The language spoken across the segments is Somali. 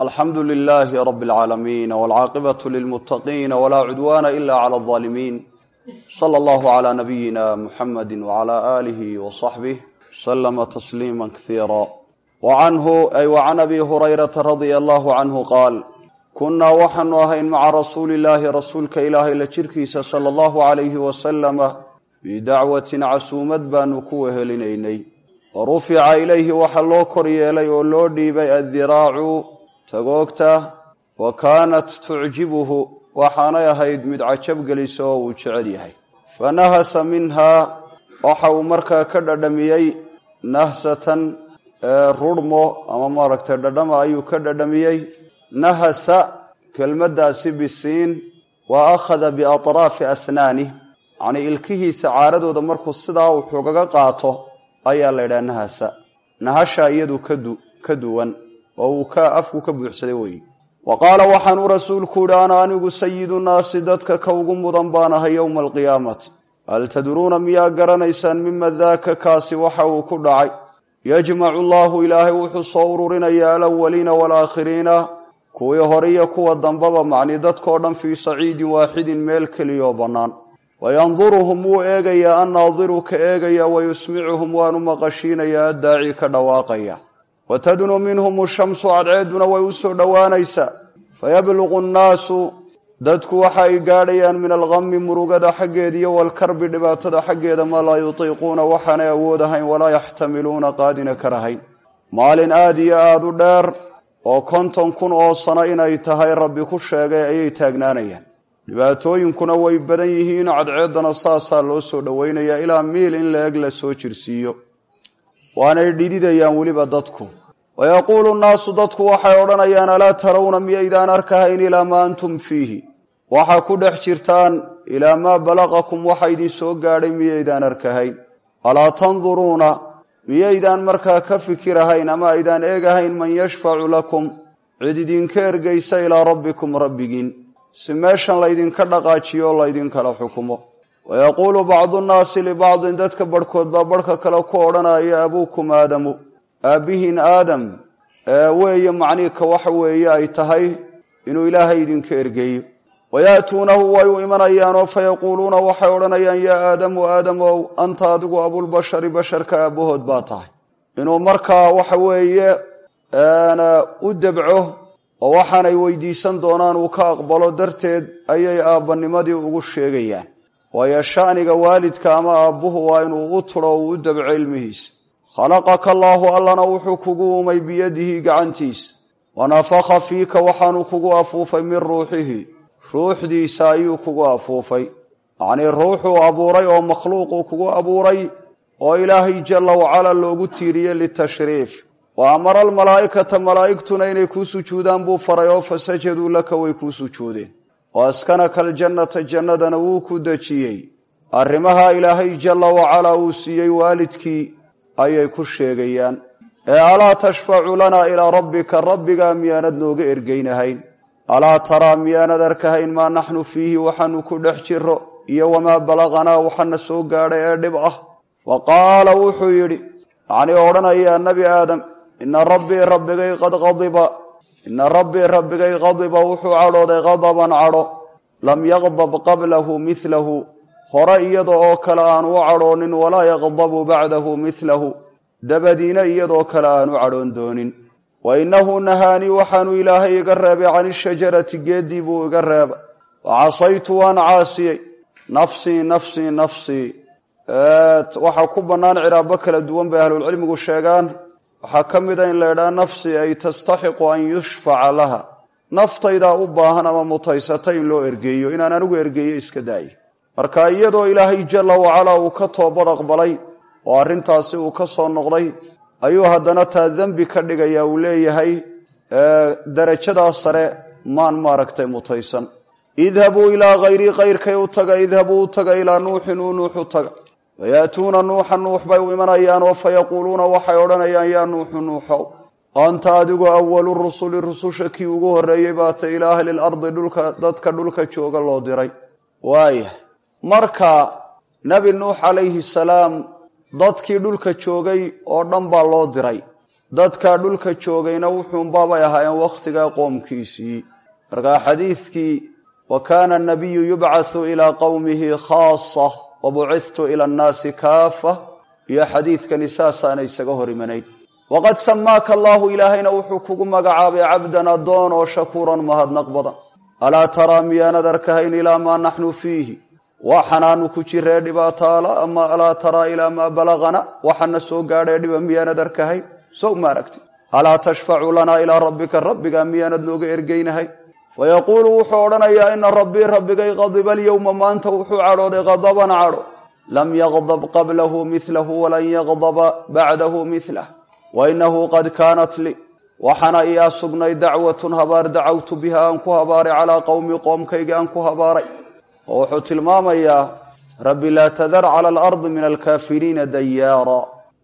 alxamdu lilaahi rabi اlcaalamiin wاlcaaqibatu lilmuttaqiina walaa cudwaana ila clى اlظaalimiin sala allahu clى nabiyina muxamadi wclى aalihi wصaxbih slama tasliima kasiira wacanhu ay wacan abi hurayrata radia allahu canhu qaal kunnaa waxaanu ahayn maca rasuuli illaahi rasuulka ilaahay la jirkiisa sala allahu calayhi wasalama bidacwatin casuumad baanu ku wehelinaynay wa rufica ilayhi waxaa loo kor yeelay oo loo dhiibay addiraacu tagoogta wa kaanat tucjibuhu waxaanay ahayd mid cajab gelisa oo uu jecel yahay fa nahasa minhaa waxa uu markaa ka dhadhamiyey nahsatan rurhmo ama maaragtay dhadhama ayuu ka dhadhamiyey nahasa kelmaddaasi bisiin wa akhada biatraafi asnaani yacnii ilkihiisa caaradooda markuu sidaa wuxuugaga qaato ayaa la ydhaha nahasa nahasha iyadu ka duwan oo uu ka afku ka buuxsaday weeye wa qaala waxaanuu rasuulku yihi ana anigu sayidu naasi dadka ka ugu mudan baan ahay yowma alqiyaamati hal tadruuna miyaa garanaysaan mima daaka kaasi waxa uu ku dhacay yajmacu allaahu ilaahay wuxuu soo ururinayaa alawaliina waalaakhiriina kuwii hore iyo kuwa dambaba macni dadkao dhan fii saciidin waaxidin meel keliyoo bannaan wayanduruhum wuu eegayaa annaadiru ka eegaya wayusmicuhum waanu maqashiinayaa addaaci ka dhawaaqaya watadnu minhum shamsu cadceedduna way u soo dhowaanaysaa fayabluqu nnaasu dadku waxa ay gaadhayaan min alqami murugada xaggeeda iyo walkarbi dhibaatada xaggeeda maa laa yutiiquuna waxaanay awood ahayn walaa yaxtamiluuna qaadina karahayn maalin aad iyo aada u dheer oo konton kun oo sano inay tahay rabbi ku sheegay ayay taagnaanayaan dhibaatooyinkuna way badan yihiin cadceeddana saasaa loo soo dhowaynayaa ilaa miil in la eg la soo jirsiiyo waanay dhididayaan weliba dadku wayaquulu nnaasu dadku waxay odhanayaan alaa tarawna miyaydaan arkahayn ilaa maa antum fiihi waxaa ku dhex jirtaan ilaa maa balaqakum waxa idin soo gaadhay miyaydaan arkahayn alaa tanduruuna miyaydaan markaa ka fikirahayn ama aydaan eegahayn man yashfacu lakum cid idinka ergaysa ilaa rabbikum rabbigiin si meeshan laydinka dhaqaajiyo o laydinkala xukumo wayaquulu bacdu nnaasi libacdin dadka barhkood baa barhka kale ku odhanaya abuukum aadamu aabbihiin aadam weeye macniika waxa weeye ay tahay inuu ilaahay idinka ergeeyo wayaatuunahu way u imanayaanoo fayaquuluuna waxay odhanayaan yaa aadamu aadamow anta adigu abulbashari basharka aabbahood baa tahay inuu markaa waxa weeye u debco oo waxaanay weydiisan doonaan uu ka aqbalo darteed ayay aabbanimadii ugu sheegayaan waayo sha'niga waalidka ama aabbuhu waa inuu u tudho uu u debco ilmihiisa khalaqaka allaahu allana wuxuu kugu uumay biyadihi gacantiisa wanafakha fiika waxaanu kugu afuufay min ruuxihi ruuxdiisa ayuu kugu afuufay yacnii ruuxuu abuuray oo makhluuquu kugu abuuray oo ilaahay jalla wacala loogu tiiriyey litashriif wa amara almalaa'ikata malaa'igtuna inay kuu sujuudaan buu faray oo fasajaduu laka way kuu sujuudeen wa askanaka aljannata jannadana wuu ku dejiyey arrimaha ilaahay jalla wacalaa uu siiyey waalidkii ayay ku sheegayaan ee alaa tashfacu lanaa ilaa rabbika rabbigaa miyaanad nooga ergeynahayn alaa taraa miyaanad arkahayn maa naxnu fiihi waxaanu ku dhex jiro iyo wamaa balaqanaa waxana soo gaadhay ee dhib ah wa qaala wuxuu yidhi yacnii odhanayaa nebi aadam ina rabbii rabbigay qad qadiba ina rabbii rabbigay qadiba wuxuu cadhooday qadaban cadho lam yaqdab qablahu midlahu hore iyada oo kale aanu u cadhoonin walaa yaqdabu bacdahu midlahu dabadiina iyadoo kale aanu cadhoon doonin wa innahu nahaanii waxaanu ilaahay iga reebay can ishajarati geeddii buu iga reebay wa casaytu waan caasiyey nafsii nafsii nafsii waxaa ku bannaan ciraabo kala duwan bay ahlulcilmigu sheegaan waxaa ka mid a in la ydhaha nafsi ay tastaxiqu an yushfaca laha naftaydaa u baahan ama mutaysata in loo ergeeyo inaan anigu ergeeyo iska daayo marka iyadoo ilaahay jalla wacalaa uu ka toobad aqbalay oo arrintaasi uu ka soo noqday ayuu haddana taa dembi ka dhigaya uu leeyahay darajadaa sare maan maaragtay mutaysan idhabuu ilaa hayrii kayrkay u taga idhabuu u taga ilaa nuuxin uu nuux u taga wayaatuuna nuuxa nuux bay u imanayaan oo fayaquuluuna waxay odhanayaan yaa nuuxu nuuxow anta adigu awalu rusuli rususha kii ugu horreeyey baata ilaa ahli lardi dhulka dadka dhulka jooga loo diray waaya marka nebi nuux calayhi salaam dadkii dhulka joogay oo dhan baa loo diray dadka dhulka joogayna wuxuunbaabay ahaayeen wakhtigaa qoomkiisii markaa xadiidkii wa kaana anabiyu yubcathu ilaa qowmihi khaasa wa bucithtu ila annaasi kaafa iyo xadiidkani saasaana isaga hor imanayn waqad samaaka allaahu ilaahayna wuxuu kugu magacaabay cabdan addoon oo shakuuran mahadnaq badan alaa taraa miyaanad arkahayn ilaa maa naxnu fiihi waxanaanu ku jiree dhibaataala ama alaa taraa ilaa maa balagana waxana soo gaadhee dhiba miyaanad arkahayn sow ma aragti alaa tashfacu lanaa ilaa rabbika rabbigaa miyaanad nooga ergeynahay fayaquulu wuxuu odhanayaa ina rabbii rabbigay qadiba alyowma maanta wuxuu cadhooday qadaban cadho lam yaqdab qablahu milahu walan yaqdaba bacdahu milah wainahu qad kaanat lii waxaana iyaa sugnay dacwatun habaar dacawtu biha aan ku habaaray calaa qowmi qoomkayga aan ku habaaray oo wuxuu tilmaamayaa rabbi laa tadar cala alardi min alkaafiriina dayaara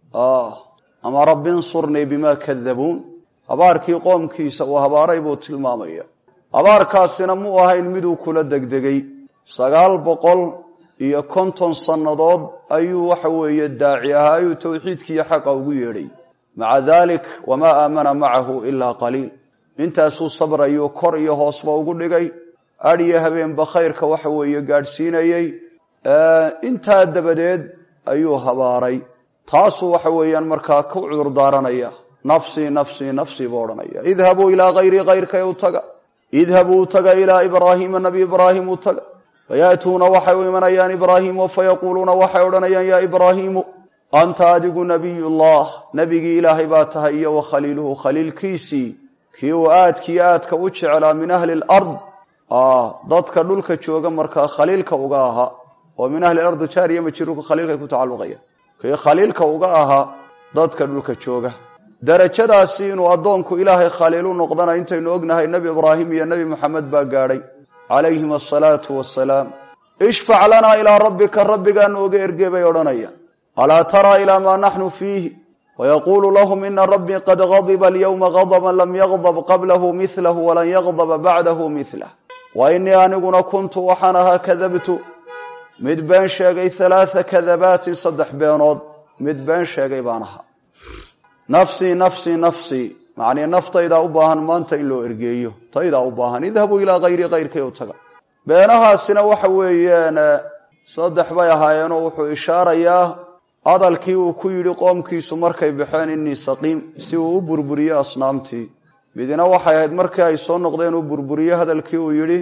ama rabbi insurnii bima kadabuun habaarkii qoomkiisa uu habaaray buu tilmaamaya habaarkaasina muu ahayn miduu kula degdegay sagaal boqol iyo konton sannadood ayuu waxa weeye daaci ahaa ayuu towxiidkiiyo xaqa ugu yeedhay maca dalik wamaa aamana macahu ilaa qaliil intaasuu sabrayuu kor iyo hoosba ugu dhigay adhiyo habeenba khayrka waxa weeye gaadhsiinayey intaa dabadeed ayuu habaaray taasuu waxa weeyaan markaa ku cudur daaranaya nafsii nafsii nafsii buu odhanaya idhabuu ilaa hayrii kayrkay u taga idhabuu taga ilaa ibraahiima nabi ibraahim u taga fayaatuuna waxay u imanayaan ibraahiimo fayaquuluuna waxay odhanayaan yaa ibraahiimu anta adigu nabiyullah nebigii ilaahay baa tahay iyo wa khaliiluhu khaliilkiisii kii uu aadkii aadka u jeclaa min ahli lard dadka dhulka jooga markaa khaliilka uga ahaa oo min ahli ardi jaariya majiruka khaliilkay ku tacalluqaya kii khaliilka uga ahaa dadka dhulka jooga darajadaasi inuu addoonku ilaahay khaliilu noqdana intaynu ognahay nebi ibraahim iyo nebi moxamed baa gaadhay calayhim asalaatu wasalaam ishfac lanaa ilaa rabbika rabbigaa nooga erge bay odhanayaan alaa taraa ilaa maa naxnu fiihi wayaquulu lahum ina rabbii qad gadiba alyowma gadaban lam yagdab qablahu milahu walan yagdaba bacdahu milah wa inii aniguna kuntu waxaan ahaa kadabtu mid been sheegay halaaa kadabaatin saddex beenood mid been sheegay baan ahaa nafsii nafsii nafsii macnii naftaydaa u baahan maanta in loo ergeeyo taydaa u baahan idhabuu ilaa hayri kayrkay u taga beenahaasina waxa weeyaan saddex bay ahaayeenoo wuxuu ishaarayaa hadalkii uu ku yidhi qoomkiisu markay baxeen inii saqiim si uu u burburiyo asnaamtii midina waxay ahayd markii ay soo noqdeen uu burburiyo hadalkii uu yidhi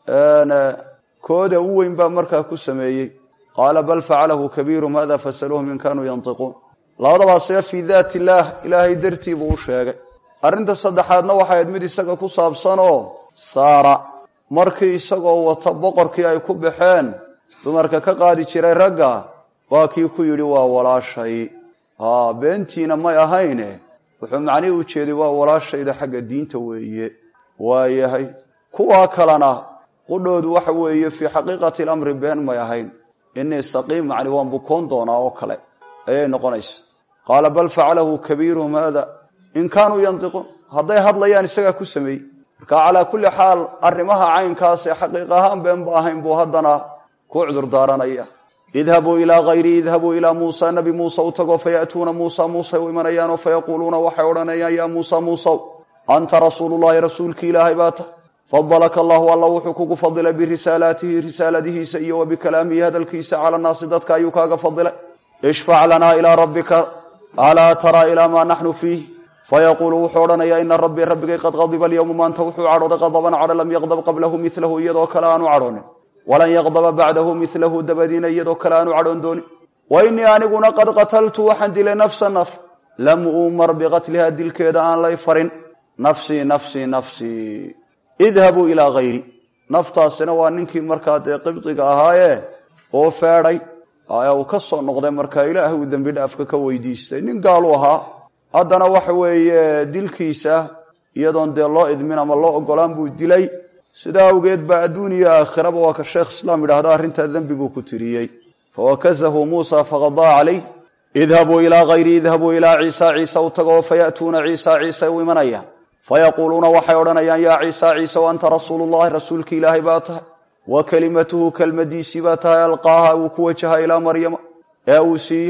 kooda u weyn baa markaa ku sameeyey qaala bal facalahu kabiirum hada fasaluuhum in kaanuu yantiquun labadabaasee fii daat illaah ilaahay dartii buu u sheegay arrinta saddexaadna waxay ahayd mid isaga ku saabsanoo saara markii isagoo wata boqorkii ay ku baxeen dumarka ka qaadi jiray ragga waa kii ku yidhi waa walaashay haa beentiina may ahayne wuxuu macnihii u jeeday waa walaashayda xagga diinta weeye waayahay kuwaa kalena qudhoodu waxa weeye fii xaqiiqati alamri been may ahayn inii saqiim macni waan bukoon doonaa oo kale ayay noqonaysa qaala bal facalahu kabiiruhum haada in kaanuu yantiquun hadday hadlayaan isagaa ku sameeyey marka calaa kulli xaal arrimaha caynkaasee xaqiiq ahaan beenba ahayn buu haddana ku cudur daaranaya idhabuu ilaa hayrii idhabuu ilaa muusa nabi muuse u tago fayaatuuna muusa muusay u imanayaanoo fayaquuluuna waxay odhanayaan yaa muusa muusow anta rasuulullahi rasuulkii ilaahay baa tahay fadalaka allahu alla wuxuu kugu fadilay birisaalaatihi risaaladihiisa iyo wa bikalaamihi hadalkiisa cala naasi dadka ayuu kaaga fadilay ishfac lanaa ilaa rabbika alaa taraa ilaa maa naxnu fiih fayaquulu wuxuu odhanayaa ina rabbii rabbigay qad qadiba alyowma maanta wuxuu cadhooday qadaban cadho lam yaqdab qablahu milahu iyadoo kale aanu cadhoonin walan yaqdaba bacdahu milahu dabadiina iyadoo kale aanu cadhoon doonin wa inii aniguna qad qataltu waxaan dilay nafsa naf lam uumar biqatlihaa dilkeeda aan lay farin nafsii nafsii nafsii idhabuu ilaa hayri naftaasina waa ninkii markaa dee qibdiga ahaayee oo feedhay uu ka soo noqday markaa ilaahay uu dembi dhaafka ka weydiistay nin gaalu ahaa haddana waxa weeye dilkiisa iyadoon dee loo idmin ama loo ogolaan buu dilay sidaa awgeed baa adduun iyo aakhiraba waa ka sheekh islaam yidhahda arrintaa dembi buu ku tiriyey fawakazahu muusa faqadaa calayh idhabuu ilaa hayri idhabuu ilaa ciisa ciise u tago fayaatuuna ciisa ciise u imanayaan fayaquuluuna waxay odhanayaan yaa ciisa ciise anta rasuulullahi rasuulki ilaahay baa tahay wa kelimatuhu kelmadiisii baa tahay alqaaha uu ku wajaha ilaa maryama ee uu siiyey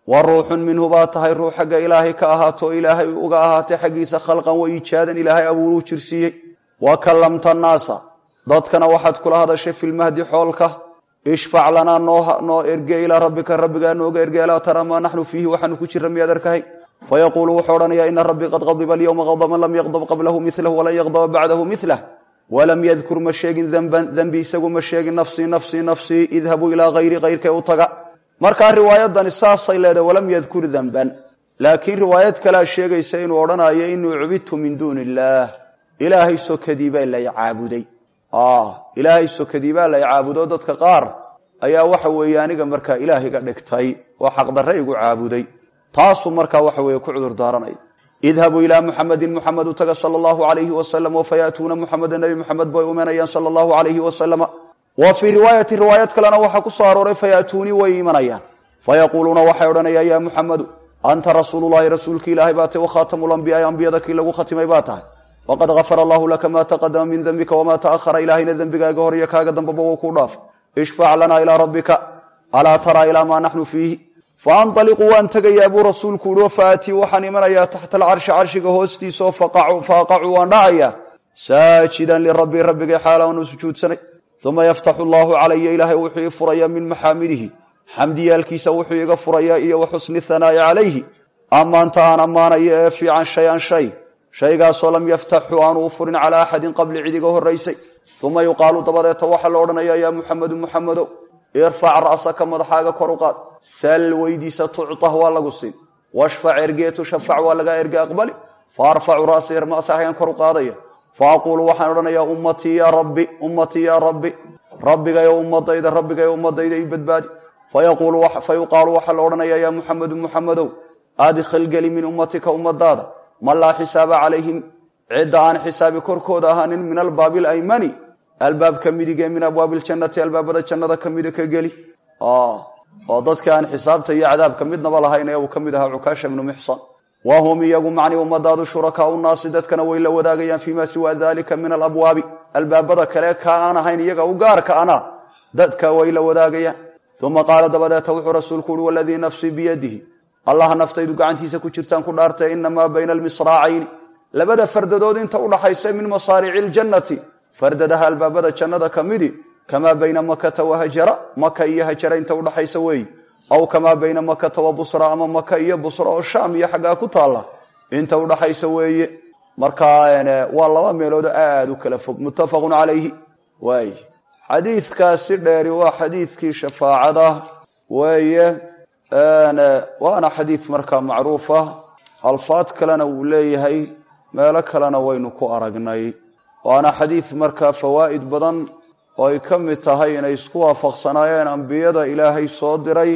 wa ruuxun minhu baa tahay ruux xagga ilaahay ka ahaato ilaahay uga ahaatay xaggiisa khalqan wa iijaadan ilaahay abuuruu jirsiiyey wa kallamta naasa dadkana waxaad kula hadashay filmahdi xoolka ishfac lanaa noo erge ilaa rabbika rabbigaa nooga erge alaa tara maa naxnu fiihi waxaanu ku jira miyaad arkahay fayaquulu wuxuu odhanayaa ina rabbii qad qadiba alyowma qadaban lam yaqdab qablahu milahu walan yaqdaba bacdahu milah walam yadkur ma sheegin denban dembi isagu ma sheegin nafsii nafsii nafsii idhabuu ilaa hayri hayrkee u taga markaa riwaayadani saasay leedahay walam yadkur denban laakiin riwaayad kalea sheegaysa inuu odhanayo inuu cubidtu min duuni illaah ilaahay sokadii baa lay caabuday ilaahay sokadii baa lay caabudo dadka qaar ayaa waxa weeye aniga markaa ilaahiga dhigtay oo xaqdarre igu caabuday taasuu markaa waxa weeye ku cudur daaranaya idhabuu ilaa muxamedin muxamed u taga sala allahu alayhi wasalam fayaatuuna muxameda nebi muxamed bay umanayaan sala allahu alayhi wasalama wa fii riwaayati riwaayad kalena waxaa ku soo arooray fayaatuunii way imanayaan fayaquuluuna waxay odhanayaan yaa muxamedu anta rasuululahi rasuulki ilaahay baa tay wakhaatamu lambiyaai ambiyada kii lagu khatimay baa tahay waqad gafara allahu laka maa taqadama min dembika wamaa taahara ilaahayna dembigaaga hor iyo kaaga dambaba wou kuu dhaaf ishfac lanaa ilaa rabbika alaa taraa ilaa maa naxnu fiihi faanaliqu waan tegayaa buu rasuulku uhi faatii waxaan imanayaa taxta alcarshi carshiga hoostiisaoo faaqacu waan dhacayaa saajidan lirabbii rabbigay xaalaanu sujuudsanay uma yaftaxu allahu calaya ilaahay wuxuu ii furayaa min maxaamidihi xamdiyaalkiisa wuxuu iga furayaa iyo wa xusni hanaa'i calayhi ammaanta aan ammaanayo ee fiican shay-an shay shaygaasoo lam yaftaxu aanu u furin calaa axadin qabli cidiga horraysay uma yuqaalu dabadeeta waxaa la odhanayaa yaa muxamedu muxamedow irfac ra'saka madaxaaga kor u qaad sal weydiisa tucطah waa lagu siin washfac ergeetu shafac waa lagaa erge aqbali fa arfacu ra'si masaxyan kor u qaadaya fa aquulu waxaan odhanayaa ummatii yaa rabbi ummatii yaa rabbi rabbigayo ummadayda rabbigayo ummadayda i badbaadi fa yuqaalu waxaa la odhanayaa yaa muxamedu muxamedow adkhil geli min ummatika ummadaada man laa xisaaba calayhim cidda aan xisaabi korkooda ahaanin min albaabi alaymani albaabka midige min abwaabi ljannati albaabada jannada ka mida ka geli oo dadka aan xisaabta iyo cadaabka midnaba lahayn ee uu ka mid ahaa cukaasha ibnu mixsan wa hum iyagu macni ummadaadu shurakaau naasi dadkana way la wadaagayaan fiima siwa dalika min alabwaabi albaabada kale ka aan ahayn iyaga u gaarka ana dadka way la wadaagayaan uma qaala dabadeeta wuxuu rasuulku uhi waladii nafsii biyadihi allaha naftaydu gacantiisa ku jirtaan ku dhaartay inamaa bayna almisraacayni labada fardadood inta udhaxaysa min masaarici ljannati fardadaha albaabada jannada ka midi kamaa bayna makata wa hajara maka iyo hajara inta udhaxaysa weeyi aw kamaa bayna makata wa busra ama maka iyo busra oo shaam iyo xaggaa ku taalla inta udhaxaysa weeye markaa waa laba meelood aada u kala fog muttafaqun calayhi waay xadiidkaasi dheeri waa xadiidkii shafaacada weeye waana xadiid markaa macruufa alfaad kalena wuu leeyahay meelo kalena waynu ku aragnay waana xadiid markaa fawaa'id badan oo ay ka mid tahay inay isku waafaqsanaayeen ambiyada ilaahay soo diray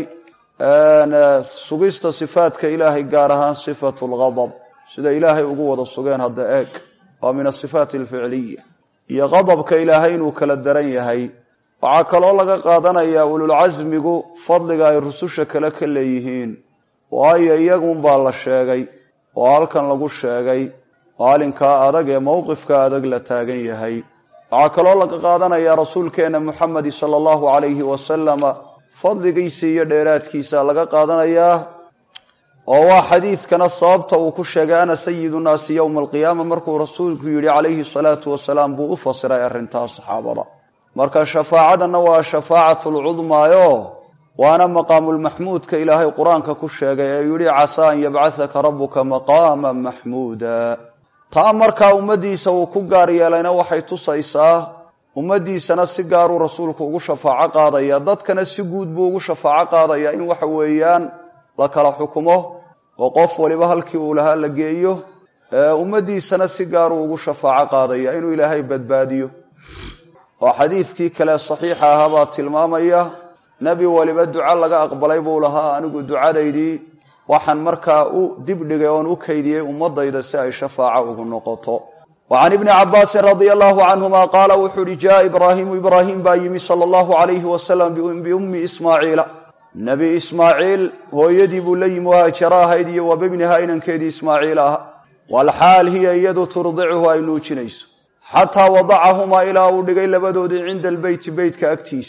sugista sifaadka ilaahay gaar ahaan sifatu lgadab sida ilaahay ugu wada sugeen hadda eeg waa min asifaati alficliya iyo qadabka ilaahay inuu kala daran yahay waxaa kaloo laga qaadanayaa ululcasmigu fadliga ay rususha kale ka leeyihiin waayo iyagunbaa la sheegay oo halkan lagu sheegay maalinkaa adag ee mowqifka adag la taagan yahay waxaa kaloo laga qaadanayaa rasuulkeenna muxamedi sala allahu calayhi wasalama fadligiisa iyo dheeraadkiisa laga qaadanayaa oo waa xadiidkana sababta uu ku sheegay ana sayidu naasi yowma alqiyaama markuu rasuulku yidhi calayhi salaatu wasalaam buu u fasiray arrintaas saxaabada marka shafaacadanna waa shafaacat lcudmaayo waana maqaamulmaxmuudka ilaahay qur-aanka ku sheegay ee yidhi casaa an yabcahaka rabuka maqaama maxmuuda taa markaa ummaddiisa uu ku gaar yeelayna waxay tusaysaa ummaddiisana si gaaruu rasuulku ugu shafaaco qaadaya dadkana si guud buu ugu shafaaco qaadaya in waxa weeyaan la kala xukumo oo qof waliba halkii uu lahaa la geeyo ummaddiisana si gaaruu ugu shafaaco qaadaya inuu ilaahay badbaadiyo oo xadiidkii kale saxiixa ahaa baa tilmaamaya nebi waliba duco laga aqbalay buu lahaa anigu ducadaydii waxaan markaa u dibdhigay oon u kaydiyey ummadayda si ay shafaaco ugu noqoto wa can ibni cabaasin radia allahu canhuma qaala wuxuu uhi jaa ibraahimu ibraahim baa yimi sala allahu calayhi wasalam biummi ismaaciila nebi ismaaciil hooyadii buu la yimi haajaro ahayd iyo wa bibniha inankeedii ismaaciil aha walxaal hiya iyadu turdicuhu ay nuujinayso xataa wadacahumaa ilaa uu dhigay labadoodii cinda albeyti beytka agtiisa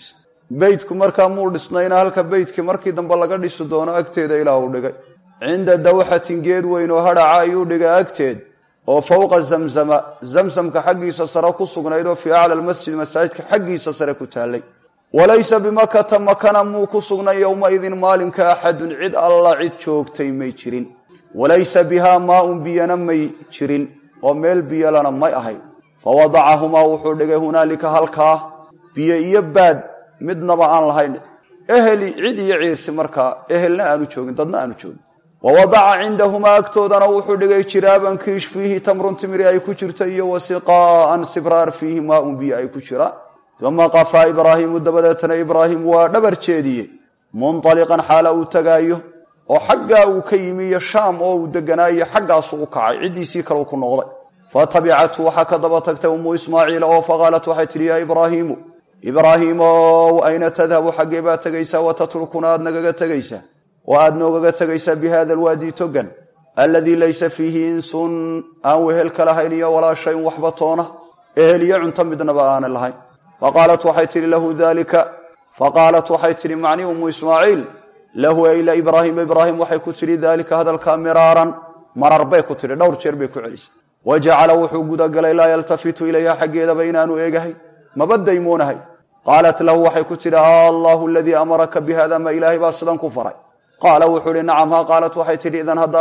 beytku markaa muu dhisnayna halka beytkii markii dambe laga dhisi doono agteeda ilaah uu dhigay cinda dawxatin geed weyn oo hadhaca ayuu dhigay agteed oo fowqa zamzama zamsamka xaggiisa sare ku sugnayd oo fii acla lmasjid masaajidka xaggiisa sare ku taallay walaysa bimakata makana muu ku sugnay yowmaidin maalinka axadun cid alla cid joogtay may jirin walaysa bihaa maaun biyana may jirin oo meel biyolana may ahayn fawadacahumaa wuxuu dhigay hunaalika halkaa biyo iyo baad midnaba aan lahayn eheli cid iyo ciirsi markaa ehelna aanu joogin dadna aanu joogin wawadaca cindahumaa agtoodana wuxuu dhigay jiraaban kiish fiihi tamrun timiri ay ku jirto iyo wasiqaa'an sibraar fiihi maaun biyo ay ku jiraan uma qafaa ibraahiimu dabadeetana ibraahim waa dhabar jeediye munطaliqan xaala uu tagaayo oo xaggaa uu ka yimi iyo shaam oo uu deganaayo xaggaasu u kacay ciddiisii kale ku noqday fatabicathu waxaa ka daba tagtay ummu ismaaciila oo faqaalat waxay tidhi yaa ibraahiimu ibraahiimow ayna tadhabu xaggee baad tegaysaa watatrukuna aad nagaga tegaysaa oo aad noogaga tegaysaa bi hada alwaadi togan alladii laysa fiihi insun aan wehel ka lahayn iyo walaa shayn waxba toona ehel iyo cunto midnaba aanan lahayn faqaalat waxay tihi lahu dalika faqaalat waxay tihi macnii ummu ismaaciil lahu ayla ibraahima ibraahim waxay ku tidhi daalika hadalkaa miraaran marar bay ku tidhi dhowr jeer bay ku celisay wa jacala wuxuu gudagalay laa yaltafitu ilayha xaggeedaba inaanu eegahay maba daymoonahay qaalat lahu waxay ku tidhi allahu aladii amaraka bihada ma ilaahay baa sidan ku faray qaala wuxuu ihi nacam ha qaalat waxay tidhi idan haddaa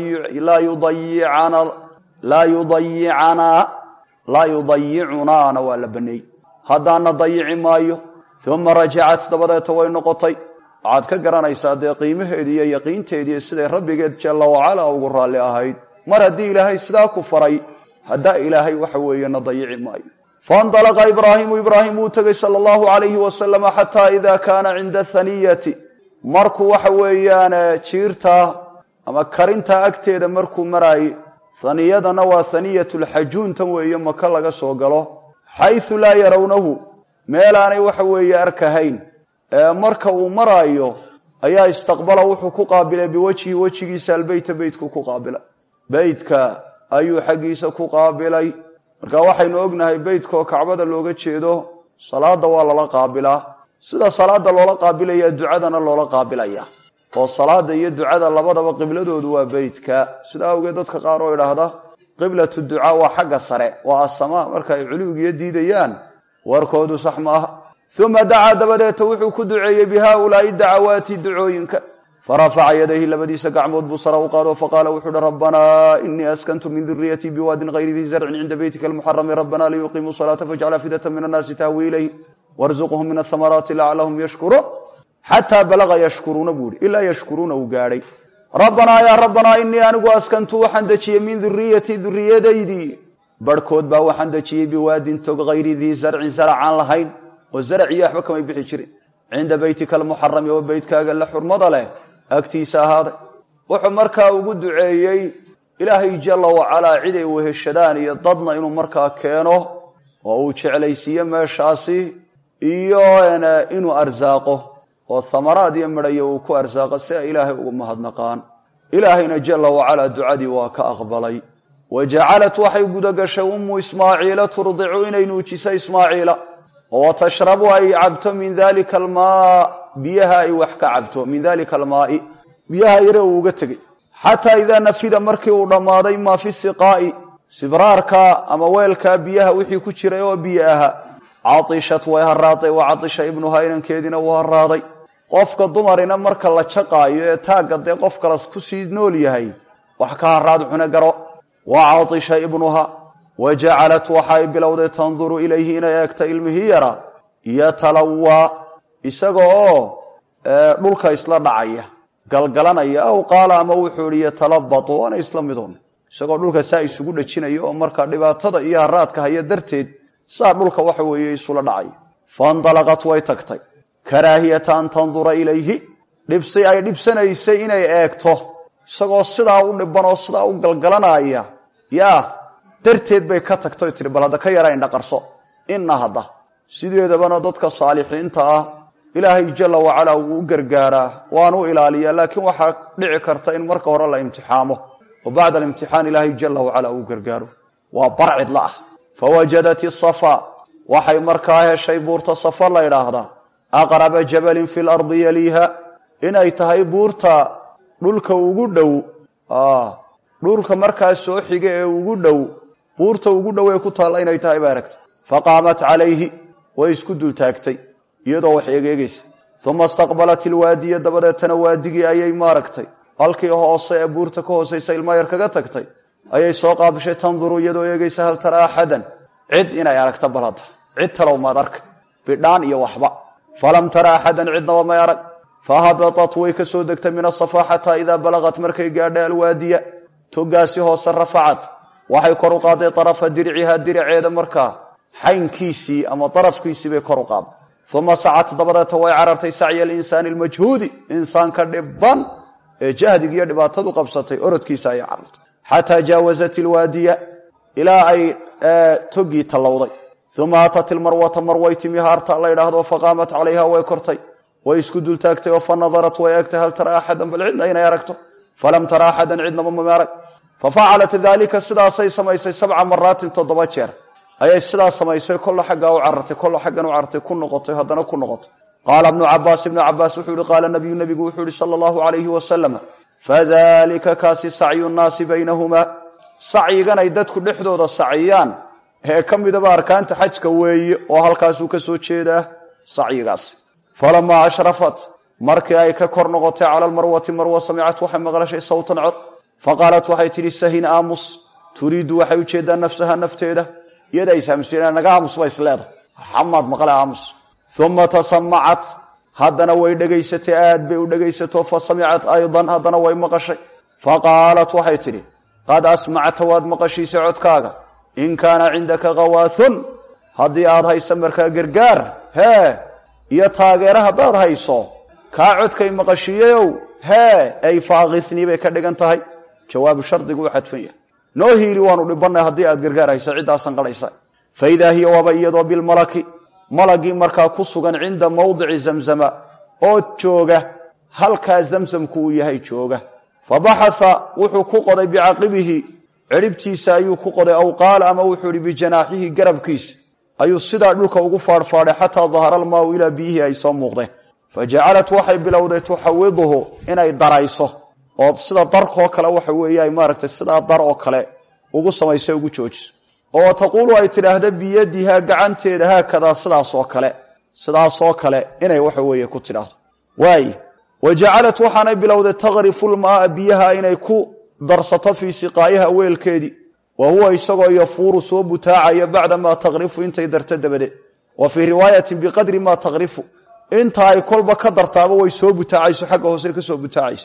laa yudayicanaa laa yudayicunaana waa la baneeyey haddaana dayici maayo uma rajacat dabadeeta way noqotay waxaad ka garanaysaa dee qiimaheedii iyo yaqiinteediiyo siday rabbigeed jalla wacala ugu raalli ahayd mar haddii ilaahay sidaa ku faray haddaa ilaahay waxa weeye na dayici maayo faindalaqa ibraahimu ibraahim wuu tegey sala allahu calayhi wasalama xataa ida kaana cinda haniyati markuu waxa weeyaan jiirtaa ama karintaa agteeda markuu maraayey haniyadana waa haniyat lxajuuntan weeye maka laga soo galo xaysu laa yarawnahu meelaanay waxa weeye arkahayn marka uu maraayo ayaa istaqbala wuxuu ku qaabilay biwajhi wejigiisa albeyta beytku ku qaabilay beytka ayuu xaggiisa ku qaabilay marka waxaynu ognahay beytkaoo kacbada looga jeedo salaada waa lala qaabilaa sida salaada loola qaabilaya ducadana loola qaabilaya oo salaada iyo ducada labadaba qibladoodu waa beytka sida awgeed dadka qaar oo idhaahda qiblatu ducaa waa xagga sare waa asamaa marka ay culuwigiyo diidayaan warkoodu sax maaha uma dacaa dabadeeta wuxuu ku duceeyey bi haaulaai dacawaati ducooyinka farafaca yadayhi labadiisa gacmood buu sara u qaado faqaala wuxuu uhi rabbanaa inii askantu min duriyatii biwaadin hayri dii zarcin cinda beytika almuxarami rabbana liyuqiimuu salaata fajcal afidata min annaasi tahwi ilayh warzuqhum min ahamaraati lacalahum yashkuruun xataa balaga yashkuruuna buu ihi ilaa yashkuruuna uu gaadhay rabbanaa yaa rabbanaa inii anigu askantu waxaan dejiyey min duriyatii duriyadaydii barhkood baa waxaan dejiyey biwaadin tog hayri dii zarcin zaracaan lahayn oo zarac iyo waxba kamay bixi jirin cinda beytika almuxarami oo beytkaaga la xurmada leh agtiisa ahaaday wuxuu markaa ugu duceeyey ilaahay jalla wacalaa cid ay weheshadaan iyo dadna inuu markaa keeno oo uu jeclaysiiyo meeshaasi iyo inuu arsaaqo oo thamaraad iyo midhayo uu ku arsaaqo si ay ilaahay ugu mahadnaqaan ilaahayna jalla wacalaa ducadii waa ka aqbalay wa jacalat waxay gudagashay ummu ismaaciila turdicu inay nuujiso ismaaciila oo tashrabu ay cabto min dalika almaa biyaha ay wax ka cabto min dalika almaai biyaha yare uu uga tegey xataa idaa nafida markii uu dhammaaday maa fi siqaa'i sibraarka ama weelkaa biyaha wixii ku jiray oo biyo ahaa caishat way haraaday wa caisha ibnuhaa inankeediina wuu haraaday qofka dumarina marka la jaqaayo ee taagga dee qof kalas kusii nool yahay wax ka haraad cune garo wa caisha ibnuha wa jacalat waxay bilowday tanduru ilayhi inay eegta ilmihii yara yatalawaa isaga oo dhulka isla dhacaya galgalanaya aw qaala ama wuxuu ihi yatalabatu waana isla midun isagoo dhulka saa isugu dhajinaya oo marka dhibaatada iyo haraadka haya darteed saa dhulka waxa weeye isula dhacaya faindalaqat way tagtay karaahiyata an tandura ilayhi dhibsi ay dhibsanaysay inay eegto isagoo sidaa u dhiban oo sidaa u galgalanaya yaa darteed bay ka tagtay tihi bal hadda ka yara indhaqarso inna hadda sideedabana dadka saalixiinta ah ilaahay jalla wacalaa wuu u gargaaraa waanu ilaaliyaa laakiin waxaa dhici karta in marka hore la imtixaamo oo bacda alimtixaan ilaahay jalla wacalaa uu gargaaro waa bar cidla ah fawajadat isafa waxay markaa heshay buurta safa la ydhaahdaa aqraba jabalin fi lardi yaliiha inay tahay buurta dhulka ugu dhow dhulka markaas soo xiga ee ugu dhow buurta ugu dhow ee ku taalla inay tahay bay aragtay faqaamat calayhi way isku dultaagtay iyadoo wax egeegaysa uma istaqbalat ilwaadiya dabadeetana waadigii ayay maaragtay halkii hoose ee buurta ka hoosaysa ilma yar kaga tagtay ayay soo qaabishay tanduru iyadoo eegaysa hal tara axadan cid inay aragta balada cid talow maad arkay bidhaan iyo waxba falam tara axadan cidnaba may arag fahabatat way ka soo degtay min asafaa xataa idaa balagat markay gaadhay alwaadiya togaasi hoose rafacat waxay kor u qaaday arafa dirciha diraceeda markaa xaynkiisii ama darafkiisii bay kor u qaaday uma sacat dabadeeta way carartay sacya alinsaani almajhuudi insaanka dhiban ee jahdigiiyo dhibaatadu qabsatay orodkiisa ayay carartay xataa jaawasat ilwaadiya ilaa ay togii tallowday uma atat ilmarwata marway timi haarta la ydhaahdo faqaamat calayha way kortay way isku dultaagtay oo fa nadarat way eegtay hal tara axadan bal cidna inay aragto falam tara axadan cidnaba mama arag fafacalat dalika sidaasay samaysay sabca maraatin toddoba jeer ayay sidaas samaysay kolla xaggaa u carartay kolla xaggan u carartay ku noqotay haddana ku noqotay qaala ibnu cabaas ibnu cabaas wuxuu ihi qaala nabiyu nabigu wuxuu ihi sala allahu alayhi wasalam fadalika kaasi sacyu nnaasi baynahumaa sacyiganay dadku dhexdooda saciyaan ee ka midaba arkaanta xajka weeye oo halkaasuu ka soo jeedaa sacyigaas falamaa ashrafat markii ay ka kor noqotay cala almarwati marwa samicat waxay maqlashay sawtan cod faqaalat waxay tidhi sahin aamus turiidu waxay ujeedaa nafsaha nafteeda iyada ishamsiina naga aamus ba isleeda xamaad maqle aamus uma tasamacat haddana way dhegaysatay aad bay u dhegaysato fa samicat aydan haddana way maqashay faqaalat waxay tidhi qad asmacta waad maqashiisay codkaaga in kaana cindaka khawaathun haddii aad hayso markaa gargaar hee iyo taageere haddaad hayso kaa codkay maqashiiyeyow hee ay faakithnii bay ka dhigan tahay jawaabu shardigu u xadfan yahay noo hiili waanu dhibannay haddii aad gargaar hayso ciddaasan qadhaysa fa idaa hiya waaba iyadoo bilmalaki malagii markaa ku sugan cinda mawdici zamzama oo jooga halkaa zamsamku uu yahay jooga fa baxaa wuxuu ku qoday bicaqibihi ciribtiisa ayuu ku qoday aw qaala ama wuxuu ihi bijanaaxihi garabkiisa ayuu sidaa dhulka ugu faadhfaadhay xataa dahara almaau ilaa biyihii ay soo muuqdeen fa jacalat waxay bilowday tuxawiduhu inay darayso oo sida darkoo kale waxa weeye ay maaragtay sidaa dar oo kale ugu samayso ugu joojiso oo taquulu ay tidhaahda biyadiha gacanteeda haakadaa sidaasoo kale sidaasoo kale inay waxa weeye ku tidhaahdo waay wa jacalat waxaanay bilowday takrifu lmaaa biyaha inay ku darsato fii siqaa'iha weelkeedii wa huwa isagoo yafuuru soo butaacaya bacda maa takrifu intay darto dabadeed wa fii riwaayatin biqadri maa takrifu inta ay kolba ka dartaaba way soo butaacayso xagga hoose kasoo butaacayso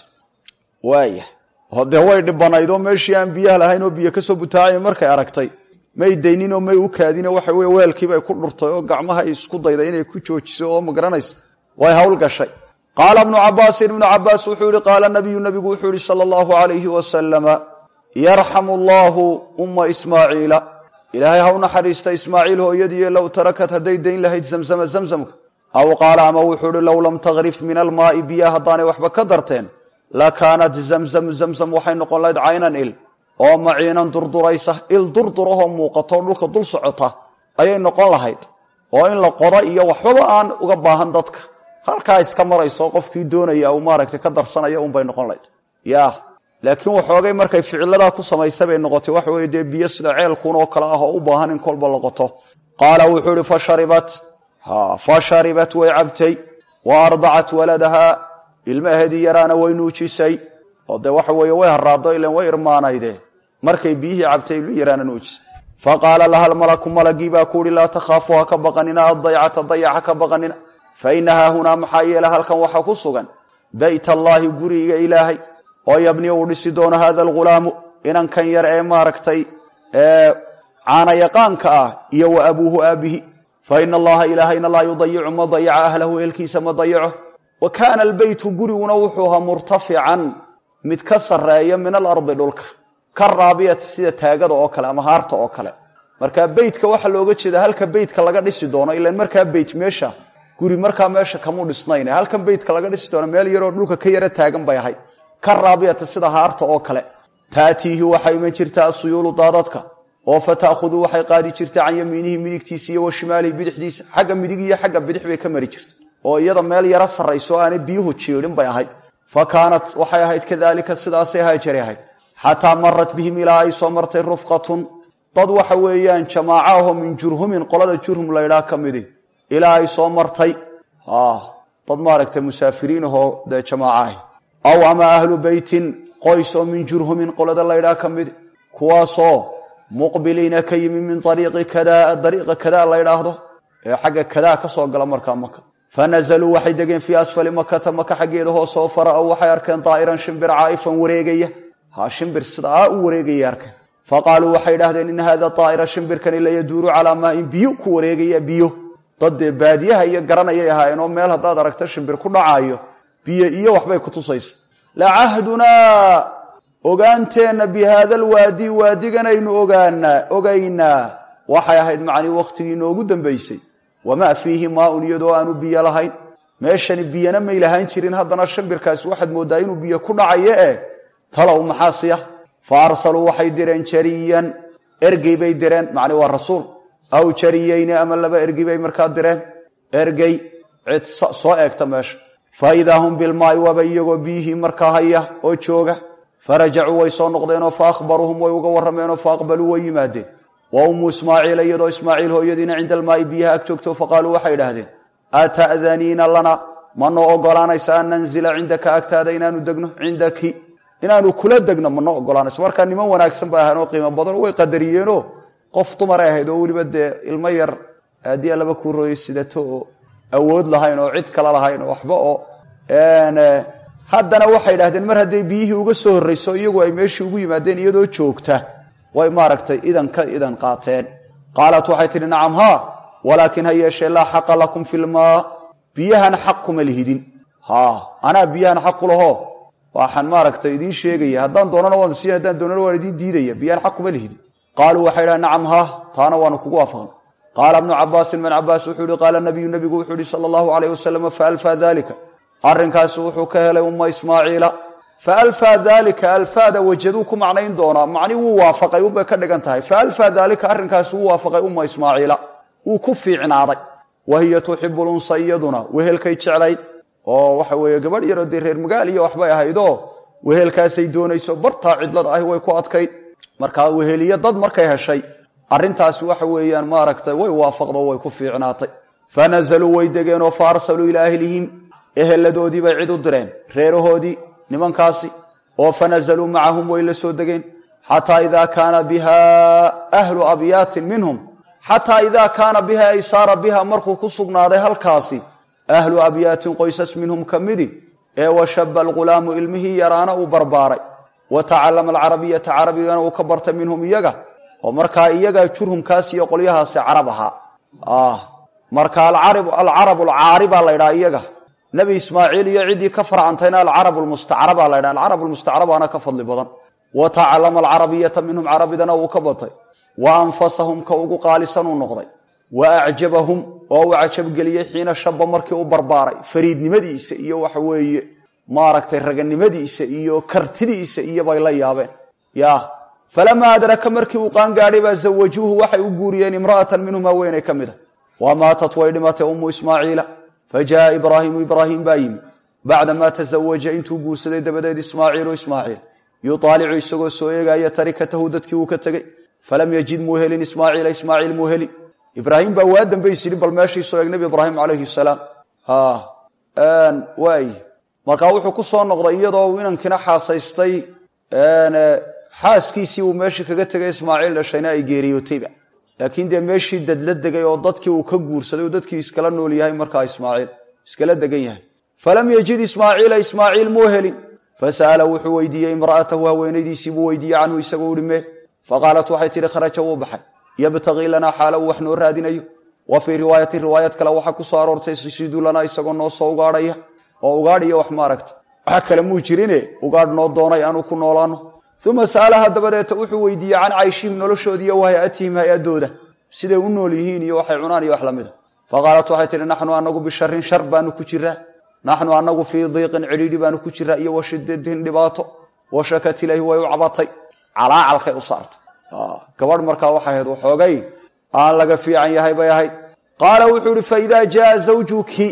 waaya dee way dhibanaydoo meeshii aan biyaha lahayn oo biyo kasoo butaacaya markay aragtay may dayninoo may u kaadino waxa weye weelkiibay ku dhurtay oo gacmaha isku dayday inay ku joojiso oo magaranaysa way hawl gashay qaala ibnu cabaasin ibnu cabaas wuxuu yihi qaala nabiyu nabigu wuxuu yihi sala allahu alayhi wasalama yarxamu allahu umma ismaaciila ilaahay ha u naxariista ismaaciil hooyadiiyo low tarakat hadday dayn lahayd zamzama zamzamka aw qaala ama wuxuu ihi low lam takrif min almaai biya haddaanay waxba ka darteen lakaanat zamzam zamzam waxay noqon lahayd caynan il oo maciinan durduraysa il durdurahoo muuqato dhulka dul socota ayay noqon lahayd oo in la qodo iyo waxbaba aan uga baahan dadka halkaa iska marayso qofkii doonaya uu maaragtay ka darsanaya unbay noqon lahayd ya laakiin waxoogay markay ficiladaa ku samaysa bay noqotay waxa weye dee biyo sida ceelkun oo kale ah oo u baahan in kolba la qoto qaala wuxuu ihi fasharibat fa sharibat way cabtay wa ardacat waladaha ilmaheedii yaraana way nuujisay oo dee waxa weeye way haraado ilan way irmaanayde markay biyihii cabtay ilmi yaraana nuujisay faqaala laha lmalaku malagii baa ku uhi laa takhaafu ha ka baqanina addaycata dayaca ka baqanina fa ina haahunaa maxaa yeele halkan waxaa ku sugan bayt allaahi guriga ilaahay oo yabni uu dhisi doono hada alghulaamu inankan yar ee maaragtay caana yaqaanka ah iyo wa abuuhu aabihi fa ina allaha ilaahayna laa yudayicu ma dayaca ahlahu eelkiisa ma dayaco wa kaana albeytu guriguna wuxuu ahaa murtafican mid ka sarreeya min alardi dhulka ka raabiyata sida taagada oo kale ama haarta oo kale markaa beytka waxaa looga jeeda halka beytka laga dhisi doono ilan markaa beyt meesha guri markaa meesha kamuu dhisnayn halkan beytka laga dhisi doono meel yaroo dhulka ka yaro taagan bay ahayd ka raabiyata sida haarta oo kale taatiihi waxay iman jirtaa asuyuulu daadadka oo fa ta'khuduu waxay qaadi jirtay can yamiinihi midigtiisa iyo wa shimaalihi bidixdiisa xagga midig iyo xagga bidix bay ka mari jirta oo iyada meel yaro sarrayso aanay biyuhu jiidhin bay ahayd fa kaanat waxay ahayd kadaalika sidaasay haajari ahayd xataa marat bihim ilaa ay soo martay rufqatun dad waxa weeyaan jamaaca ahoo min jurhumin qolada jurhum laydhaa ka midi ilaa ay soo martay dad maaragtay musaafiriin ahoo dee jamaaca ah aw ama ahlu beytin qoys oo min jurhumin qolada laydhaa ka midi kuwaasoo muqbiliina ka yimi min ariiqi kada dariiqa kadaa la ydhaahdo ee xagga kadaa ka soo gala markaa maka fanazaluu waxay degeen fii asfali makata maka xaggeeda hoose oo fara-ow waxay arkeen daa'iran shimbir caa'ifan wareegaya ha shimbir sidaa u wareegaya arkeen faqaaluu waxay idhahdeen in hada daa'ira shimbirkani la yaduuru calaa maain biyo ku wareegaya biyo dad dee baadiyaha iyo garanayay ahaayeen oo meel haddaad aragto shimbir ku dhacaayo biyo iyo waxbay ku tusaysa lacahdunaa ogaanteenna bi haada alwaadi waadiganaynu ogaanaa ogaynaa waxay ahayd macnii wakhtigii inoogu dambaysay wamaa fiihi maaun iyadoo aanu biyo lahayn meeshani biyana may lahaan jirin haddana shimbirkaasi waxaad mooddaa inuu biyo ku dhacayo eh talow maxaasiya fa arsaluu waxay direen jariyan ergey bay direen macni waa rasuul aw jariyeyni ama laba ergey bay markaa direen ergey cid soo eegta meesha fa idaa hum bilmaai waaba iyagoo biyihii markaa haya oo jooga farajacuu way soo noqdeenoo fa akhbaruuhum way uga warrameenoo fa aqbaluu way yimaadeen wa ummu ismaaciila iyadoo ismaaciil hooyadiina cinda almaai biyaha ag joogto faqaaluu waxay idhaahdeen ata'daniina lana ma noo ogolaanaysa an nanzila cindaka agtaada inaanu degno cindaki inaanu kula degno ma noo ogolaanaysa markaa niman wanaagsan bay ahayn oo qiimo badan way qadariyeenoo qof dumaray ahayd oo weliba dee ilmo yar haddii alaba kuu rooyey sidato oo awood lahayn oo cid kale lahayn oo waxba oo haddana waxay idhahdeen mar hadday biyihii uga soo horrayso iyagu ay meeshii ugu yimaadeen iyadoo joogta way maaragtay idan ka idan qaateen qaalat waxay tidhi nacam haa walaakin ha yeeshee laa xaqa lakum filmaa biyahan xaq kuma lihidin haa anaa biyahan xaq ku laho waxaan maaragtay idiin sheegaya haddaan doonana waan siin haddaan doonana waan idiin diidaya biyahan xaq kuma lihidin qaaluu waxay idhahen nacam haa taana waanu kugu waafaqnay qaala ibnu cabaasin ibn cabaas wuxuu yihi qaala nabiyu nabigu wuxuu yihi sala allahu alayh wasalam faalfaa dalika arrinkaasi wuxuu ka helay umma ismaaciila faalfaa dalika alfaada wajaduu ku macnayn doonaa macni wuu waafaqay unbay ka dhigan tahay faalfaa dalika arrinkaasi wuu waafaqay umma ismaaciila wuu ku fiicnaaday wa hiya tuxibu lunsa iyaduna wehelkay jeclayd oo waxa weeye gabadh yaroo dee reer magaal iyo waxbay ahaydoo wehelkaasay doonayso bartaa cidlada ahi way ku adkayd markaa weheliyo dad markay heshay arrintaasi waxa weeyaan maaragtay way waafaqdo way ku fiicnaatay fanazaluu way degeenoo fa arsaluu ilaa ahlihim eheladoodii bay cid u direen reerahoodii nimankaasi oo fanazaluu macahum way la soo degeen xataa idaa kaana biha ahlu abyaatin minhum xataa idaa kaana biha ay saara biha markuu ku sugnaaday halkaasi ahlu abyaatin qoysas minhum ka midi ee washaba alghulaamu ilmihii yaraana uu barbaaray wa tacallama alcarabiyata carabigana uu ka bartay minhum iyaga oo markaa iyaga jurhumkaas iyo qolyahaasi carab ahaa marka alcarab alcaari baa la ydhaha iyaga nebi ismaaciil iyo ciddii ka farcantayna alcarab lmustacraba la ydhaha alcarab lmustacrabaana ka fadli badan wa tacallama alcarabiyata minhum carabidana uu ka batay wa anfasahum ka ugu qaalisan uu noqday wa acjabahum oo uu cajabgeliyey xiina shaba markii u barbaaray fariidnimadiisa iyo waxa weeye maaragtay raganimadiisa iyo kartidiisa iyo bay la yaabeen ya falamaa adraka markii uu qaangaadhay baa zawajuuhu waxay u guuriyeen imra'atan minhum haweeney ka mid a wa maatat way dhimatay ummu ismaaciila fa jaaa ibraahimu ibraahim baa yimi bacdamaa tazawaja intuu guursaday dabadeed ismaaciilu ismaaciil yuaalicu isagoo soo eegaaya tarikatahu dadkii uu ka tegey falam yajid muu helin ismaaciila ismaaciil muu heli ibraahim baa waa dambays yidhi bal meeshii soo eeg nebi ibraahim calayhi salaam waay markaa wuxuu ku soo noqday iyadoo uu inankina xaasaystay xaaskiisii uu meeshii kaga tegay ismaaciil dhashayna ay geeriyootayba laakiin dee meeshii dadla degay oo dadkii uu ka guursaday oo dadkii iskala nool yahay markaa ismaaciil iskala degan yahay falam yajid ismaaciila ismaaciil muu helin fasa'ala wuxuu weydiiyey imra'atahu haweenaydiisii buu weydiiyey canhu isagoo uhi mee faqaalat waxay tidhi kharaja wuu baxay yabtagii lanaa xaala uu wax noo raadinayo wa fii riwaayatin riwaayad kale waxaa ku soo aroortay sidu lanaa isagoo noo soo ugaadhaya oo ugaadhiyo wax maaragta wax kale muu jirine ugaadh noo doonay aanu ku noolaano uma sa'alaha dabadeeta wuxuu weydiiyey can cayshihim noloshoodi iyo wahayatihim hay-adooda siday u nool yihiin iyo waxay cunaan iyo wax la mida faqaalat waxay tihi naxnu anagu bisharin shar baanu ku jiraa naxnu anagu fii diiqin cidhiidhi baanu ku jiraa iyo wa shidatin dhibaato wa shakat ilayhi way u cabatay calaacalkay u saartay gabadh markaa waxay ahayd waxoogay aan laga fiican yahay bay ahayd qaala wuxuu ihi faidaa jaa zawjuki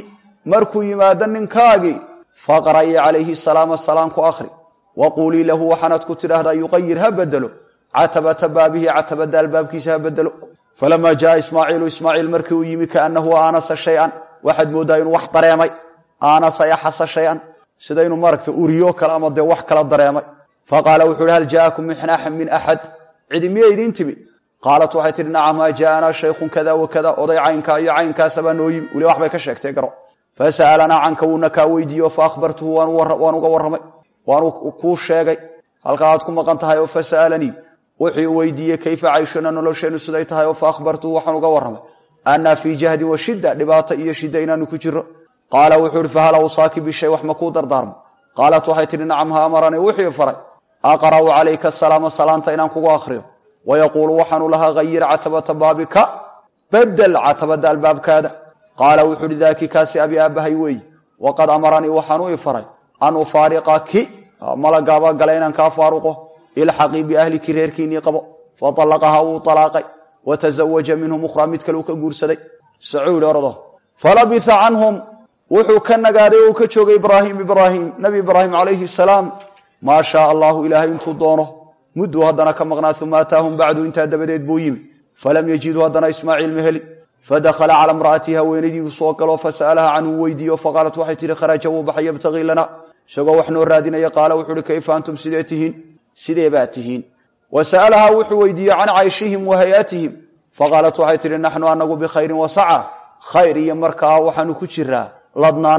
markuu yimaado ninkaagii faqra'ii calayhi salaama salaam ku akhri wa quulii lahu waxaanaad ku tidhaahdaa yuqayir ha bedelo catabata baabihi catabada albaabkiisa ha bedelo falamaa jaaa ismaaciilu ismaaciil markii uu yimi kaanahu aanasa shay-an waxaad mooddaa inuu wax dareemay aanasa yaxasa shay-an sida inuu maaragta uriyo kale ama dee wax kala dareemay faqaala wuxu uhi hal jaa'akum min axad cidi miya idiin timi qaalat waxay tihi nacam maa jaa'anaa shaykhun kada wa kada oday caynkaa iyo caynkaasabaa noo yimi weli wax bay ka sheegtay garo fasa'alanaa canka wuuna kaa weydiiye fa akhbartuhu waan uga warramay waanu kuu sheegay halkaa aad ku maqan tahay oo fasa'alanii wuxuu weydiiyey kayfa cayshuna nolosheennu siday tahay oo fa akhbartuhu waxaan uga warramay annaa fii jahdin wa shidda dhibaato iyo shidda inaanu ku jiro qaala wuxuu ihi fahal awsaaki bishay wax ma kuu dardaarmo qaalat waxay tihi nacam ha amaranii wixii faray aqra'u calayka asalaama salaanta inaan kugu akhriyo wayaquulu waxaanu lahaa hayir catabata baabika bedel catabada albaabkaada qaala wuxuu uhi daaki kaasi abi aabbahay weeyi waqad amaranii waxaanu i faray an ufaariqaki malagaaba gala inaan kaa faaruqo ilxaqii biahliki reerkiinnii qabo faallaqaha wuu alaaqay watazawaja minhum ukhraa mid kale uu ka guursaday sacuudi ordo falabitha canhum wuxuu ka nagaaday oo uu ka joogay ibraahim ibraahim nabi ibraahim calayhi salaam maa shaaa allahu ilaahay intuu doono mudduu haddana ka maqnaa uma ataahum bacdu intaa dabadeed buu yimi falam yajidhu haddana ismaaciil ma heli fadakhala cala imra'atihi haweenadiibuu soo galo fasa'alaha canhu weydiiyo faqaalat waxay tihi kharaja wuu baxay yabtagii lana isagoo wax noo raadinaya qaala wuxu uhi kayfa antum sidee tihiin sidee baad tihiin wa sa'alahaa wuxuu weydiiyey can cayshihim wa hayatihim faqaalat waxay tihi naxnu anagu bikhayrin wasaca khayr iyo markaa waxaanu ku jiraa ladnaan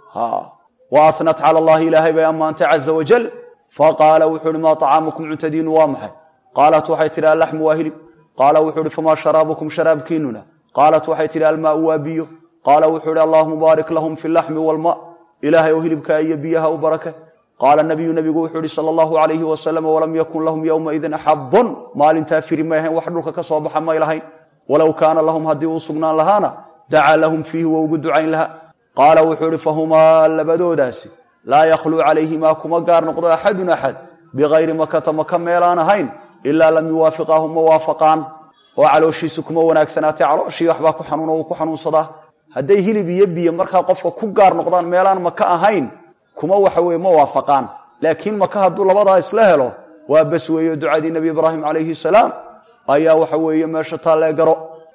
wa ahnat cala allahi ilaahay bay ammaantay caza wajal faqaala wuxuu uhi maa طacaamukum cuntadiinu waa maxay qaalat waxay tihi allaxmu waa hilib qaala wuxuu uhi famaa sharaabukum sharaabkiinuna qaalat waxay tihi almaau waa biyo qaala wuxuu ihi allahuma baarik lahum fi laxmi walma ilaahay oo hilibkaa iyo biyaha u barake qaala nabiyu nabigu wuxuu ihi sala allahu alayhi wasalam walam yakun lahum yowmaidin xabun maalintaa firi may ahayn wax dhulka ka soo baxa may lahayn walow kaana lahum haddii uu sugnaan lahaana dacaa lahum fiihi wa ugu ducayn lahaa qaala wuxuu ihi fahumaa labadoodaasi laa yakhluu calayhimaa kuma gaar noqdo axadun axad bikayri makata maka meelaan ahayn ilaa lam yuwaafiqaahu ma waafaqaan oo calooshiisu kuma wanaagsanaatay calooshii waxbaa ku xanuuno uu ku xanuunsadaa hadday hilib iyo biyo markaa qofka ku gaar noqdaan meelaan maka ahayn kuma waxa weye ma waafaqaan laakiin maka hadduu labadaa isla helo waa bas weeyo ducadii nebi ibraahim calayhi salaam ayaa waxa weeye meesha taallee garo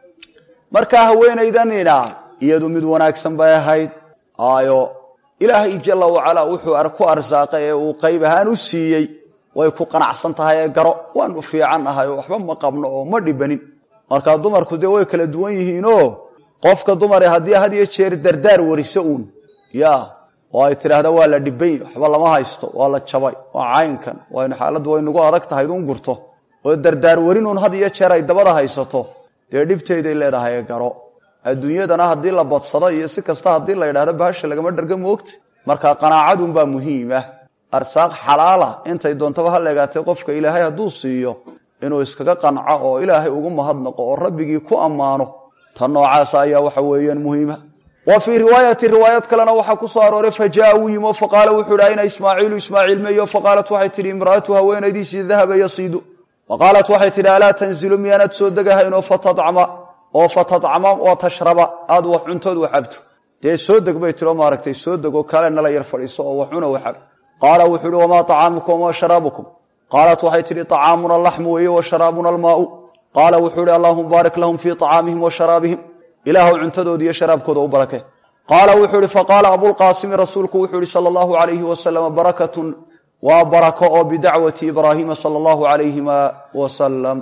markaa haweenaydanina iyadu mid wanaagsan bay ahayd aayo ilaahay jalla wacalaa wuxuu ku arsaaqay ee uu qayb ahaan u siiyey way ku qanacsan tahay ee garo waanu fiican ahay oo waxba ma qabno oo ma dhibanin markaa dumarku dee way kala duwan yihiinoo qofka dumare haddii had iyo jeer dardaar wariso uun ya oo ay tidhaahda waa la dhibany waxba lama haysto waa la jabay waa caynkan waynu xaaladdu waynugu adag tahay un gurto oo dardaar warinuun had iyo jeer ay dabada haysato dee dhibteyday leedahay ee garo adduunyadana haddii la badsado iyo si kasta haddii la yidhahdo bahasha lagama dharga moogta marka qanaacadunbaa muhiimah arsaaq xalaala intay doontaba ha leegaatay qofka ilaahay hadduu siiyo inuu iskaga qanco oo ilaahay ugu mahadnaqo oo rabbigii ku ammaano tan noocaasa ayaa waxa weeyaan muhiima wa fii riwaayati riwaayad kalena waxaa ku soo arooray fa jaa uu yimo faqaala wuxuu ihi ayna ismaaciilu ismaaciil meeyo faqaalat waxay tihi imra'atu haweenaydiisii dahaba yasiidu faqaalat waxay tihi alaa tanzilu miyaanad soo degahaynoo fatadcama oo fatadcama oo tashraba aad wax cuntood wax cabto dee soo deg bay tiro maaragtay soo degoo kale nala yar fadhiiso oo wax cuna waxab qaala wuxuu uhi wamaa طacaamukum wamaa sharaabukum qaalat waxay tihi طacaamuna alaxmu weeye wa sharaabuna almaau qaala wuxuu ihi allahuma baarik lahum fii طacaamihim wa sharaabihim ilaahu cuntadooda iyo sharaabkooda u barake qaala wuxuu ihi faqaala abulqaasimi rasuulku wuxuu ihi sala allahu alayhi wasalam barakatun waa barako oo bidacwati ibraahiima sala allahu alayhima wasalam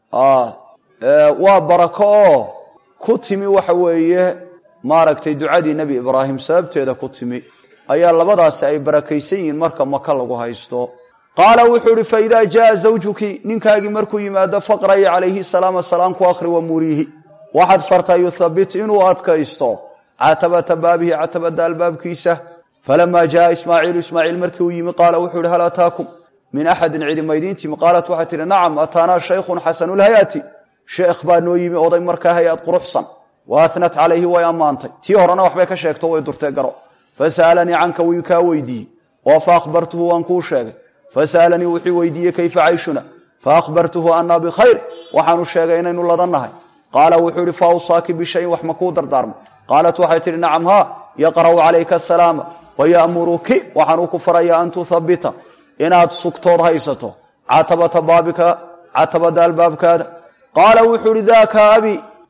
waa barako oo ku timi waxa weeye maaragtay ducadii nebi ibraahim sababteeda ku timi ayaa labadaasi ay barakaysan yihiin marka maka lagu haysto qaala wuxuu ihi faidaa jaaa zawjuki ninkaagii markuu yimaado faqra'i calayhi salaama salaam ku akhri wa muriihi waxaad fartaa yuthabit inuu adkaysto catabata baabihi catabada albaabkiisa falamaa jaaa ismaaciilu ismaaciil markii uu yimi qaala wuxuu ihi hal ataakum min axadin cidi maydiintiimi qaalat waxay tihi nacam ataanaa shaykhun xasanulhayaati sheekh baa noo yimi oday markaa hay-ad quruxsan wa atnat calayhi way ammaantay tii horena waxbay ka sheegto way durtee garo fasa'alanii canka wii kaa weydiiyey oo fa akhbartuhu waan kuu sheegay fasa'alanii wuxuu weydiiyey kayfa cayshuna fa akhbartuhu annaa bikhayr waxaanu sheegay inaynu ladannahay qaala wuxuu ihi fa awsaaki bishayin wax ma kuu dardaarmo qaalat waxay tihi nacam haa yaqra'u calayka asalaama waya'muruki waxaanuu ku farayaa an tuthabita inaad sugtood haysato catabata baabika catabada albaabkaada qaala wuxuu uhi daaka abi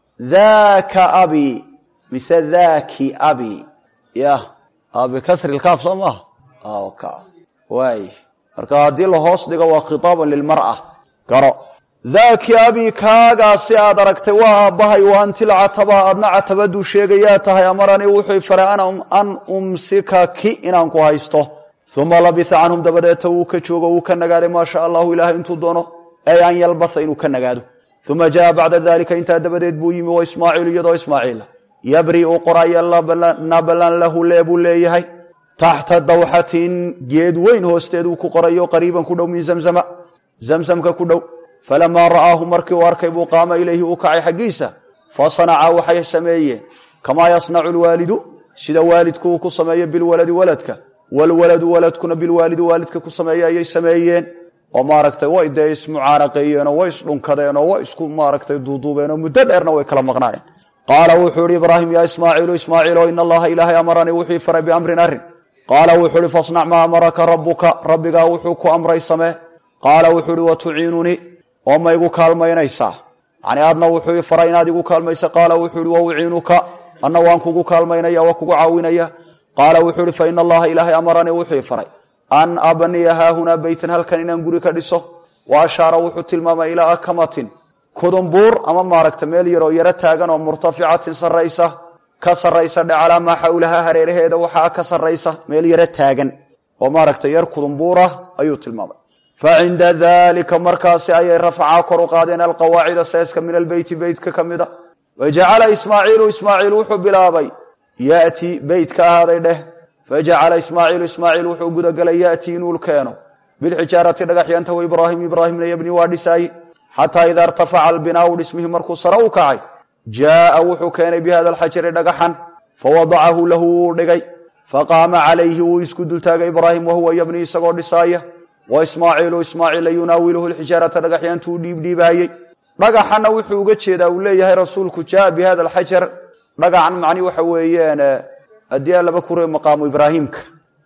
daaka abi mise daaki abi ya bikasri lkaaf soo maaha waay marka haddii la hoos dhigo waa khitaaban lilmar'a garo daaki abi kaagaasi aad aragtay waa aabbahay wa anti lcataba adna catabaduu sheegayaa tahay amaranii wuxuu faray an umsikaki inaan ku haysto uma labisa canhum dabadeeta wuu ka joogo wuu ka nagaaday maa sha allahu ilaahay intuu doono ay an yalbasa inuu ka nagaado uma jaa bacda dalika intaa dabadeed buu yimi wa ismaaciilu iyadoo ismaaciila yabri'u qoraya nabalan lahu lee buu leeyahay taxta dawxatin geed weyn hoosteeduu ku qorayo qariiban ku dhow min zamzama zamsamka ku dhow falamaa ra'aahu markii uu arkay buu qaama ilayhi uu kacay xaggiisa fasanaca waxay sameeyeen kamaa yasnacu lwaalidu sida waalidku uu ku sameeyo bilwaladi waladka walwaladu waladkuna bilwaalidi waalidka ku sameeya ayay sameeyeen oo maaragtay way dee ismucaanaqeeyeenoo way isdhunkadeenoo way isku maaragtay duuduubeenoo muddo dheerna way kala maqnaayeen qaala wuxuu ihi ibraahim yaa ismaaciilu ismaaciilo in allaha ilaahay amaranii wuxuu faray biamrin arrin qaala wuxuu ihi fasnac maa amaraka rabuka rabbigaa wuxuu ku amray samee qaala wuxuu ihi watuciinunii oo ma igu kaalmaynaysaa yani adna wuxuu faray inaad igu kaalmaysa qaala wuxuu ihi wauciinuka anna waan kugu kaalmaynaya waa kugu caawinaya qaala wuxuu ihi faina allaha ilaahay amaranii wuxuu faray an abniya haahunaa beytan halkan inaan guri ka dhiso wa ashaara wuxuu tilmaamay ilaa akamatin kudumbuur ama maaragta meel yaroo yaro taagan oo murtaficatin saraysa ka saraysa dhe calaa maa xawlaha hareeraheeda waxaa ka saraysa meel yaro taagan oo maaragta yar kudumbuurah ayuu tilmaamay fa cinda dalika markaasi ayay rafacaa kor u qaadeen alqawaacida seeska min albeyti beytka ka mid a wa jacala ismaaciilu ismaaciil wuxuu bilaabay yati beyt ka ahaaday dheh fajacala ismaaciilu ismaaciil wuxuu gudagelay yati inuu keeno bilxijaarati dhagaxyanta wa ibraahim ibraahimna yabni waa dhisaaye xataa idaa irtafaca albinaau dhismihii markuu sare u kacay jaaa wuxuu keenay bi hada alxajari dhagaxan fawadacahu lahu wuu dhigay faqaama calayhi wuu isku dultaagay ibraahim wahuwa yabni isagoo dhisaaya wa ismaaciilu ismaaciila yunaawiluhu lxijaarata dhagaxyaantu u dhiibdhiibaayey dhagaxana wuxuu uga jeedaa uu leeyahay rasuulku jaa bi hada alxajar dhagacan macni waxa weeyaan haddii laba kure maqaamu ibraahimka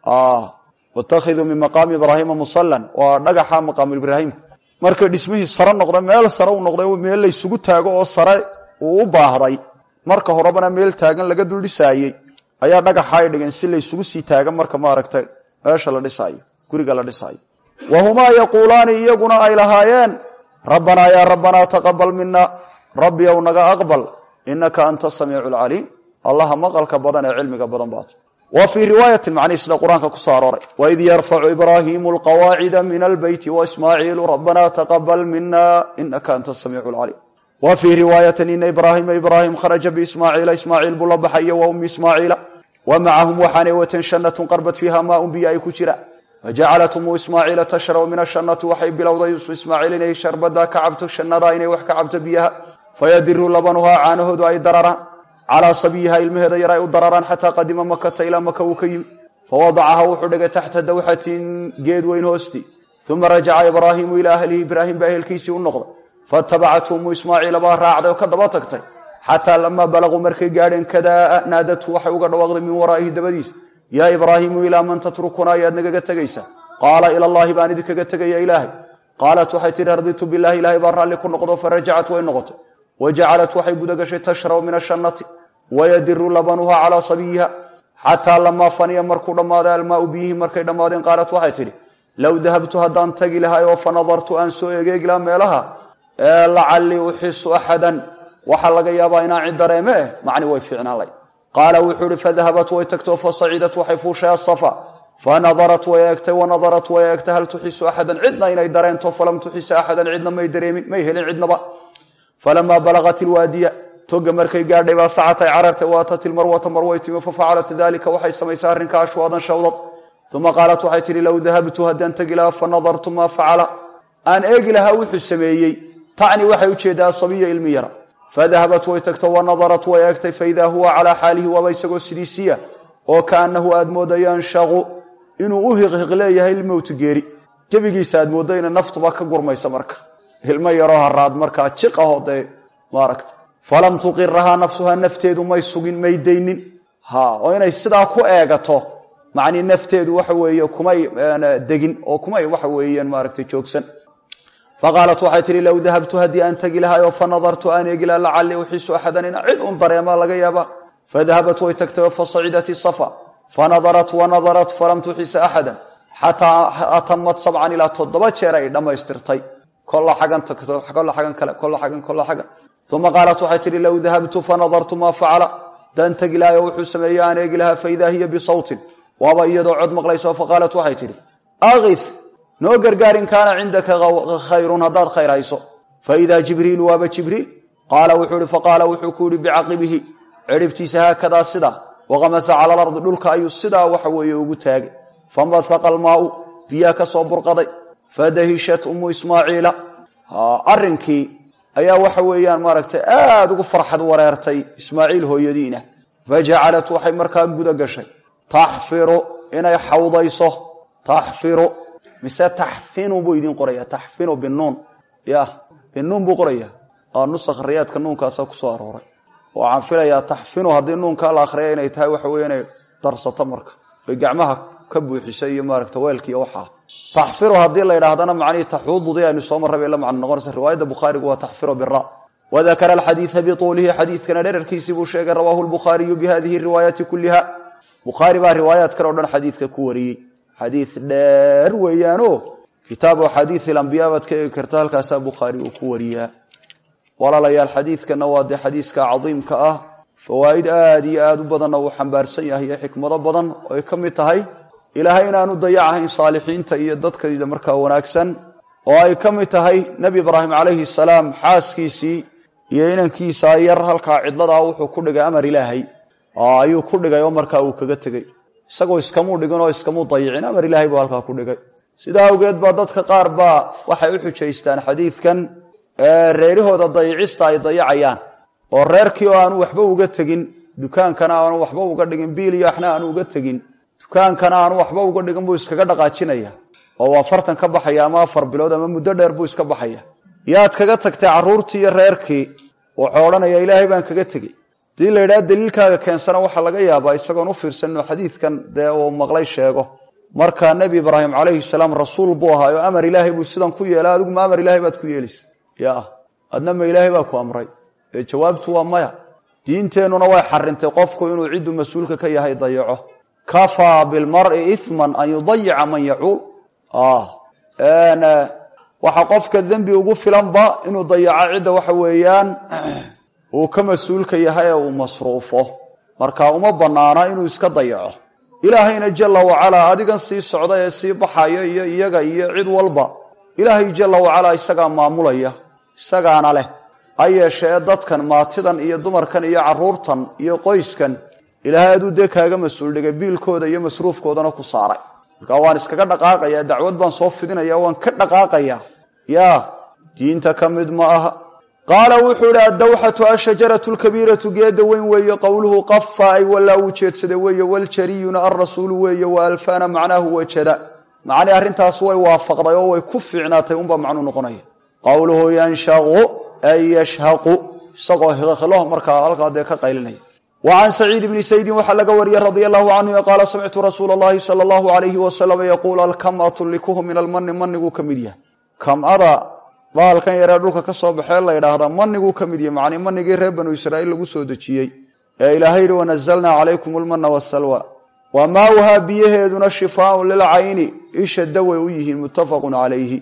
watakhiduu min maqaami ibraahima musalan waa dhagaxa maqaamu ibraahimka markay dhismihii sare noqda meel sare u noqday meel laysugu taago oo sare uu u baahday marka horebana meel taagan laga dul dhisaayey ayaa dhagaxa ay dhigeen si laysugu sii taagan marka maaragtay meesha la dhisaayo guriga la dhisaayo wa humaa yaquulaani iyaguna ay lahaayeen rabbanaa yaa rabbanaa taqabal mina rabbi ow naga aqbal inaka anta samiicu lcaliim allaha maqalka badan ee cilmiga badan baat wa fii riwaayatin macnihi sida qur-aanka kusoo arooray waid yarfacu ibraahimu alqawaacida min albeyti waismaaciilu rabbanaa taqabal mina inaka anta samiicu lcaliim wa fii riwaayatin ina ibraahima ibraahim kharaja biismaaciila ismaaciil buu la baxaya wa ummi ismaaciila wa macahum waxaanay wateen shanatun qarbad fiiha maaun biyo ay ku jiraan fajacalat umu ismaaciila tashrabu min ashanati waxay bilowday ismaaciil inay sharbada ka cabto shanadaa inay wax ka cabto biyaha fayadiru labanuhaa caanahoodu ay dararaan calaa sabiyiha ilmaheeda yar ay u dararaan xataa qadima makata ilaa maka uu ka yimi fawadacaha wuxuu dhigay taxta dawxatin geed weyn hoosti uma rajaca ibraahimu ilaa ahlihi ibraahim baa ehelkiisii u noqday fatabacathu umu ismaaciila baa raacday oo ka daba tagtay xataa lamaa balaquu markay gaadheen kadaa naadatu waxay uga dhawaaqday min waraa'ihi dabadiisa yaa ibraahimu ilaa man tatrukuna ayaad nagaga tegaysaa qaala ila llahi baan idinkaga tegaya ilaahay qaalat waxay tihi raditu bilahi ilahay baa raalli ku noqdo farajacat way noqotay wa jacalat waxay guda gashay tashrabu min ashannati wayadiru labanuha calaa sabiyiha xataa lamaa faniya markuu dhammaaday almaau biyihi markay dhammaadeen qaalat waxay tidhi low dahabtu haddaan tagi lahay oo fa nadartu aan soo egeegi laha meelaha ee lacallii uxisu axadan waxaa laga yaabaa inaan cid dareeme eh macni way fiicnaan lay qaala wuxuu ihi fadahabat way tagtoo fasacidat waxay fuushay asafa fanadarat way eegtay wanadarat way eegtay hal tuxisu axadan cidna inay dareento falam tuxisa axadan cidna may dareemin may helin cidnaba falamaa balagat ilwaadiya toga markay gaadhay baa sacatay carartay waatat ilmarwata marway timi fafacalat dalika waxay samaysay arrinka ashwaadan shawdad uma qaalat waxay tihi low dahabtu haddaan tegi lahaa fanadartu maa facala aan eegi lahaa wuxuu sameeyey tacni waxay ujeedaa sabiya ilmi yara fadahabat way tagto wanadarat way eegtay faidaa huwa calaa xaalihi waaba isagoo sidiisiya oo kaanahu aad mooda yanshaqu inuu u hiqhiq leeyahay ilmowtu geeri gebigiisa aad mooddo ina naftuba ka gurmaysa marka ilmo yaroo haraad markaa jiqaho dee maaragta falam tuqirahaa nafsuhaa nafteedu may sugin may daynin ha oo inay sidaa ku eegato macnii nafteedu waxa weeye kumay degin oo kumay waxa weeyaan maaragtay joogsan faqaalat waxay tihi low dahabtu haddii aan tegi lahaayoo fa nadartu aan eegi laha lacallii uxiisu axadan ina cid un dareema laga yaaba fadahabat way tagtay fasacidat isafa fanadarat wanadarat falam tuxisa axadan xataa atamad sabcan ilaa toddoba jeer ay dhammaystirtay kolla xagan tagto kolla xagan kale kolla xagan kolla xagan uma qaalat waxay tihi low dahabtu fanadartu maa facala daan tegi lahayo wuxuu sameeyey aan eegi lahaa faidaa hiya bisawtin waaba iyadoo cod maqlayso faqaalat waxay tidhi akif noo gargaar in kaana cindaka khayrun haddaad khayr hayso faidaa jibriilu waaba jibriil qaala wuxuu ihi faqaala wuxuu ku yihi bicaqibihi ciribtiisa haakadaa sidaa waqamasa cala alardi dhulka ayuu sidaa waxa weeye ugu taagay fambahaqa almaau biyaa ka soo burqaday fadahishat ummu ismaaciila arrinkii ayaa waxa weeyaan maaragtay aada ugu farxad wareertay ismaaciil hooyadiina fajacalat waxay markaa guda gashay taxfiru inay xawdayso taxfiru mise taxfinu buu idin qoraya taxfinu binuun ya binuun buu qoraya nusakh riyaadka nuunkaasa kusoo arooray waxaan filayaa taxfinu haddii nuunka la akhriya inay tahay waxa weye inay darsato marka oy gacmaha ka buuxiso iyo maaragta weelkiiyo waxaa taxfiru haddii la yidhaahdana macnihii taxuududii aynu soo marraba la macno noqonaysa riwaayadda bukhaarigu waa taxfiru bira wadakara alxadiida bituulihi xadiidkana dherarkiisii buu sheegay rawaahu lbukhaariyu bihadihi riwaayaati kuliha bukhaari baa riwaayaad kale o dhan xadiidka ku wariyey xadiid dheer weeyaano kitaabu axaadiid ilambiyaa baad ka eegi karta halkaasaa bukhaari uu ku wariyaa walaalayaal xadiidkana waa dee xadiiska cadiimka ah fawaa'id aad iyo aad u badanna uu xambaarsan yahay iyo xikmado badan oo ay ka mid tahay ilaahay inaanu dayacahayn saalixiinta iyo dadkayda markaa wanaagsan oo ay ka mid tahay nebi ibraahim calayhi salaam xaaskiisii iyo inankiisa yar halkaa cidladaa wuxuu ku dhigay amar ilaahay ayuu ku dhigay oo markaa uu kaga tegey isagoo iskamuu dhigin oo iskamuu dayicin amar ilaahay buu halkaa ku dhigay sidaa awgeed baa dadka qaar baa waxay u xujaystaan xadiidkan reerahooda dayicista ay dayacayaan oo reerkii oo aanu waxba uga tegin dukaankana aanu waxba uga dhigin biilyaxna aanu uga tegin dukaankana aanu waxba uga dhigin buu iskaga dhaqaajinaya oo waa fartan ka baxaya ama afar bilood ama muddo dheer buu iska baxaya yaad kaga tagtay carruurtii iyo reerkii wuxuu odhanaya ilaahay baan kaga tegey hadii la yidhaha daliilkaaga keensana waxaa laga yaabaa isagoon u fiirsanno xadiidkan dee uu maqlay sheego marka nebi ibraahim calayhi salaam rasuul buu ahaa oo amar ilaahay buu sidan ku yeelay adigu ma amar ilaahay baad ku yeelaysa ya adna ma ilaahay baa ku amray ee jawaabtu waa maya diinteennuna way xarintay qofku inuu cidduu mas-uulka ka yahay dayaco kafaa bilmari iman an yudayica man yacuul waxa qofka dembi ugu filanba inuu dayaco cidda waxa weeyaan uu ka mas-uulka yahay ee uu masruufo marka uma banaana inuu iska dayaco ilaahayna jala wacalaa adigan sii socda ee sii baxaya iyo iyaga iyo cid walba ilaahay jala wacalaa isagaa maamulaya isagaana leh ha yeeshee dadkan maatidan iyo dumarkan iyo caruurtan iyo qoyskan ilaahay aduu dee kaaga mas-uul dhigay biilkooda iyo masruufkoodana ku saaray marka waan iskaga dhaqaaqaya dacwad baan soo fidinaya waan ka dhaqaaqaya ya diinta ka mid ma aha qaala wuxuu ihi addawxatu ashajaratu lkabiiratu geeda weyn weeye qowluhu qafa ay walaa uu jeedsada weeye waljariyuna alrasuulu weeye wa alfana macnaahu wajada macnii arrintaas way waafaqday oo way ku fiicnaatay unbaa macnuu noqonaya qowluhu yanshaqu ay yashhaqu isagoo hiqlo markaa halkaa dee ka qaylinaya wa can saciid bni saydin waxaa laga wariyey radia allahu canhu qaala samictu rasuula allahi sala allahu alayhi wasalam yaquul alkamatu likuhu min almani maniguu ka mid yahay kamada baalkan yaree dhulka ka soo baxee la ydhaahdaa maniguu ka mid yahay macnii manigii reer banu israa'iil lagu soo dejiyey ee ilaahay yihi wanazalnaa calaykum almana wasalwa wa maauhaa biyaheeduna shifaaun lilcayni isha daway u yihiin muttafaqun calayhi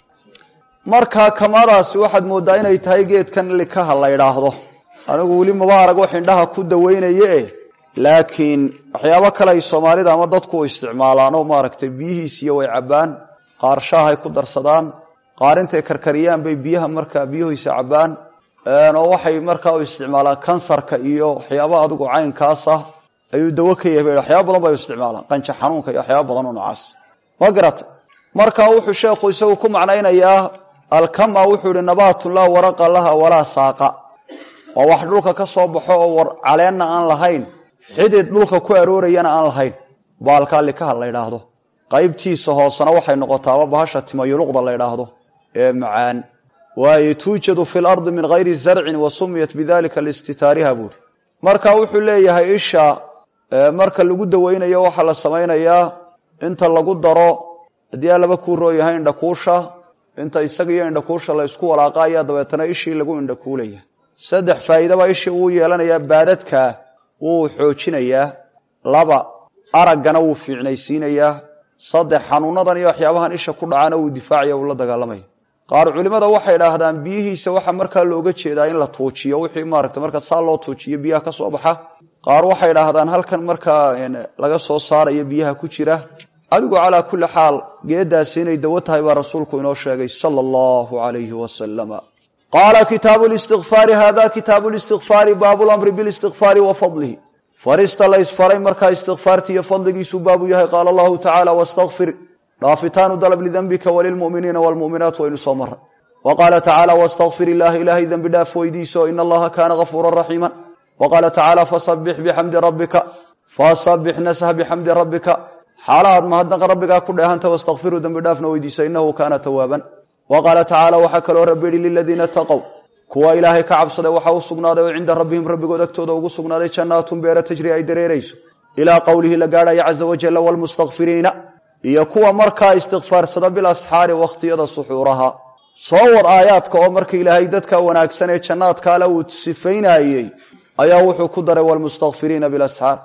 markaa kamadaasi waxaad mooddaa inay tahay geedkan likaha la ydhaahdo anigu weli maba arag wax indhaha ku daweynaye eh laakiin waxyaabo kale ay soomaalida ama dadku u isticmaalaan oo maaragtay biyihiisiyo way cabbaan qaar shaahay ku darsadaan qaar intay karkariyaan bay biyaha markaa biyahiisa cabbaan oo waxay markaa u isticmaalaan kansarka iyo waxyaaba adigu caynkaas ah ayuu dawo ka yahay waxyaaba badan bay u isticmaalaan qanja xanuunka iyo waxyaaba badan oo noocaas ma garata marka wuxuu sheekhu isagu ku macnaynayaa alkama wuxuu ihi nabaatun laa waraqa laha walaa saaqa waa wax dhulka ka soo baxo oo caleenna aan lahayn xidid dhulka ku aroorayana aan lahayn baalkaa likaha la ydhaahdo qaybtiisa hoosena waxay noqotaaba bahasha timayuluqda la ydhaahdo ee macaan waaye tuujadu fi lardi min hayri zarcin wa sumiyat bidalika listitaariha buuri marka wuxuu leeyahay isha marka lagu daweynayo waxaa la samaynayaa inta lagu daro haddii aa laba kuu rooyahay indhakuusha inta isaga iyo indhakuusha la isku walaaqa ayaa dabeetana ishii lagu indhakuulaya saddex faa'iidaba ishii wuu yeelanayaa baadadka wuu xoojinayaa laba araggana wuu fiicnaysiinayaa saddex xanuunadan iyo waxyaabahan isha ku dhacana wuu difaacaya uu la dagaalamaya qaar culimmada waxay idhaahdaan biyihiisa waxaa markaa looga jeedaa in la tuujiyo wixii maarata marka saa loo tuujiyo biyaha ka soo baxa qaar waxay idhaahdaan halkan markaa laga soo saarayo biyaha ku jira adigu calaa kulli xaal geedaasi inay dawo tahay baa rasuulku inoo sheegay sala allahu alayhi wasalama qaala kitaabu listikfaari hada kitaabu listikfaari baabu lamri bilistikfaari wa fadlihi farista la ysfaray markaa istikfaarti iyo fadligiisuu baabu yahay qaala allahu tacaala wastakfir dhaafitaanu dalab lidembika walilmuminiina wlmuminaat waynu soo maray wa qaala tacaala wastakfir ilaah ilaahay dembi dhaaf weydiiso in allaha kaana gafuura raxiima wa qaala tacaala fasabix bixamdi rabbika fasabix nasah bixamdi rabbika xaalahaad mahadnaqa rabbigaa ku dheehanta wastakfiruu dembi dhaafna weydiiso inahu kaana tawaaban wa qaala tacaala waxaa kaloo rabbi yihi liladiina taqow kuwa ilaahay ka cabsaday waxaa u sugnaaday oo cinda rabbihim rabbigood agtooda ugu sugnaaday jannaatun beera tajri ay dareerayso ilaa qowlihi la gaadhaya caza wajalla wlmustakfiriina iyo kuwa markaa istikfaarsada bilasxaari wakhtiyada suxuuraha soo wad aayaadka oo marka ilaahay dadka wanaagsan ee jannaadkaale uu sifaynayey ayaa wuxuu ku daray wlmustakfiriina bilasxaar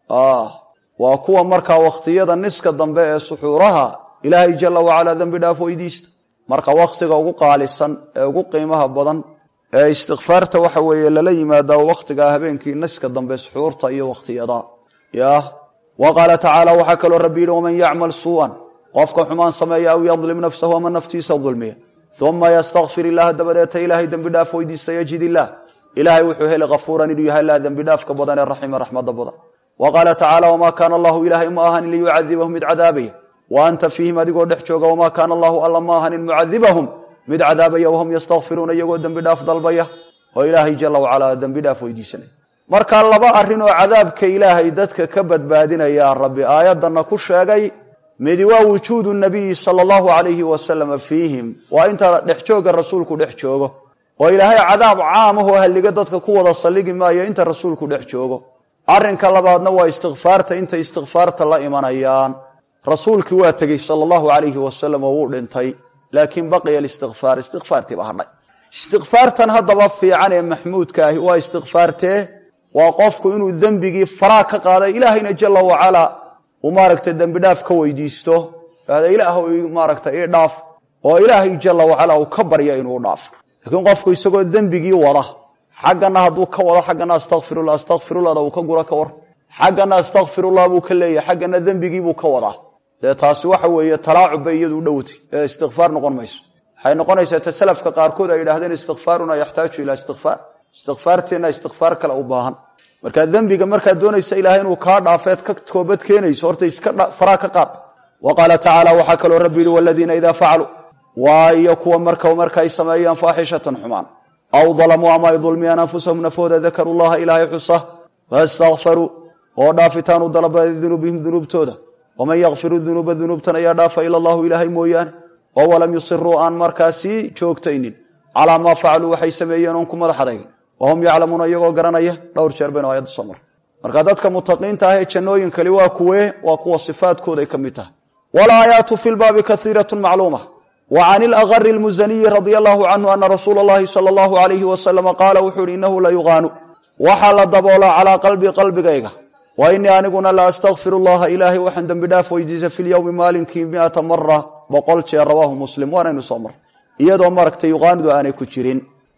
waa kuwa markaa wakhtiyada niska dambe ee suxuuraha ilaahay jala wacalaa dembi dhaaf weydiista marka wakhtiga ugu qaalisan ee ugu qiimaha badan ee istikfaarta waxa weeye lala yimaadaa wakhtigaa habeenkii niska dambe suxuurta iyo wakhtiyada ya wa qaala tacaala waxaa kaloo rabbi yidhi waman yacmal suu'an qofka xumaan sameeya aw yadlim nafsahu ama naftiisa dulmiya uma yastakfir illaha dabadeeta ilaahay dembi dhaaf weydiista yajid illaah ilaahay wuxuu heli kafuuran inuu yahay laa dembi dhaafka badan ee raxima raxmada badan wa qaala tacaala wamaa kaana allahu ilaahay ma ahanin liyucadibahum mid cadaabaya wa anta fiihim adigoo dhex jooga wamaa kaana allahu alla ma ahanin mucadibahum mid cadaabaya wahum yastakfiruuna iyagoo dembi dhaaf dalbaya oo ilaahay jala wacalaa dembi dhaaf weydiisanaya marka laba arrin oo cadaabka ilaahay dadka ka badbaadinaya rabbi aayadana ku sheegay midi waa wujuudu nabiyi sala allahu alayhi wasalama fiihim waa inta dhex jooga rasuulku dhex joogo oo ilaahay cadaab caamahoo halliga dadka ku wada salligi maayo inta rasuulku dhex joogo arrinka labaadna waa istikfaarta intay istikfaarta la imanayaan rasuulkii waa tegey sala allahu alayhi wasalam oo wuu dhintay laakiin baqiya alistikfaar istikfaartiiba hadhay istikfaartan haddaba fiican ee maxmuudka ahi waa istikfaartee waa qofku inuu dembigii faraa ka qaaday ilaahayna jala wacalaa uu maaragta dembi dhaaf ka weydiisto ada ilaah maaragta ii dhaaf oo ilaahay jala wacalaa uu ka barya inuu dhaaf laakiin qofku isagoo dembigii wada xaggana hadduu ka wado xaggana astakfirullah astakfirullahda uu ka gura ka war xaggana astakfirullah buu ka leeyahay xaggana dembigiibuu ka wadaa dee taasi waxa weeye talaacub bay iyadu u dhowtay ee istikfaar noqon mayso waxay noqonaysaa ta salafka qaarkood ay yidhahdeen istikfaaruna yaxtaaju ilaa istikfaar istikfaarteenna istikfaar kale u baahan markaa dembiga markaad doonaysa ilahay inuu kaa dhaafeed ka toobad keenayso horta iska faraa ka qaad wa qaala tacaala waxaa kaloo rabbi yihi waladiina idaa facaluu waa iyo kuwa marka marka ay sameeyaan faaxishatan xumaan aw dalamuu ama ay dulmiyaan anfusahum nafooda dakaruu llaha ilaahay xusa faistakfaruu oo dhaafitaan u dalaba dunuubihim dunuubtooda waman yakfiru dunuuba dunuubtan ayaa dhaafa ila allahu ilaahay mooyaane oo walam yusiruu aan markaasii joogtaynin calaa maa facaluu waxay sameeyeen oon ku madax adaygin wahum yaclamuuna iyagoo garanaya dhowr jeer baynu aayadda soo mar marka dadka mutaqiinta ah ee jannooyin kali waa kuwee waa kuwa sifaadkooday ka mid tahay walaayaatu fi lbaabi kaiiratu macluuma wa can ilagari lmusaniyi radia allahu canhu ana rasuula allahi sala allahu alayhi wasalama qaala wuxuu ihi inahu la yuqaanu waxaa la daboolaa calaa qalbii qalbigayga wa inii aniguna la astakfiru llaha ilaahay waxaan dembi dhaaf weydiisa fi lyowmi maalinkii miata mara boqol jeer rawaahu muslim waanaynu soo mar iyadoo maragtay yuqaanidu aanay ku jirin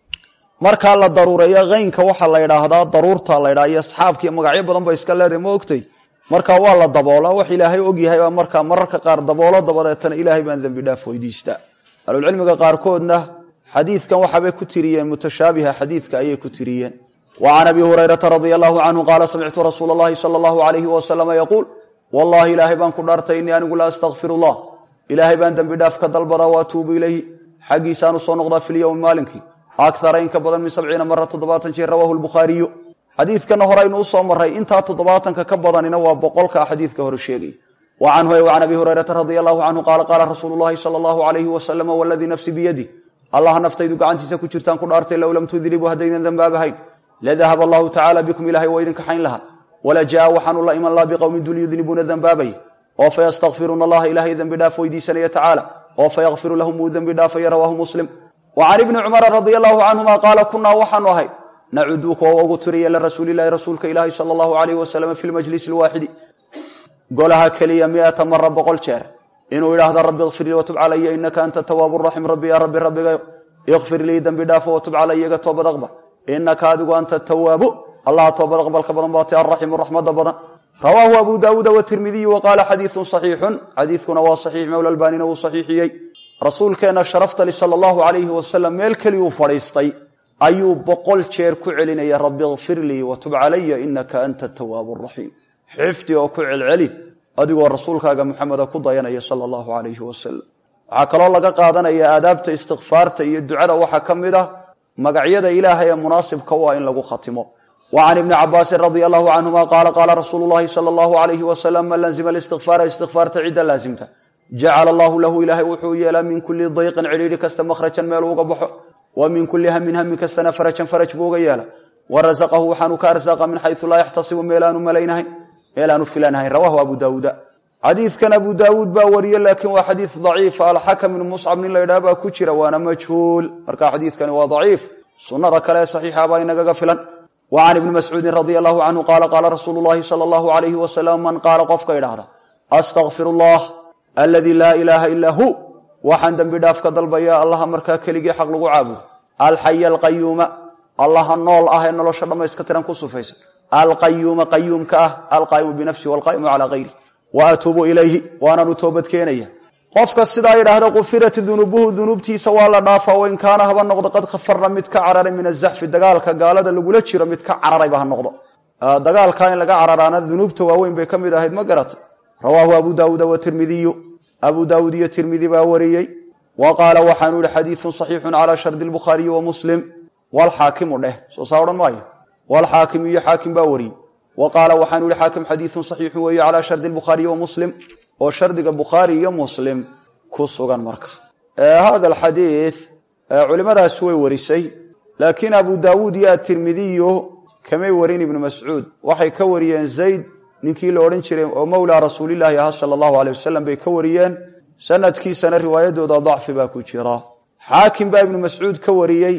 markaa la daruureeyo keynka waxaa la ydhaahdaa daruurta la ydhaa iyo asxaabkiiyo magacyo badan ba iska leedahay ma ogtay marka waa la daboolaa wax ilaahay ogyahay baa markaa mararka qaar daboolo dabadeetana ilaahay baan dembi dhaaf weydiistaa ahlulcilmiga qaarkoodna xadiidkan waxaabay ku tiriyeen mutashaabiha xadiidka ayay ku tiriyeen wa can abi hurayrata radia allahu canhu qaala samictu rasuula allahi sala allahu alayhi wasalama yaquul wallahi ilaahay baan ku dhaartay innii anigu la astakfiru llah ilaahay baan dembi dhaaf ka dalbadaa wa atuubu ilayhi xaggiisaan u soo noqdaa fi lyowmi maalinkii akara in ka badan min sabciina mara toddobaatan jeer rawaahu lbukhaariyu xadiidkana horeynu usoo maray intaa toddobaatanka ka badanina waa boqolka xadiidka hore sheegay wa canhu e can abi hurayrata radia allahu canhu qaala qaala rasuulu llahi sala allahu alayhi wasalama waladii nafsi biyadi allah naftaydu gacantiisa ku jirtaan ku dhaartay low lam tudribuu haddaydan dembaabahayn ladahab allahu tacala bikum ilahay waa idin kaxayn lahaa wala jaa waxaanu la iman laa biqowmin dul yudnibuuna dembaabay oo fayastakfiruuna allaha ilaahay dembi dhaaf weydiisanaya tacaala oo fayakfiru lahum uu dembi dhaafaya rawaahu muslim wa can ibni cumara radia allahu canhuma qaala kunaa waxaanu ahay nacudu kuwa ugu tiriya lirasuulilahi rasuulka ilaahi sala allahu alayh wasalam fi lmajlisi lwaaxidi golaha keliya miata mara boqol jeer inuu idhaahdo rabbi ikfir lii watub calaya inaka anta tawaabu raxim rabbi yaa rabbi rabbigayo ikfir lii dembi dhaafo watub calaya iga toobad aqbal inaka adigu anta tawaabu allaha toobad aqbalka badan baati alraximu raxmada badan rawaahu abu daawuuda watirmidiyu wa qaala xadiidun saxiixun xadiidkuna waa saxiix mowla albaanina wuu saxiixiyey rasuulkeenna sharaftali sala allahu calayhi wasalam meel keliyuu fadhiistay ayuu boqol jeer ku celinaya rabbi ikfir lii watub calaya inaka anta tawaabu raxiim xifdi oo ku celceli adigoo rasuulkaaga muxameda ku dayanaya sala allahu calayhi wasalam waxaa kaloo laga qaadanaya aadaabta istikfaarta iyo ducada waxaa ka mid ah magacyada ilaahay ee munaasibka u ah in lagu khatimo wa can ibni cabaasin radia allahu canhuma qaala qaala rasuulu llahi sala allahu alayhi wasalam man lazima listikfaara istikfaarta cidda laasimta jacala allahu lahu ilaahay wuxuu yeelaa min kulli dayqin cidhiidhi kasta makhrajan meel uga baxo wa min kulli hamin hamin kastana farajan faraj buu uga yeela wa rasaqahu waxaanu ka arsaqa min xayu laa yaxtasibu meelaanu malaynahayn meelaanu filanhayn rawahu abu daawuuda xadiidkan abu daawuud baa wariye laakiin waa xadiid daciif alxakam ibnu muscab nin la ydhaha baa ku jira waana majhuul marka xadiidkani waa daciif sunnada kale ee saxiixa baa inagaga filan wa can ibni mascuudin radia allahu canhu qaala qaala rasuulu llahi sala allahu alayhi wasalam man qaala qofka idhaahda astakfir allah aladii laa ilaaha ilaa hu waxaan dembi dhaaf ka dalbaya allaha markaa keligii xaq lagu caabudo alxaya alqayuuma allaha nool ah ee nolosha dhammayska tiran ku sufaysan alqayuuma qayuumka ah alqaa'imu binafsihi walqaa'imu calaa hayri wa atuubu ilayhi waanaanu toobad keenaya qofka sidaa yidhaahda qufirat dunuubuhu dunuubtiisa waa la dhaafaa wain kaana haba noqdo qad kafarna mid ka cararay min azaxfi dagaalka gaalada lagula jiro mid ka cararayba ha noqdo dagaalka in laga cararaana dunuubta waaweyn bay ka mid ahayd ma garata rawaahu abu daawuuda watirmidiyu abu daawuud iyo tirmidi baa wariyey wa qaala waxaanu yihi xadiidun saxiixun calaa shardi lbukhaariyi wa muslim walxaakimu dheh soo saa odhan maayo walxaakim iyo xaakim baa wariyey wa qaala waxaanu yihi xaakim xadiidun saxiixun weeye calaa shardi lbukhaariyi wa muslim oo shardiga bukhaari iyo muslim ku sugan marka hada alxadiid culimadaas way warisay laakiin abu daawuud iyo atirmidiyu kamay warin ibnu mascuud waxay ka wariyeen zayd ninkii la odhan jiray oo mowlaa rasuulilaahi ahaa sala allahu aleyh wasalam bay ka wariyeen sanadkiisana riwaayadooda dacfi baa ku jira xaakim baa ibnu mascuud ka wariyey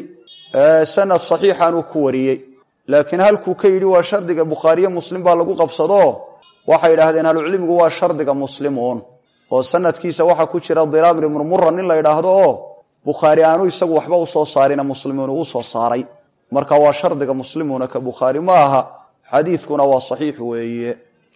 sanad saxiixanuu ku wariyey laakiin halkuu ka yidhi waa shardiga bukhaariye muslim baa lagu qabsado waxay idhaahdeen ahlucilmigu waa shardiga muslimuun oo sanadkiisa waxaa ku jira dilaamr ibnu mura nin la ydhaahdo oo bukhaari aanu isagu waxba usoo saarina muslimuun uu soo saaray marka waa shardiga muslimuuna ka bukhaari ma aha xadiidkuna waa saxiix weeye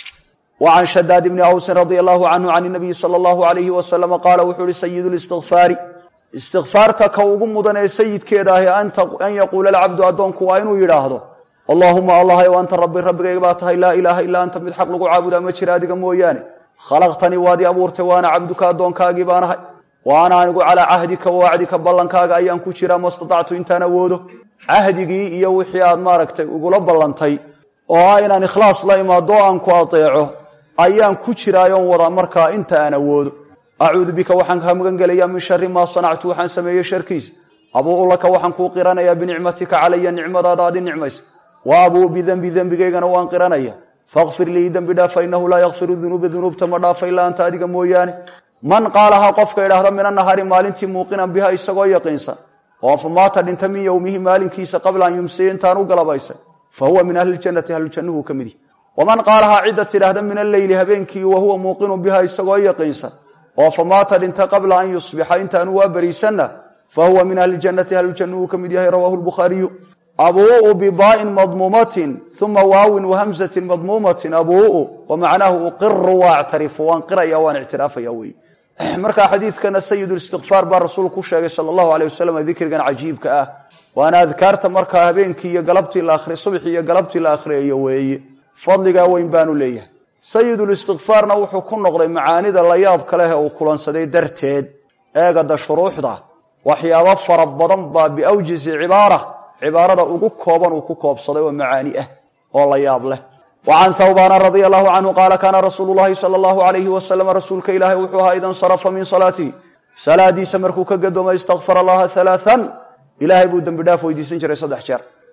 wa can shadaad bni awsin radia allahu canhu can nabiyi sala allahu alayhi wasalama qaala wuxuu ihi sayidu listikfaari istikfaarta ka ugu mudan ee sayidkeeda ahi an yaquula alcabdu addoonku waa inuu yidhaahdo allaahuma allahayow anta rabbi rabbigayga baa tahay laa ilaaha ilaa anta mid xaq lagu caabudaa ma jira adiga mooyaane khalaqtanii waad i abuurtay waana cabduka addoonkaagii baan ahay wa ana anigu calaa cahdika wacdika ballankaaga ayaan ku jiraa ma statactu intaan awoodo cahdigii iyo wixii aad maaragtay igula ballantay oo ah inaan ikhlaas la imaado o aan ku adeeco ayaan ku jiraayoon wada markaa inta aan awoodo acuudu bika waxaan kaa magan gelayaa min shari maa sanactu waxaan sameeyey sharkiisa abuu laka waxaan kuu qiranayaa binicmatika calaya nicmadaada aad i nicmaysa wa abuu bidenbi dembigaygana waan qiranaya fakfir lii dembi dhaaf fa inahu laa yakfiru dunuuba dunuubta ma dhaafa ilaa anta adiga mooyaane man qaalahaa qofka idhaahda min annahaari maalintii muuqinan biha isagoo yaqiinsan oo famaata dhinta min yowmihi maalinkiisa qabla an yumsiya intaan u galabaysan fa huwa min ahli ljannati ahlujannuhu ka midi waman qaalahaa cidda tidhaahda min alleyli habeenkii wa huwa muuqinun biha isagoo yaqiinsan oo famaata dhinta qabla an yusbixa intaanu waa beriisanna fa huwa min ahli ljannati ahlujannuhu ka mid yahay rawaahu lbukhaariyu abuu'u bibaa'in madmuumatin uma waawin wahamzatin madmuumatin abuu'u wa macnaahu uqiru waa actarifu waan qiraya waan ictiraafaya wey markaa xadiidkana sayidulistikfaar baa rasuulku ku sheegay sala allahu aleyh wasalam dikrigan cajiibka ah waana adkaarta markaa habeenkii iyo galabtii la akhri subxii iyo galabtii la akhriyayo weeye fadligaa weyn baanu leeyahay sayidulistikfaarna wuxuu ku noqday macaanida la yaabka leh ee uu kulansaday darteed eegada shuruuxda waxyaabo fara badan baa biawjizi cibaara cibaarada ugu kooban uu ku koobsaday oo macaani ah oo la yaab leh wa can thawbaana radia allahu canhu qaala kaana rasuulu llahi sala allahu alayhi wasalam rasuulka ilaahay wuxuu ahaa ida nsarafa min salaatihi salaadiisa markuu ka gadoomay istakfar allaha halaaan ilaahay buu dembi dhaaf weydiisan jiray saddex jeer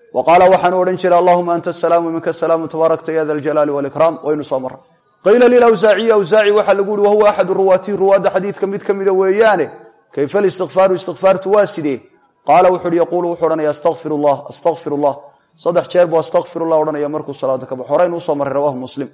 wa qaala waxaanu odhan jiray allahuma anta asalaamu minka asalaamu tabaarakta ya da aljalaali walikraam waynu soo marray qiila lilawsaaciyi awsaaci waxaa lagu yihi wahuwa axadu ruwaatihi ruwaadda xadiidka mid ka mida weeyaane kayfa listikfaaru istikfaartu waa sidee qaala wuxu uhi yaquulu wuxuu odhanaya astaqfir llah astaqfir llah saddex jeer buu astaqfir llah odhanaya markuu salaada ka baxo horaynu usoo marray rawahu muslim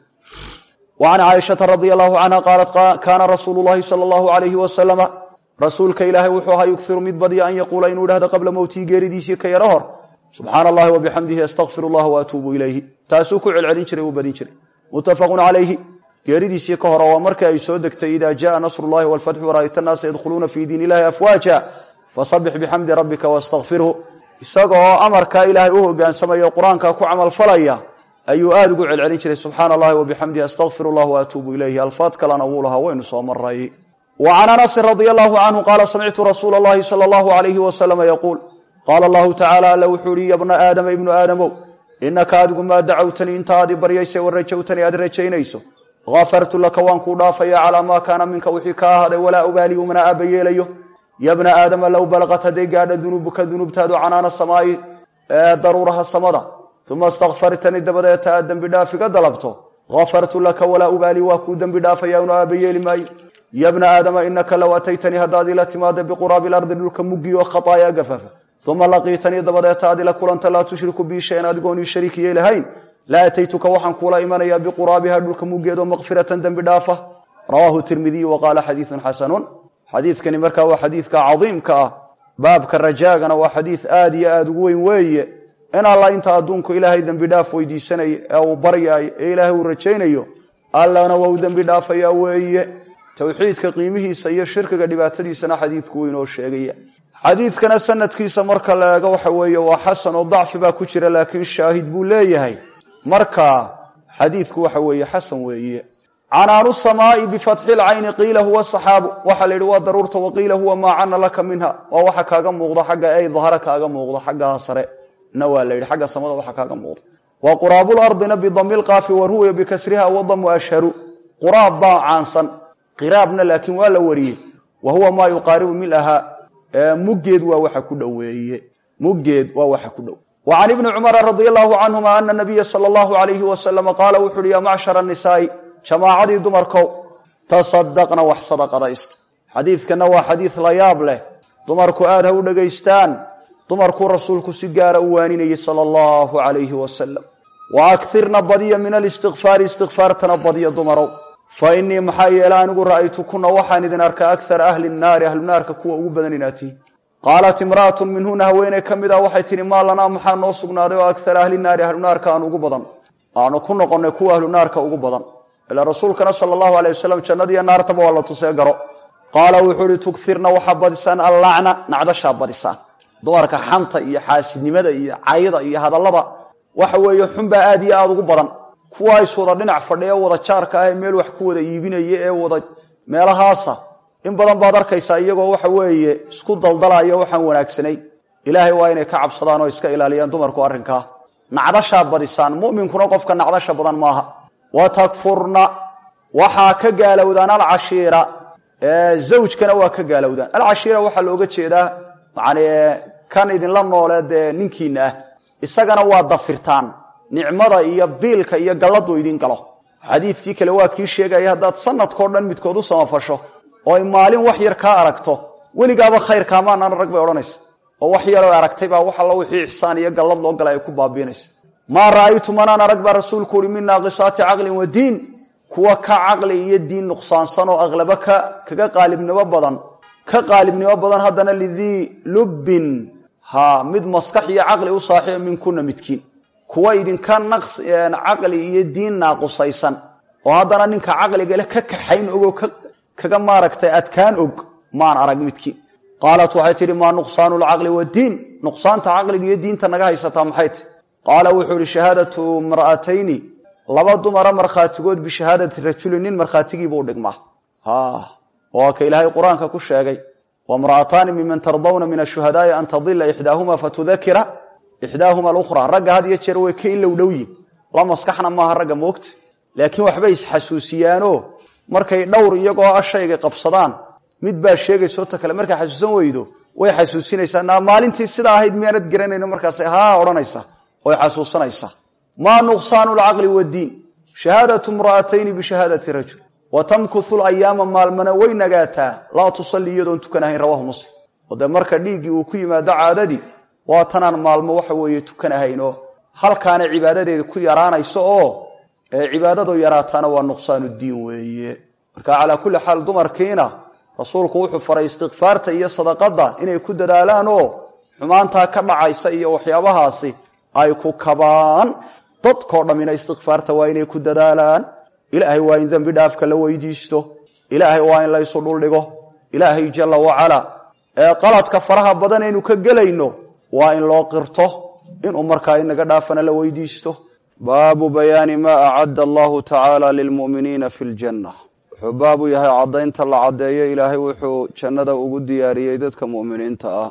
wa can caaishata radi allahu canha qaalat kaana rasuulu llahi sala allahu alayhi wasalama rasuulka ilaahay wuxuu ahaa yugiru mid badya an yaquula inuu idhahdo qabla mowtihi geeridiisii ka yaro hor subxaana allahi wabixamdihi astaqfir llah waatuubu ilayhi taasuu ku celcelin jiray uu badin jiray muttafaqun calayhi geeridiisii ka hore waa markii ay soo degtay ida jaءa nasr اllahi wاlfatxu waraayta annaasa yadkhuluuna fi diin illahi afwaaja fasabix bixamdi rabbika wastakfirhu isagoo amarkaa ilaahay u hogaansamaya o qur-aanka ku camalfalaya ayuu aada ugu celcelin jiray subxaana allahi wabixamdihi astaqfir llah waatuubu ilayhi alfaad kalena wuu lahaa waynu soo maray wa can anasin radi allahu canhu qaala samictu rasuula اllahi salى allahu alayhi wasalama yaquul qaala allahu tacala alla wuxuu ihi ya bna aadama ibnu aadamow inaka adigu maa dacawtanii inta aad i baryaysa wa rajowtanii aad rajaynayso afartu laka waan kuu dhaafaya calaa maa kaana minka wixii ka ahaaday walaa ubaali umana aaba yeelayo ya bna aadama low balaqat hadday gaadha dunuubuka dunuubtaadu canaana samaa'i ee daruuraha samada uma istakfartanii dabadeeta aad dembi dhaaf iga dalabto afartu laka walaa ubaali waa kuu dembi dhaafaya unu aaba yeeli maayo ya bna aadama inaka low ataytanii haddaad ila timaada biquraabi lardi dhulka muggi oo khataaya gafafa uma laqiitanii dabadeeta aad ila kulanta laa tushriku bii shayan adigoon ii shariik yeelahayn la ataytuka waxaan kuula imanaya biquraabiha dhulka muggeedo makfiratan dembi dhaafa rawaahu tirmidiy wa qaala xadiiun xasanun xadiidkani markaa waa xadiidka cadiimka ah baabka rajaagana waa xadiid aad iyo aada ugu weyn weeye in alla inta adduunku ilaahay dembi dhaaf weydiisanaya ee uu baryaayo ee ilaahay uu rajaynayo allana waa u dembi dhaafaya weeye towxiidka qiimihiisa iyo shirkiga dhibaatadiisana xadiidku weynoo sheegaya xadiidkana sanadkiisa marka la eego waxa weeye waa xasan oo dacfi baa ku jira laakiin shaahid buu leeyahay marka xadiidku waxa weeye xasan weeye canaanu samaai bifatxi lcayni qiila huwa saxaabu waxaa la yidhi waa daruurta waqiila huwa maa cana laka minha waa waxa kaaga muuqda xagga ay dahara kaaga muuqda xaggaa sare na waa la yidhi xagga samada waxa kaaga muuqda wa quraablardina bidami lqaafi waruwiya bikasriha wadamu ashharu quraab baa caansan qiraabna laakiin waa la wariyey wa huwa maa yuqaaribu milaha muggeed waa waxa ku dhoweeye muggeed waa waxa ku dhow wa can ibni cumara radi allahu canhuma ana nabiya sala allahu alayhi wasalama qaala wuxu uhi yaa macshara nisaai jamaacadii dumarkow tasadaqna wax sadaqadaysta xadiidkana waa xadiid la yaab leh dumarku aad ha u dhegaystaan dumarkuu rasuulku si gaara u waaninayey sala allahu alayhi wasalam wa akirna badiya min alistikfaari istikfaartana badiya dumarow fa inii maxaa yeele anigu ra'aytu kuna waxaan idin arkaa akara ahli nnaari ahlunaarka kuwa ugu badan inaad tihi qaalat imra'atun minhuna haweeney ka mid ah waxay tihi maa lanaa maxaa noo sugnaaday oo akara ahli naari ahlunaarka aan ugu badan aanu ku noqonnay kuwa ahlunaarka ugu badan ilaa rasuulkana sala allahu alay wasalam jannadiiyo naartaba waa la tusee garo qaala wuxuu ihi tugirna waxaa badisaan allacna nacdashaa badisaan dumarka xanta iyo xaasidnimada iyo cayda iyo hadallada waxa weeye xunbaa aad iyo aada ugu badan kuwa iswada dhinac fadhiya wada jaarka ah ee meel wax ku wada iibinaya ee wada meelahaasa in badan baad arkaysaa iyagoo waxa weeye isku daldalaya waxaan wanaagsanayn ilaahay waa inay ka cabsadaan oo iska ilaaliyaan dumarku arrinkaa nacdashaa badisaan mu'minkuna qofka nacdasha badan maaha wa takfurna waxaa ka gaalowdaan alcashiira zawjkana waa ka gaalowdaan alcashiira waxaa looga jeedaa yani kan idinla noole dee ninkiina ah isagana waa dafirtaan nicmada iyo biilka iyo galladu idin galo xadiidkii kale waa kii sheegaya haddaad sanadkao dhan midkood u samafasho oo ay maalin wax yar kaa aragto weligaaba khayr kaamaanaan rag bay odhanaysa oo wax yaroo aragtay baa wax alla wixii ixsaan iyo gallad loo gala ay ku baabiinaysa maa ra'aytu manaan arag baa rasuulku uhi min naaqisaati caqlin wa diin kuwa ka caqli iyo diin nuqsaansan oo aqlaba ka kaga qaalibnimo badan ka qaalibnimo badan haddana lidii lubbin ha mid maskax iyo caqli u saaxiiba minkuna midkiin kuwa idinka caqli iyo diin naaqusaysan oo haddana ninka caqligale ka kaxayn ogoo kaga maaragtay adkaan og maan arag midkiin qaalat waxay tidhi maa nuqsaanu lcaqli wadiin nuqsaanta caqliga iyo diinta naga haysataa maxay tahy qaala wuxuu ihi shahaadatu imra'atayni laba dumara markhaatigood bishahaadati rajulin nin markhaatigiiba u dhigmaa waa ka ilaahay qur-aanka ku sheegay wamra'ataani miman tardawna min ashuhadaai an tadila ixdaahuma fatudakira ixdaahuma alukhra ragga had iyo jeer way ka ilow dhowyin la maskaxna maaha ragga moogta laakiin waxbay isxasuusiyaanoo markay dhowr iyagoo a shayga qabsadaan mid baa sheegayso ta kale markaa xasuusan weydo way xasuusinaysaa naa maalintii sidaa ahayd miyaanad garanayno markaas haa odhanaysa oy xasuusanaysaa maa nuqsaanu lcaqli waddiin shahaadatu imra'atayni bishahaadati rajul wa tamkuthu layaama maalmana way nagaataa laa tusalli iyadoon tukanahayn rawahu muslim oo dee marka dhiiggii uu ku yimaado caadadii waa tanaan maalmo waxa weeye tukanahaynoo halkaana cibaadadeeda ku yaraanayso oo cibaadadu yaraataana waa nuqsaanu diin weeye marka calaa kulli xaal dumarkiina rasuulku wuxuu faray istikfaarta iyo sadaqada inay ku dadaalaan oo xumaantaa ka dhacaysa iyo waxyaabahaasi ay ku kabaan dadkoo dhammina istikfaarta waa inay ku dadaalaan ilaahay waa in dembi dhaafka la weydiisto ilaahay waa in laysu dhuldhigo ilaahay jalla wacala ee qaladka faraha badan aynu ka gelayno waa in loo qirto inuu markaa inaga dhaafana la weydiisto baabu bayaani maa acadda allahu tacaala lilmu'miniina fi ljanna wuxuu baabu yahay caddaynta la caddeeyo ilaahay wuxuu jannada ugu diyaariyey dadka mu'miniinta ah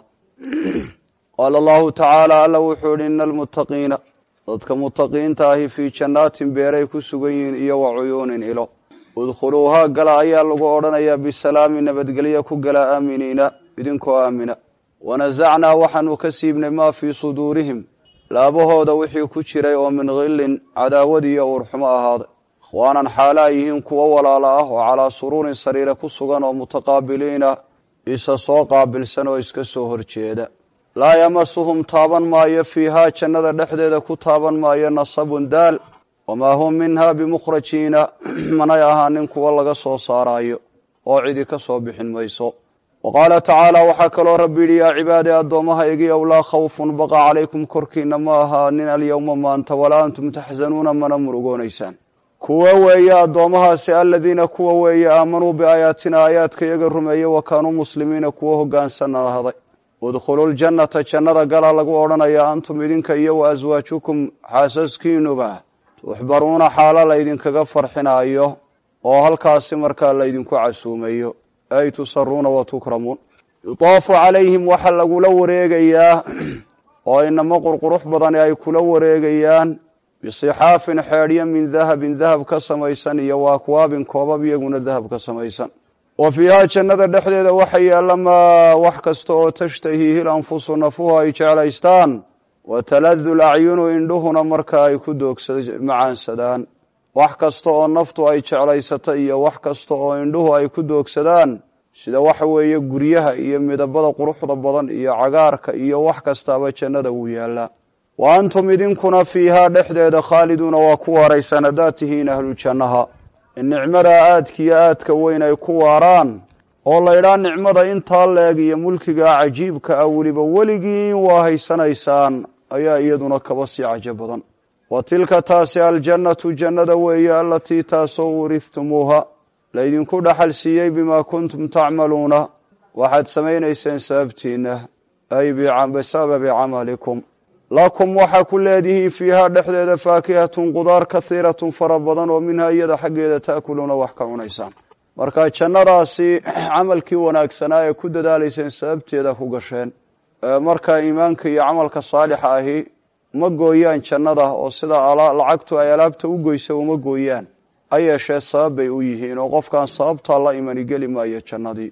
qaala allahu tacaala alla wuxuu ihi ina almuttaqiina dadka mutaqiinta ahi fii jannaatin beeray ku sugan yihiin iyo wa cuyuunin ilo udkhuluuhaa gala ayaa lagu odhanayaa bisalaami nabadgelya ku gala aaminiina idinkoo aamina wanasacnaa waxaanu ka siibnay maa fii suduurihim laabahooda wixii ku jiray oo min khillin cadaawad iyo uurxumo ahaaday ikhwaanan xaalaa yihiin kuwo walaala ah oo calaa suruurin sariire ku sugan oo mutaqaabiliina isa soo qaabilsan oo iska soo horjeeda laa yamasuhum taaban maayo fiihaa jannada dhexdeeda ku taaban maayo nasabun daal wamaa hum minhaa bimukhrajiina manay ahaanin kuwo laga soo saaraayo oo cidi ka soo bixin mayso wa qaala tacaala waxaa kaloo rabbi yidhi yaa cibaadi addoommaha igiyow laa khawfun baqa calaykum korkiinna ma ahaanin alyowma maanta walaa antum taxsanuuna mana murugoonaysaan kuwa weeye addoommahaasi aladiina kuwa weeye aamanuu biaayaatina aayaadka iyaga rumeeye wa kaanuu muslimiina kuwo hoggaansan ahaday udkhulu ljannata jannada gala lagu odhanayaa antum idinka iyo wa aswaajukum xaasaskiinuba tuxbaruuna xaalo laydinkaga farxinaayo oo halkaasi markaa laydinku casuumayo ay tusaruuna wa tukramuun yutaafu calayhim waxaa lagula wareegayaa oo inamo qurqurux badani ay kula wareegayaan bisixaafin xeedhyo min dahabin dahab ka samaysan iyo wa akwaabin koobab iyaguna dahab ka samaysan wa fiihaa jannada dhexdeeda waxa yaalla maa wax kasta oo tashtahiihi lanfusu nafuhu ay jeclaystaan wa taladu lacyunu indhuhuna marka ay ku doogmacaansadaan wax kasta oo naftu ay jeclaysato iyo wax kasta oo indhuhu ay ku doogsadaan sida waxa weeye guryaha iyo midabada quruxda badan iyo cagaarka iyo wax kastaaba jannada wuu yaallaa wa antum idinkuna fiihaa dhexdeeda khaaliduuna waa ku waaraysaan haddaad tihiin ahlujannaha in nicmada aadkiyo aadka weyn ay ku waaraan oo laydhaa nicmada intaa leeg iyo mulkiga cajiibka ah weliba weligiin waa haysanaysaan ayaa iyaduna kaba sii cajo badan wa tilka taasi aljannatu jannada weeye alatii taasoo uurihtumuuha laydinku dhaxal siiyey bimaa kuntum tacmaluuna waxaad samaynayseen sababtiinna ay bisababi camalikum lakum waxaa ku leedihiin fiihaa dhexdeeda faakihatun qudaar kahiiratun fara badan oo minhaa iyada xaggeeda taakuluuna wax ka cunaysaan marka jannadaasi camalkii wanaagsanaa ee ku dadaalayseen sababteeda ku gasheen marka iimaanka iyo camalka saalixa ahi ma gooyaan jannada oo sida lacagtu ay alaabta u goysa uma gooyaan ha yeeshee sabab bay u yihiin oo qofkaan sababtaa la imani geli maayo jannadii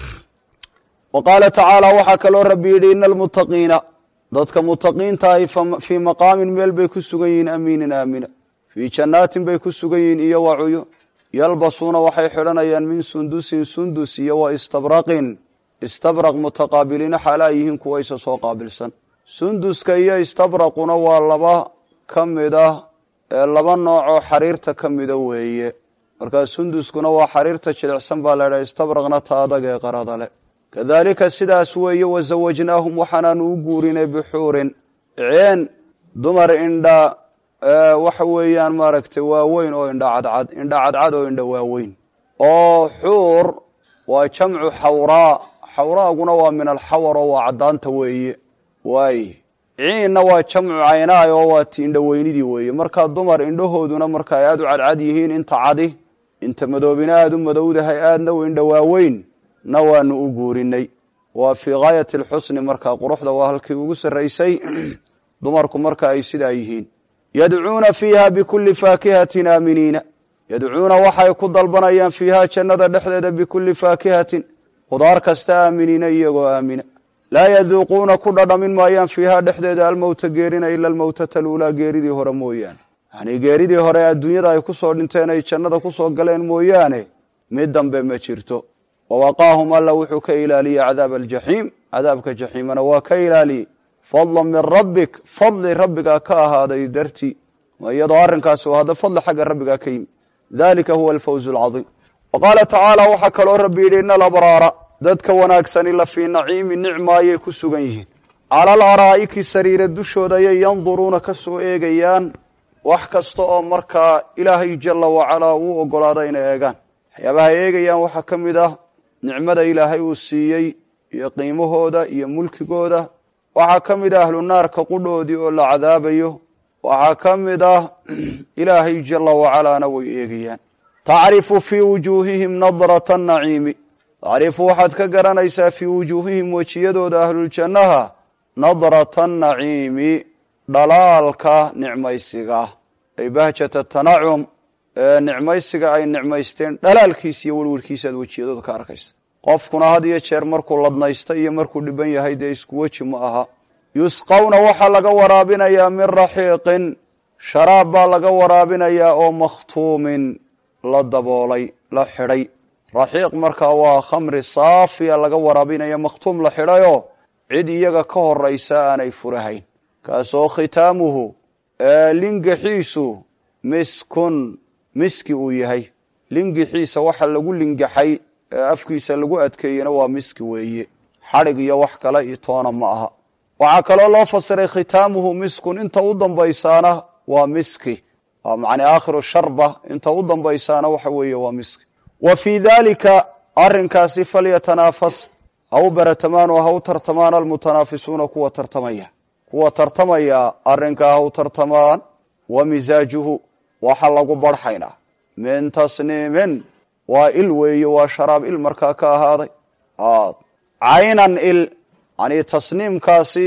wa qaala tacaala waxaa kaloo rabbi yidhi ina almuttaqiina dadka mutaqiinta ahi fii maqaamin meel bay ku sugan yihiin amiinin aamina fii jannaatin bay ku sugan yihiin iyo wa cuyun yalbasuuna waxay xidhanayaan min sundusin sundus iyo wa istabraqin istabraq mutaqaabiliina xaalaa yihiin kuwa isa soo qaabilsan sunduska iyo istabraquna waa laba ka mid ah ee laba noocoo xariirta ka mida weeye markaa sunduskuna waa xariirta jilicsan baa la ydhaha istabraqna ta adag ee qarada leh kadaalika sidaas weeye wasawajnaahum waxaanaanu u guurinay bixuurin ceen dumar indha waxa weeyaan maaragtay waaweyn oo indha cadcad indha cadcad oo indha waaweyn oo xuur waa jamcu xawraa xawraaguna waa min alxawar oo waa caddaanta weeye waay ciinna waa jamcu caynaay oo waa ti indhaweynidii weeye markaa dumar indhahooduna marka ay aada u cadcad yihiin inta cadi inta madoobina aada u madowdahay aadna u indha waaweyn na waanu u guurinay waa fii gaayati alxusni markaa quruxda waa halkii ugu sarraysay dumarku marka ay sidaa yihiin yadcuuna fiiha bikulli faakihatin aaminiina yadcuuna waxay ku dalbanayaan fiihaa jannada dhexdeeda bikulli faakihatin khudaar kasta aaminiina iyagoo aamina laa yaduuquuna ku dhadhamin maayaan fiihaa dhexdeeda almowta geerina ila almowtata aluulaa geeridii hore mooyaane yacnii geeridii hore adduunyada ay ku soo dhinteen ay jannada ku soo galeen mooyaane mid dambe ma jirto wawaqaahum alla wuxuu ka ilaaliyey cadaaba aljaxiim cadaabka jaxiimana waa ka ilaaliyey fadlan min rabbik fadli rabbigaa ka ahaaday dartii iyadoo arrinkaasi u hadda fadli xagga rabbigaa ka yimi dalika huwa alfawz alcadiim wa qaala tacaala waxaa kaloo rabbi yidhi ina alabraara dadka wanaagsani la fii naciimi nicma ayay ku sugan yihiin cala alaraa'iki sariira dushooda ayay yanduruuna ka soo eegayaan wax kasta oo markaa ilaahay jala wacalaa uu ogolaada inay eegaan waxyaabaha ay eegayaan waxaa ka mid ah nicmada ilaahay uu siiyey iyo qiimahooda iyo mulkigooda waxaa ka mid ah ahlu naarka qudhoodii oo la cadaabayo waxaa ka mid ah ilaahay jala wacalaana way eegayaan tacrifu fii wujuuhihim nadrata naciimi tacrifu waxaad ka garanaysaa fii wujuuhihim wejiyadooda ahluljannaha nadrata naciimi dhalaalka nicmaysiga ay bahjata tanacum nicmaysiga ay nicmaysteen dhalaalkiisa iyo welwelkiisaad wejiyadooda ka arkaysa qofkuna had iyo jeer markuu ladnaysta iyo markuu dhiban yahay dee isku weji ma aha yusqawna waxaa laga waraabinayaa min raxiiqin sharaab baa laga waraabinayaa oo makhtuumin la daboolay la xidhay raxiiq markaa waa khamri saafiya laga waraabinaya makhtuum la xidhayoo cid iyaga ka horaysa aanay furahayn kaasoo khitaamuhu lingaxiisu miskun miski uu yahay lingixiisa waxa lagu lingaxay ee afkiisa lagu adkeeyena waa miski weeye xadhig iyo wax kale iyo toona ma aha waxaa kaloo loo fasiray khitaamuhu miskun inta u dambaysaana waa miski waa macnaa aakhiru sharba inta u dambaysaana waxa weeye waa miski wa fii daalika arrinkaasi falyatanaafas ha u baratamaan oo ha u tartamaan almutanaafisuuna kuwa tartamaya kuwa tartamaya arrinkaa ha u tartamaan wa misaajuhu waxa lagu barxaynaa min tasniimin waa il weeye waa sharaab il markaa ka ahaaday caynan il yani tasniimkaasi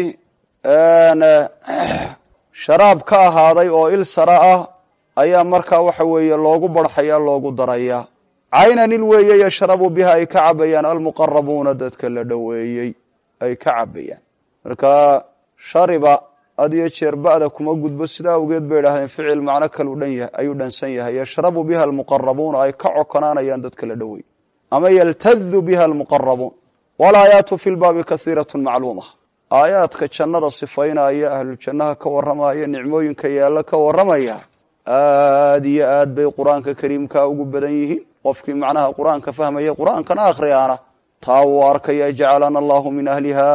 sharaab ka ahaaday oo il sara ah ayaa markaa waxa weeye loogu barxaya loogu daraya caynan il weeye yashrabu biha ay ka cabayaan almuqarabuuna dadka la dhoweeyey ay ka cabayaan marka shariba had iyo jeer ba'da kuma gudbo sidaa awgeed bay idhahdeen ficil macno kalu dhan yahay ayuu dhansan yahay yashrabu biha almuqarabuuna ay ka cokonaanayaan dadka la dhoweey ama yaltadu biha almuqarabuun walaayaatu fi lbaabi kahiiratu macluuma aayaadka jannada sifaynaya ahlujannaha ka warramaya nicmooyinka yaalla ka warramaya aad iyo aad bay qur-aanka kariimka ugu badan yihiin qofkii macnaha qur-aanka fahmaya qur-aankana akhriyaana taa wuu arkaya jacalana allahu min ahliha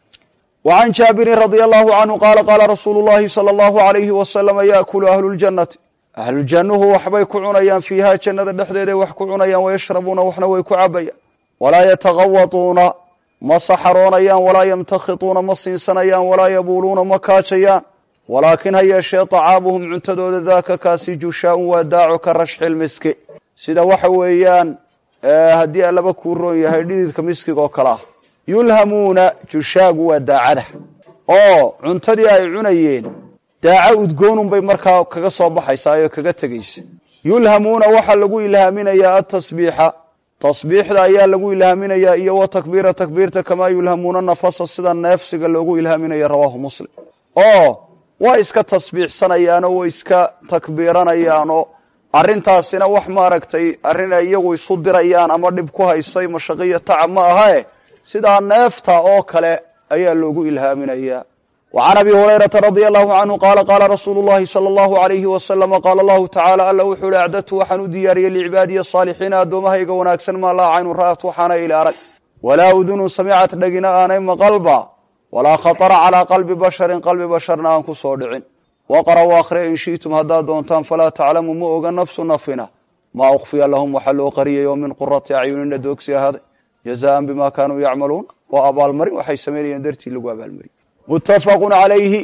وعن jاaبiر رضي الله عنه qال qاla رasuuل اللhi صلى الله عليه وسلم yأkل أهل الجنةi أهلuجaنuhu waxbay ku cunayaan فيiha jannada dhexdeeday wax ku cunayaan وyشhربuuna waxna way ku cabayaan وlaa yتغawطuuna ma saxroonayaan walaa ymتakhطuuna ma siinsanayaan walaa yabuluuna ma kaajayaan walaakin ha yeeshee طacaamuhum cuntadooda daaka kaasi jushaaء waa daaco ka rashxi miski sida waxa weeyaan haddii alaba kuu roon yahay dhididka miskiga oo kale ah yulhamuuna jushaagu waa daacada oo cuntadii ay cunayeen daaco udgoonun bay markaa kaga soo baxaysaa oo kaga tegaysa yulhamuuna waxaa lagu ilhaaminayaa atasbiixa tasbiixda ayaa lagu ilhaaminayaa iyo wa takbiira takbiirta kamaa yulhamuuna nafasa sida neefsiga loogu ilhaaminaya rawaahu muslim oo way iska tasbiixsanayaanoo way iska takbiiranayaanoo arrintaasina wax maaragtay arrin ay iyagu isu dirayaan ama dhib ku haysay mashaqiyo tacab ma ahae sidaa neefta oo kale ayaa loogu ilhaaminayaa wa can abi hurayrata radia allahu canhu qaala qaala rasuulu llahi sala allahu alayhi wasalama qaala allahu tacaala alla wuxuu ihi acdadtu waxaan u diyaariyey licibaadiya asaalixiina addoommahayga wanaagsan maa laa caynu ra'at waxaana ila arag walaa udunun samicat dhegina aanay maqalba walaa khatara calaa qalbi basharin qalbi basharna aan ku soo dhicin waqra w akhriya in shi'tum haddaad doontaan falaa taclamu ma oga nafsu nafina maa ukhfiya lahum waxaa loo qariyay oo min qurati acyunina doogsi ahaaday jazaan bima kaanuu yacmaluun waa abaalmarin waxay samaynayeen dartii lagu abaalmariy muttafaqun calayhi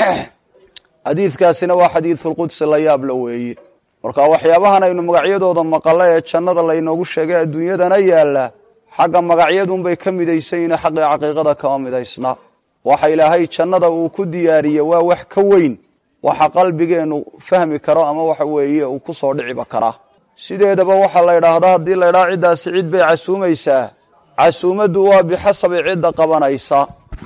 xadiidkaasina waa xadiidulqudsi la yaab la weeye marka waxyaabahan aynu magacyadooda maqalla ee jannada laynoogu sheegay adduunyadana yaalla xagga magacyadunbay ka midaysayiin xaqii caqiiqada kama midaysna waxa ilaahay jannada uu ku diyaariye waa wax ka weyn waxa qalbigeenu fahmi karo ama waxa weeye uu ku soo dhiciba karaa sideedaba waxaa la ydhaahdaa haddii la ydhaha ciddaasi cid bay casuumaysaa casuumaddu waa bixasabi cidda qabanaysa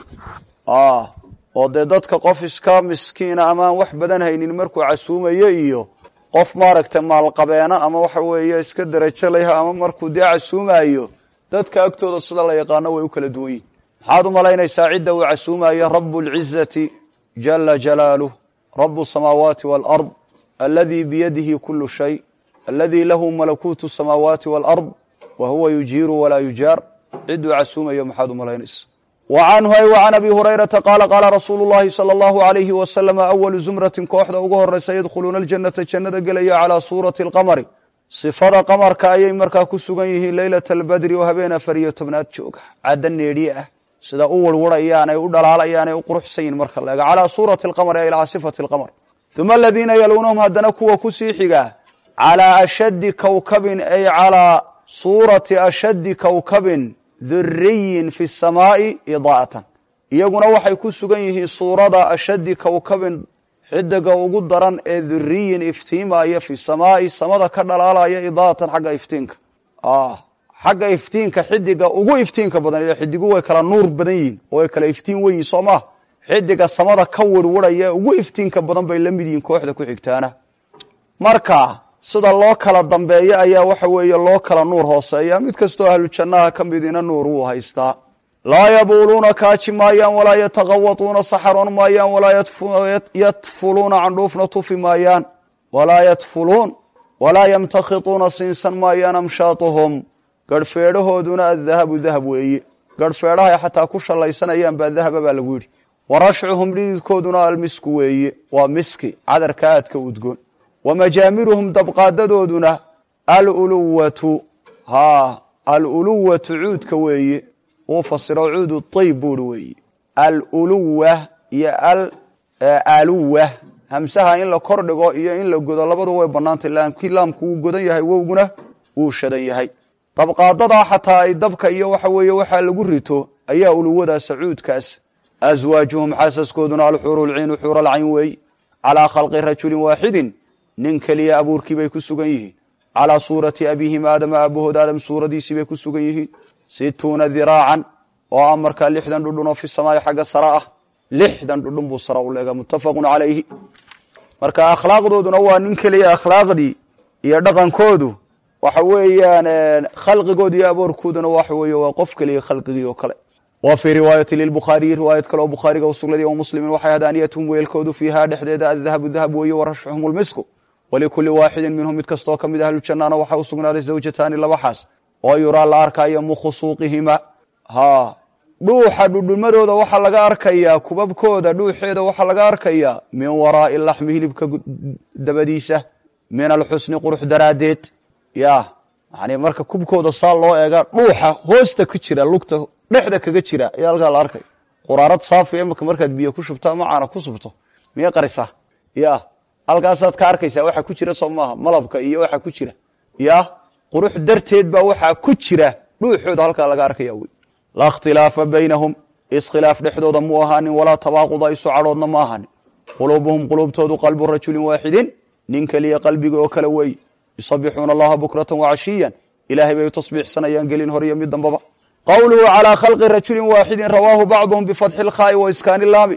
oo dee dadka qof iska miskiina amaan wax badan haynin markuu casuumayo iyo qof maaragtay maalqabeena ama waxa weeye iska derajo layha ama markuu dee casuumayo dadka agtooda sida la yaqaano way u kala duwan yihin maxaad u malaynaysaa cidda uu casuumayo rabu lcizati jala jalaaluh rabu samaawaati walard aladi biyadihi kulu shay aladi lahu malakuutu samaawaati walard wa huwa yujiiru walaa yujaar cidduu casuumayo maxaad u malaynaysa wa canhu ay wa can abi hurayrata qaala qaala rasuulu llahi sala allahu alayhi wasalam awalu zumratin kooxda ugu horeysa yadkhuluuna aljannata jannada gelaya calaa suurati alqamari sifada qamarka ayay markaa ku sugan yihiin leylata albadri oo habeen afar iyo tobnaad jooga cadda needhiye ah sida u warwarayaan ay u dhalaalayaan ay u quruxsan yihin marka la ega calaa suurati alqamari ay ilaa sifati alqamar uma aladiina yaluunahum haddana kuwa kusii xiga calaa ashaddi kowkabin ay calaa suurati ashaddi kowkabin duriyin fi samaa'i idaa'atan iyaguna waxay ku sugan yihiin suurada ashaddi kowkabin xidiga ugu daran ee duriyin iftiimaya fi samaa'i samada ka dhalaalaya idaa'atan xagga iftiinka xagga iftiinka xidiga ugu iftiinka badan ila xidigu way kala nuur badan yihin oo way kala iftiin weyihin soo maha xidiga samada ka wirwirhaya ee ugu iftiinka badan bay la mid yihiin kooxda ku xigtaana marka sida loo kala dambeeyo ayaa waxa weeye loo kala nuur hooseeya mid kastoo ahlu jannaha ka midina nuur wuu haystaa laa yabuuluuna kaaji maayaan walaa yataqawatuuna saxaroon maayaan walaa yatfuluuna candhuufna tufi maayaan walaa yatfuluun walaa yamtakhituuna siinsan maayaan amshaatuhum garhfeedhahooduna addahabu dahab weeye garhfeedhahay xataa ku shallaysanayaan baa dahaba baa lagu yidhi wa rashcuhum dhididkooduna almisku weeye waa miski cadarka aadka udgoon wa majaamiruhum dabqaadadooduna aluluwatu haa aluluwatu cuudka weeye uu fasiro cuudu tayb buuri weeye aluluwa iyo aluwa hamsaha in la kor dhigo iyo in la godo labadu way banaantay laamkii laamku wuu godan yahay wowguna wuu shadan yahay dabqaadadaa xataa ay dabka iyo waxa weeye waxaa lagu rito ayaa uluwadaasa cuudkaas aswaajuhum xaasaskooduna alxuuru lciinu xuura lcayn weeye calaa khalqi rajulin waaxidin nin keliya abuurkii bay ku sugan yihiin calaa suurati abihim aadama aabahood aadam suuradiisii bay ku sugan yihiin situuna diraacan oo ah markaa lixdan dhudhun oo fi samaai xagga sare ah lixdan dhudhun buu sare u leega muttafaqun calayhi marka akhlaaqdooduna waa nin keliya akhlaaqdii iyo dhaqankoodu waxa weeyaan khalqigood iyo aboorkooduna waxa weeye waa qof keliya khalqigii oo kale wa fii riwaayati lilbukhaariyi riwaayad kale oo bukhaariga u sugnay wa muslimin waxay hadaaniyatuhum weelkoodu fiihaa dhexdeeda addahabu dahab weeye wa rashxuhum lmisku walikuli waaxidin minhum mid kastoo ka mid ahlujannaana waxaa u sugnaaday zawjataani laba xaas oo yuraa la arkayo mukhusuuqihima ha dhuuxa dhudhumadooda waxaa laga arkayaa kubabkooda dhuuxeeda waxaa laga arkayaa min waraa'i laxmi hilibka dabadiisa min alxusni qurux daraaddeed ya yani marka kubkooda saa loo eega dhuuxa hoosta ka jira lugta dhexda kaga jira ayaa halkaa la arkaya quraarad saafi imika markaad biyo ku shubto ama caana ku subto miyay qarisaa ya halkaasaad ka arkaysaa waxa ku jira soo maaha malabka iyo waxa ku jira ya qurux darteed baa waxaa ku jira dhuuxooda halkaa laga arkaya wey laa ikhtilaafa baynahum iskhilaaf dhexdooda mu ahaanin walaa tabaaquda isu cadhoodna ma ahaanin quluubuhum quluubtoodu qalbu rajulin waaxidin nin keliya qalbiga oo kale weeye yusabixuuna allaha bukratan wacashiyan ilaahay bay u tasbiixsanayaan gelin hor iyo mid dambaba qowluhu calaa khalqi rajulin waaxidin rawaahu bacduhum bifatxi lkhaa'i wa iskaani laami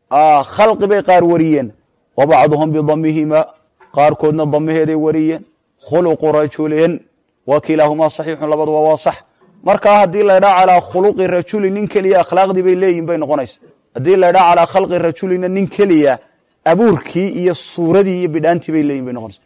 khalqi bay qaar wariyeen wa bacduhum bidamihima qaarkoodna damaheeday wariyeen khuluqu rajulin wa kilaahumaa saxiixun labaduba waa sax markaa haddii laydhaa calaa khuluqi rajulin nin keliya akhlaaqdii bay leeyihin bay noqonaysa haddii laydhaa calaa khalqi rajulina nin keliya abuurkii iyo suuradii iyo bidhaantii bay leeyihin bay noqonaysa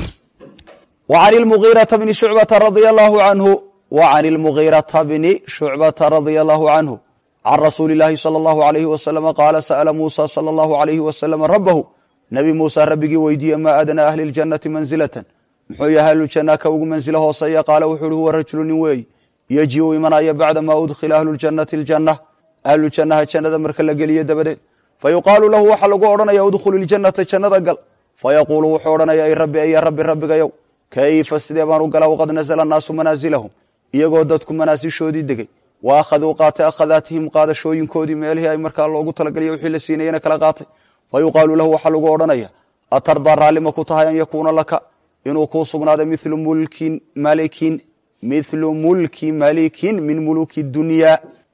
wa can ilmugiirata bni shucbata radia allahu canhu wa can ilmugiirata bni shucbata radia allahu canhu can rasuuli illaahi sala allahu alayhi wasalama qaala sa'ala muusa sala allahu alayhi wasalama rabbahu nebi muuse rabbigii weydiiye maa adnaa ahli ljannati mansilatan muxuu yahay ahlujanna ka ugu mansilo hooseeya qaala wuxu uhi huwa rajulu nin weey yeji-u imanaya bacda maa udkhila ahlu ljannati aljanna ahlu jannaha jannada marka la geliyo dabadeed fa yuqaalu lahu waxaa lagu odhanaya udkhulu iljannata jannada gal fayaquulu wuxuu odhanaya ay rabbi aya rabbi rabbigayow kayfa sidee baan u gala waqad nazla annaasu manaasilahum iyagoo dadku manaasishoodii degay wa akhaduu qaatay akhadaatihim qaadashooyinkoodii meelihii ay markaa loogu talagaliya wixii la siinayena kala qaatay fa yuqaalu lahu waxaa lagu odhanaya atardaa raallima ku tahay an yakuuna laka inuu kuu sugnaaday milu mulkin malikin mithlu mulki malikin min muluki dunyaa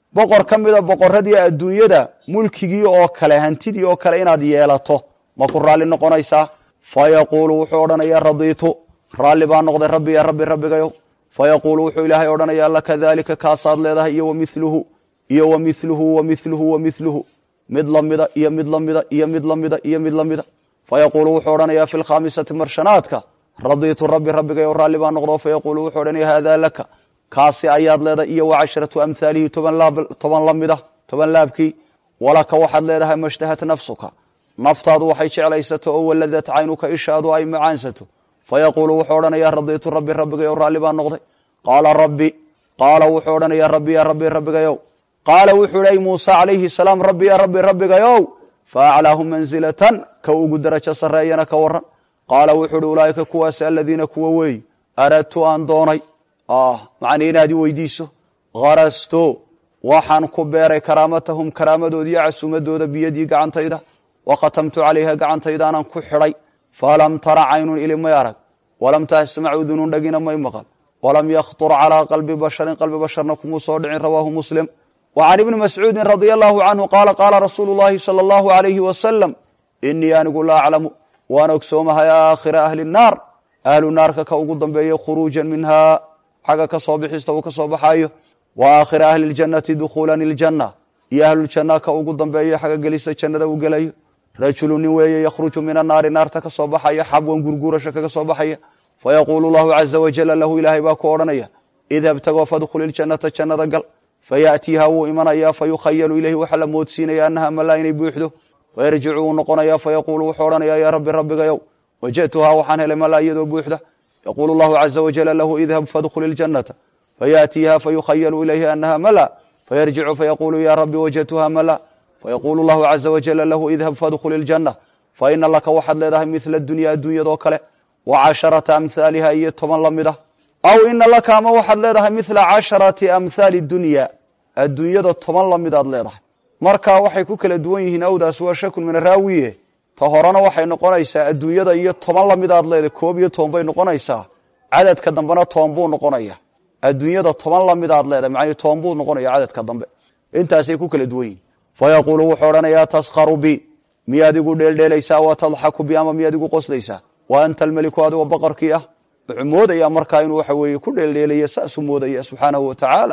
boqor ka mida boqoradii adduunyada mulkigii oo kale hantidii oo kale inaad yeelato ma ku raalli noqonaysaa fa yaquulu wuxuu odhanayaa radiitu raalli baa noqday rabbi ya rabbi rabbigayow fa yaquulu wuxuu ilaahay odhanayaa laka daalika kaasaad leedahay iyo wamiluhu iyo wamiluhu wamiluhu wamiluhu mid lamida iyo mid lamida iyo mid lamida iyo mid lamida fa yaquulu wuxuu odhanayaa fi lkhaamisati marshanaadka radiitu rabbi rabbigayow raalli baa noqdo fa yaquulu wuxuu odhanaya haadaa laka kaasi ayaad leedahay iyo wacashratu amhaalihi toban lamida toban laabkii walaka waxaad leedahay mashtahat nafsuka naftaadu waxay jeclaysato oo waladat caynuka ishaadu ay macaansato fa yaquulu wuxuu odhanayaa radiitu rabbi rabbigayow raalli baa noqday qaala rabbi qaala wuxuu odhanayaa rabbi ya rabbi rabbigayow qaala wuxuu hi muuse calayhi salaam rabbi ya rabbi rabbigayow fa aclaahu mansilatan ka ugu darajo sarreeyana ka waran qaala wuxuu uhi ulaaika kuwaasi aladiina kuwa weey aradtu aan doonay macnii inaad i weydiiso harasto waxaan ku beeray karaamatahum karaamadoodi iyo casuumadooda biyadii gacantayda wa khatamtu calayha gacantaydaanan ku xidhay falam tara caynun ili may arag walam tasmac udunun dhagina may maqal walam yakhtur calaa qalbi basharin qalbi basharna kumuu soo dhicin rawaahu muslim wa can ibni mascuudin radia allahu canhu qaala qaala rasuulu llahi sala allahu alayhi wasalam inii anigu la aclamu waan ogsoomahay aakhira ahli nnaar ahlu naarka ka ugu dambeeya khuruujan minhaa xagga ka soo bixista uu ka soo baxaayo wa aakhira ahli ljannati dukhuulan iljanna iyo ahluljanna ka ugu dambeeya xagga gelista jannada uu gelayo rajulu nin weeye yakhruju min annaari naarta ka soo baxaya xabwan gurguurasha kaga soo baxaya fayaquulu llahu caza wajala lahu ilaahay baa ku odhanaya idhab tagoo fadkhul iljannata jannada gal fayaatiiha wuu imanayaa fayukhayalu ilayhi waxaa la moodsiinaya annaha malaa inay buuxdo fayarjicu wuu noqonayaa fayaquulu wuxuu odhanayaa yaa rabbi rabbigayow wajadtuhaa waxaan helay malaa iyadoo buuxda yaquulu llahu caza wajala lahu idhab fadkhul iljannata fayaatiiha fayukhayalu ilayhi annaha mala fayarjicu fayaquulu ya rabbi wajadtuha mala fayaquulu llahu caza wajala lahu idhab fadkhul iljanna faina laka waxaad leedahay mila dunya adduunyadoo kale wa casharata amhaaliha iyo toban la mid ah aw ina laka ama waxaad leedahay mila casharati amhaali dunya adduunyada toban la midaad leedahay marka waxay ku kala duwan yihiin awdaas waa shakun min araawiye ta horena waxay noqonaysaa adduunyada iyo toban la midaad leedahay koob iyo toban bay noqonaysaa cadadka dambena toban buu noqonaya adduunyada toban la midaad leedahay macnii toban buu noqonaya cadadka dambe intaasay ku kala duwan yihin fayaquulu wuxuu odhanayaa taskharu bi miyaad igu dheeldheelaysaa wa tadxaku bi ama miyaad igu qoslaysaa wa anta almeliku adigoo boqorkii ah wuxuu moodaya markaa inuu waxa weeye ku dheeldheelaya saasuu moodaya subxaanahu wa tacaala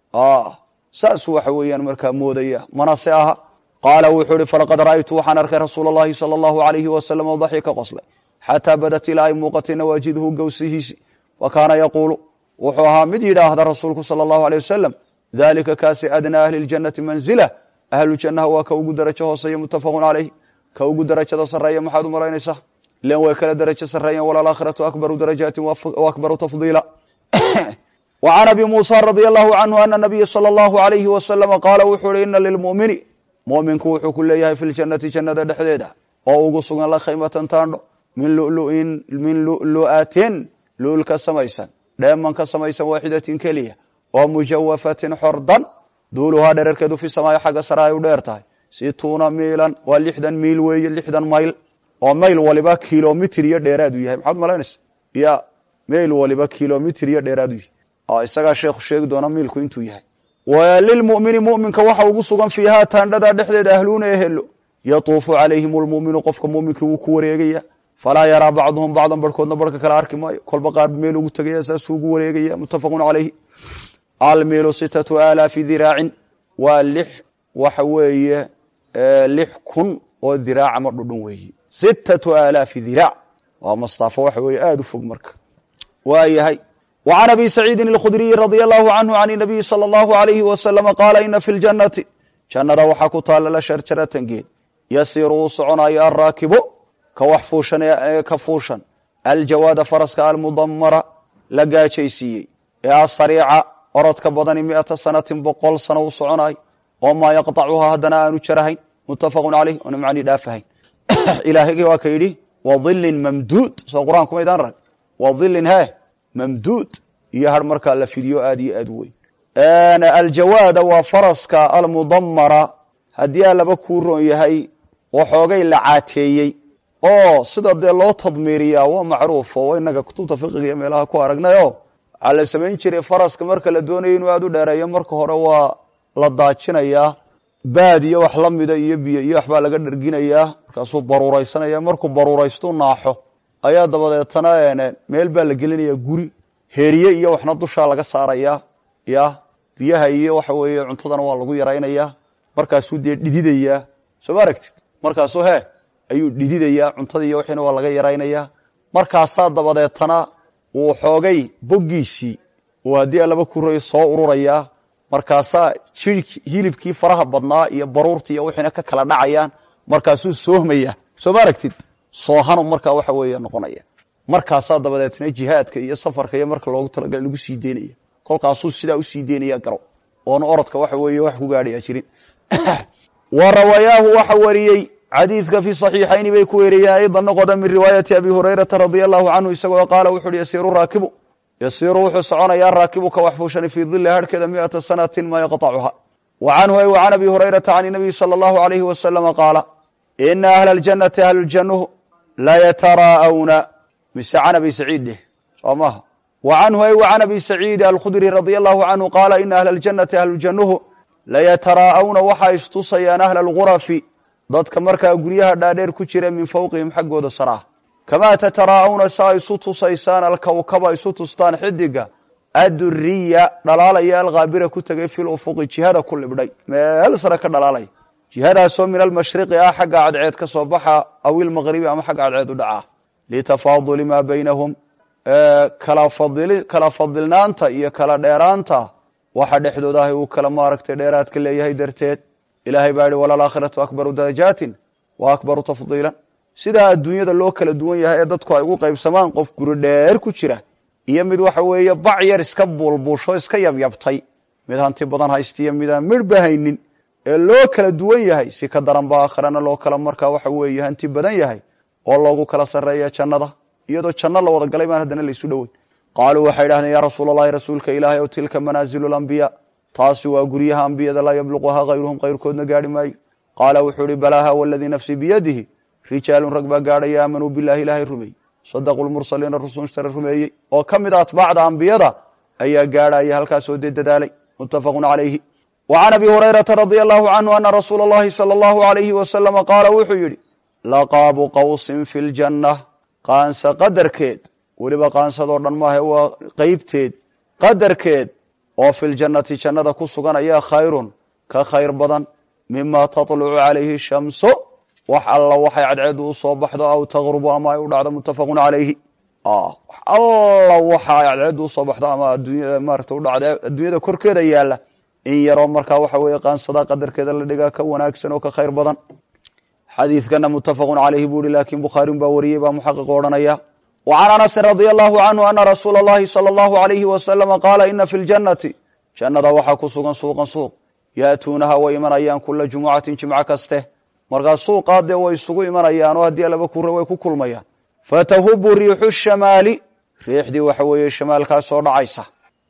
saasuu waxa weeyaan markaa moodaya mana se aha qaala wuxuu ihi falaqad ra'aytu waxaan arkay rasuula allahi sala allahu alayhi wasalam oo daxi ka qoslay xataa badat ilaa ay muuqatay nawaajiduhu gowsihiisi wa kaana yaquulu wuxuu ahaa mid yidhaahda rasuulku sala allahu aleyh wasalam dalika kaasi adnaa ahli ljannati manzila ahlu jannaha waa ka ugu darajo hooseeya muttafaqun caleyh ka ugu darajada sarreeya maxaad u malaynaysaa ilan way kala darajo sarreeyan walaalaakhiratu akbaru darajaati wa akbaru tafdiila wa can abi muusa radia allahu canhu ana nabiya sala allahu alayhi wasalama qaala wuxuu ihi ina lilmu'mini mu'minku wuxuu ku leeyahay fi ljannati jannada dhexdeeda oo ugu sugan la khaymatan taandho min lulu'in min lu'lu'atin lu'ul ka samaysan dheeman ka samaysan waaxidatin keliya oo mujawafatin xordan duuluhaa dherarkeedu fi samaayo xagga sare ay u dheer tahay situuna miilan waa lixdan miil weeye lixdan mayl oo mayl waliba kilomitr iyo dheeraadu yahay maxaad malaynaysa ya mayl waliba kilomitr iyo dheeraadu yahay isagaa sheekhu sheegi doona miilku intuu yahay lilmumini muminka waxa ugu sugan fiihaa taandhada dhexdeeda ahluuna ehelo yatuufu calayhim lmuminu qofka muminkii wuu ku wareegaya falaa yaraa bacduhum bacdan barhkoodna barhka kale arki maayo kolba qaar meel ugu tegaya saasuu ugu wareegaya muttafaqun calayhi almiilu sitatu aalaafi diraacin waa lix waxa weeye lix kun oo diraac ama dhudhun weeye sitatu aalaafi diraac waa mastaafo waxa weeye aada u fog marka waa yahay wa can abi saciidin alkhudriyi radia allahu canhu can inabiyi sala allahu alayhi wasalama qaala ina fi ljannati jannada waxaa ku taalla la sharjaratan geed yasiiru uu soconayo alraakibo ka wax fuushan ee ka fuushan aljawaada faraska almudamara la gaajaysiiyey ee asariica orodka badani miata sanatin boqol sano u soconayo oo maa yaqطacuhaa haddana aanu jarahayn muttafaqu caleyh oona macnii dhaafahayn ilaahaygi waa ka yidhi wadilin mamduud soo qur-aanku maydaan rag wadilin he mamduud iyo har markaa la fidiyo aad iyo aad u weyn aljawaada waa faraska almudamara haddii aa laba kuu roon yahay waxoogay la caateeyey oo sida dee loo tadmiiriyaa waa macruuf oo inaga kutubta fiqiga iyo meelaha ku aragnayo waxaa la samayn jiray faraska marka la doonayo inuu aada u dheereeyo marka hore waa la daajinayaa baad iyo wax la mida iyo biyo iyo waxbaa laga dherginayaa markaasuu baruuraysanaya markuu baruuraystuu naaxo ayaa dabadeetana meel baa la gelinaya guri heeriye iyo waxna dushaa laga saarayaa ya biyaha iyo waxa weeye cuntadana waa lagu yaraynayaa markaasuu dee dhididayaa soo ma aragtid markaasuu hee ayuu dhididayaa cuntada iyo wixiina waa laga yaraynayaa markaasaa dabadeetana wuu xoogay boggiisii uu haddii alaba kuray soo ururayaa markaasaa jir hilibkii faraha badnaa iyo baruurtii iyo wixiina ka kala dhacayaan markaasuu soohmaya soo ma aragtid soohanu markaa waxa weeye noqonaya markaasaa dabadeetna jihaadka iyo safarka iyo marka loogu talagalay lagu sii deynaya kolkaasuu sidaa usii deynaya garo oona orodka waxa weeye wax ku gaadhaya jirin wa rawayaahu waxa wariyey xadiidka fi صaxiixayni bay ku weriyeen ayda noqoda min riwaayati abi hurayrata radia allahu canhu isagoo qaala wuxu uhi yasiiru raakibu yasiiru wuxuu soconayaa raakibu ka wax fuushani fii dili harhkeeda miata sanatin maa yaqطacuha wa canhu ay wa can abi hurayrata can nabiy salى اllahu alayhi wasalama qaala ina ahla اljanati ahlujannuhu layataraa'awna mise can abi saciid deh soo maha wa canhu ay wa can abi saciidi alkhudri radia allahu canhu qaala ina ahla اljanati ahlujannuhu layataraa'awna waxaa istusayaan ahla algurafi dadka markaa guryaha dhaadheer ku jira min fowqihim xaggooda saraa kamaa tataraa'awna saa isu tusaysaan alkawkaba isu tustaan xidiga aduriya dhalaalaya alkhaabira ku tegay fil ufuqi jihada ku libdhay meel sare ka dhalaalaya jihadaasoo min almashriqi ah xagga cadceed ka soo baxa aw ilmaqribi ama xagga cadceed u dhaca litafaaduli maa baynahum kala fadilnaanta iyo kala dheeraanta waxa dhexdooda ahay uu kala maaragtay dheeraadka leeyahay darteed ilaahay baa yihi walalaakhiratu akbaru darajaatin wa akbaru tafdiilan sidaa adduunyada loo kala duwan yahay ee dadku ay ugu qaybsamaan qof guri dheer ku jira iyo mid waxa weeye bac yar iska buulbuusho iska yabyabtay mid hanti badan haystiyo midaan midhba haynin ee loo kala duwan yahay si ka daran ba aakhirana loo kala markaa waxa weeye hanti badan yahay oo loogu kala sarreeya jannada iyadoo janno la wada galay baan haddana laysu dhoweyn qaaluu waxay idhahdeen yaa rasuul allahi rasuulka ilaahay ow tilka manaazilu lambiyaa taasi waa guryaha ambiyada laa yabluquhaa hayruhum kayrkoodna gaarhi maayo qaala wuxuu ihi balaaha waladii nafsii biyadihi rijaalun rag baa gaadhaya aamanuu bilahi ilaahay rumeeyey sadaquu lmursaliina rusunshtara rumeeyey oo ka mid a atbaacda ambiyada ayaa gaadhaya halkaasoo dee dadaalay muttafaqun calayhi wa can abi hurayrata radia allahu canhu ana rasuula allahi sala allahu alayhi wasalama qaala wuxuu yidhi laqaabu qawsin fi ljanna qaansa qadarkeed weliba qaansadoo dhan maahe waa qeybteed qadarkeed oo fi ljannati jannada ku sugan ayaa khayrun ka khayr badan mima taطlucu calayhi shamso wax alla waxay cadceedu u soo baxdo aw taqrubu ama ay u dhacdo muttafaqun calayhi wax alla waxa ay cadceedu usoo baxdo ama adunya maarata udhacda adduunyada korkeeda yaalla in yaroo markaa waxa weeye qaansada qadarkeeda la dhigaa ka wanaagsan oo ka khayr badan xadiidkana muttafaqun calayhi buu ihi laakiin bukhaariun baa wariyey baa muxaqiq odhanaya wa can anasin radia allahu canhu ana rasuula allahi sala allahu alayhi wasalama qaala ina fi ljannati jannada waxaa ku sugan suuqan suuq yaatuunaha way imanayaan kula jumucatin jimco kaste markaa suuqaa dee way isugu imanayaan oo haddii alaba kure way ku kulmayaan fatahubu riixu shamaali riixdii waxa weeye shamaalkaasoo dhacaysa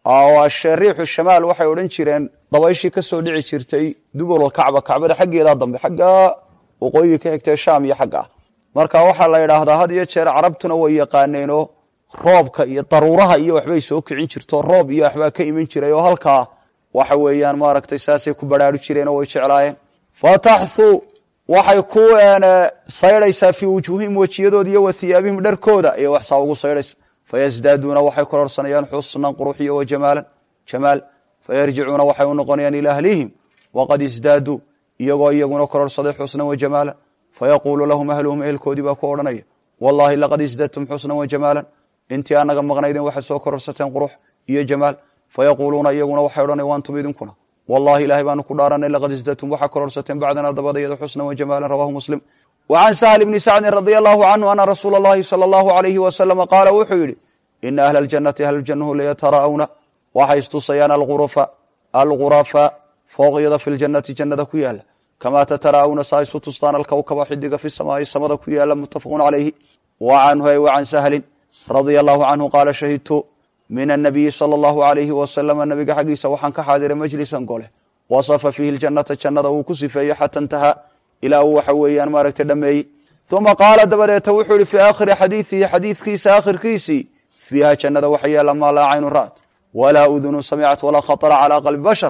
riixu shamaal waxay odhan jireen dabayshii kasoo dhici jirtay dubolkacba kacbada xaggeedaa dambe xaggaa waqooyiga ka xigtee shaam iyo xagga ah marka waxaa la yidhaahdaa had iyo jeer carabtuna way yaqaaneenoo roobka iyo daruuraha iyo waxbay soo kicin jirto roob iyo waxbaa ka iman jiray oo halkaa waxa weeyaan maaragtay saasay ku baraaru jireen oo way jeclaayeen fataxhu waxay ku saydhaysaa fii wujuuhihim wejiyadooda iyo wa hiyaabihim dharkooda ayay waxsaa ugu saydhaysa fayasdaaduuna waxay kororsanayaan xusnan qurux iyo wa jamaalan jamaal fayarjicuuna waxay u noqonayaan ilaa ahlihim waqad isdaaduu iyagoo iyaguna kororsaday xusnan wa jamaalan fayaquulu lahum ahluhum ehelkoodii baa ku odhanaya wallahi laqad isdadtum xusnan wa jamaalan intii anaga maqnaydeen waxaad soo kororsateen qurux iyo jamaal fayaquuluuna iyaguna waxay odhanaya waantum idinkuna wallahi ilahay baanu ku dhaaranay laqad isdadtum waxaa kororsateen bacdana dabadayada xusnan wa jamaalan rawahu muslim wa can sahl bni sacdin radia allahu canhu ana rasuula allahi sala allahu alayhi wasalama qaala wuxuu yidhi ina ahla aljannati ahlujannahu layataraa'awna waxay istusayaan algurufa algurafa fooqyada fi ljannati jannada ku yaala kamaa tataraa'awna saa isu tustaan alkawkaba xidiga fi samaai samada ku yaala muttafaqun calayhi wa canhu ay wa can sahlin radia allahu canhu qaala shahidtu min annabiyi sala allahu alayhi wasalama nabiga xaggiisa waxaan ka xaadiray majlisan gole wasafa fiihi ljannata jannada uu ku sifeeyey xata intahaa ilaa uu waxa weeyaan maaragtay dhameeyey uma qaala dabadeeta wuxuu ihi fii aakhiri xadiidihi xadiidkiisa aakhirkiisii fiiha jannada waxa yaala maa laa caynu ra'at walaa udunu samicat walaa khatara calaa qalbi bashar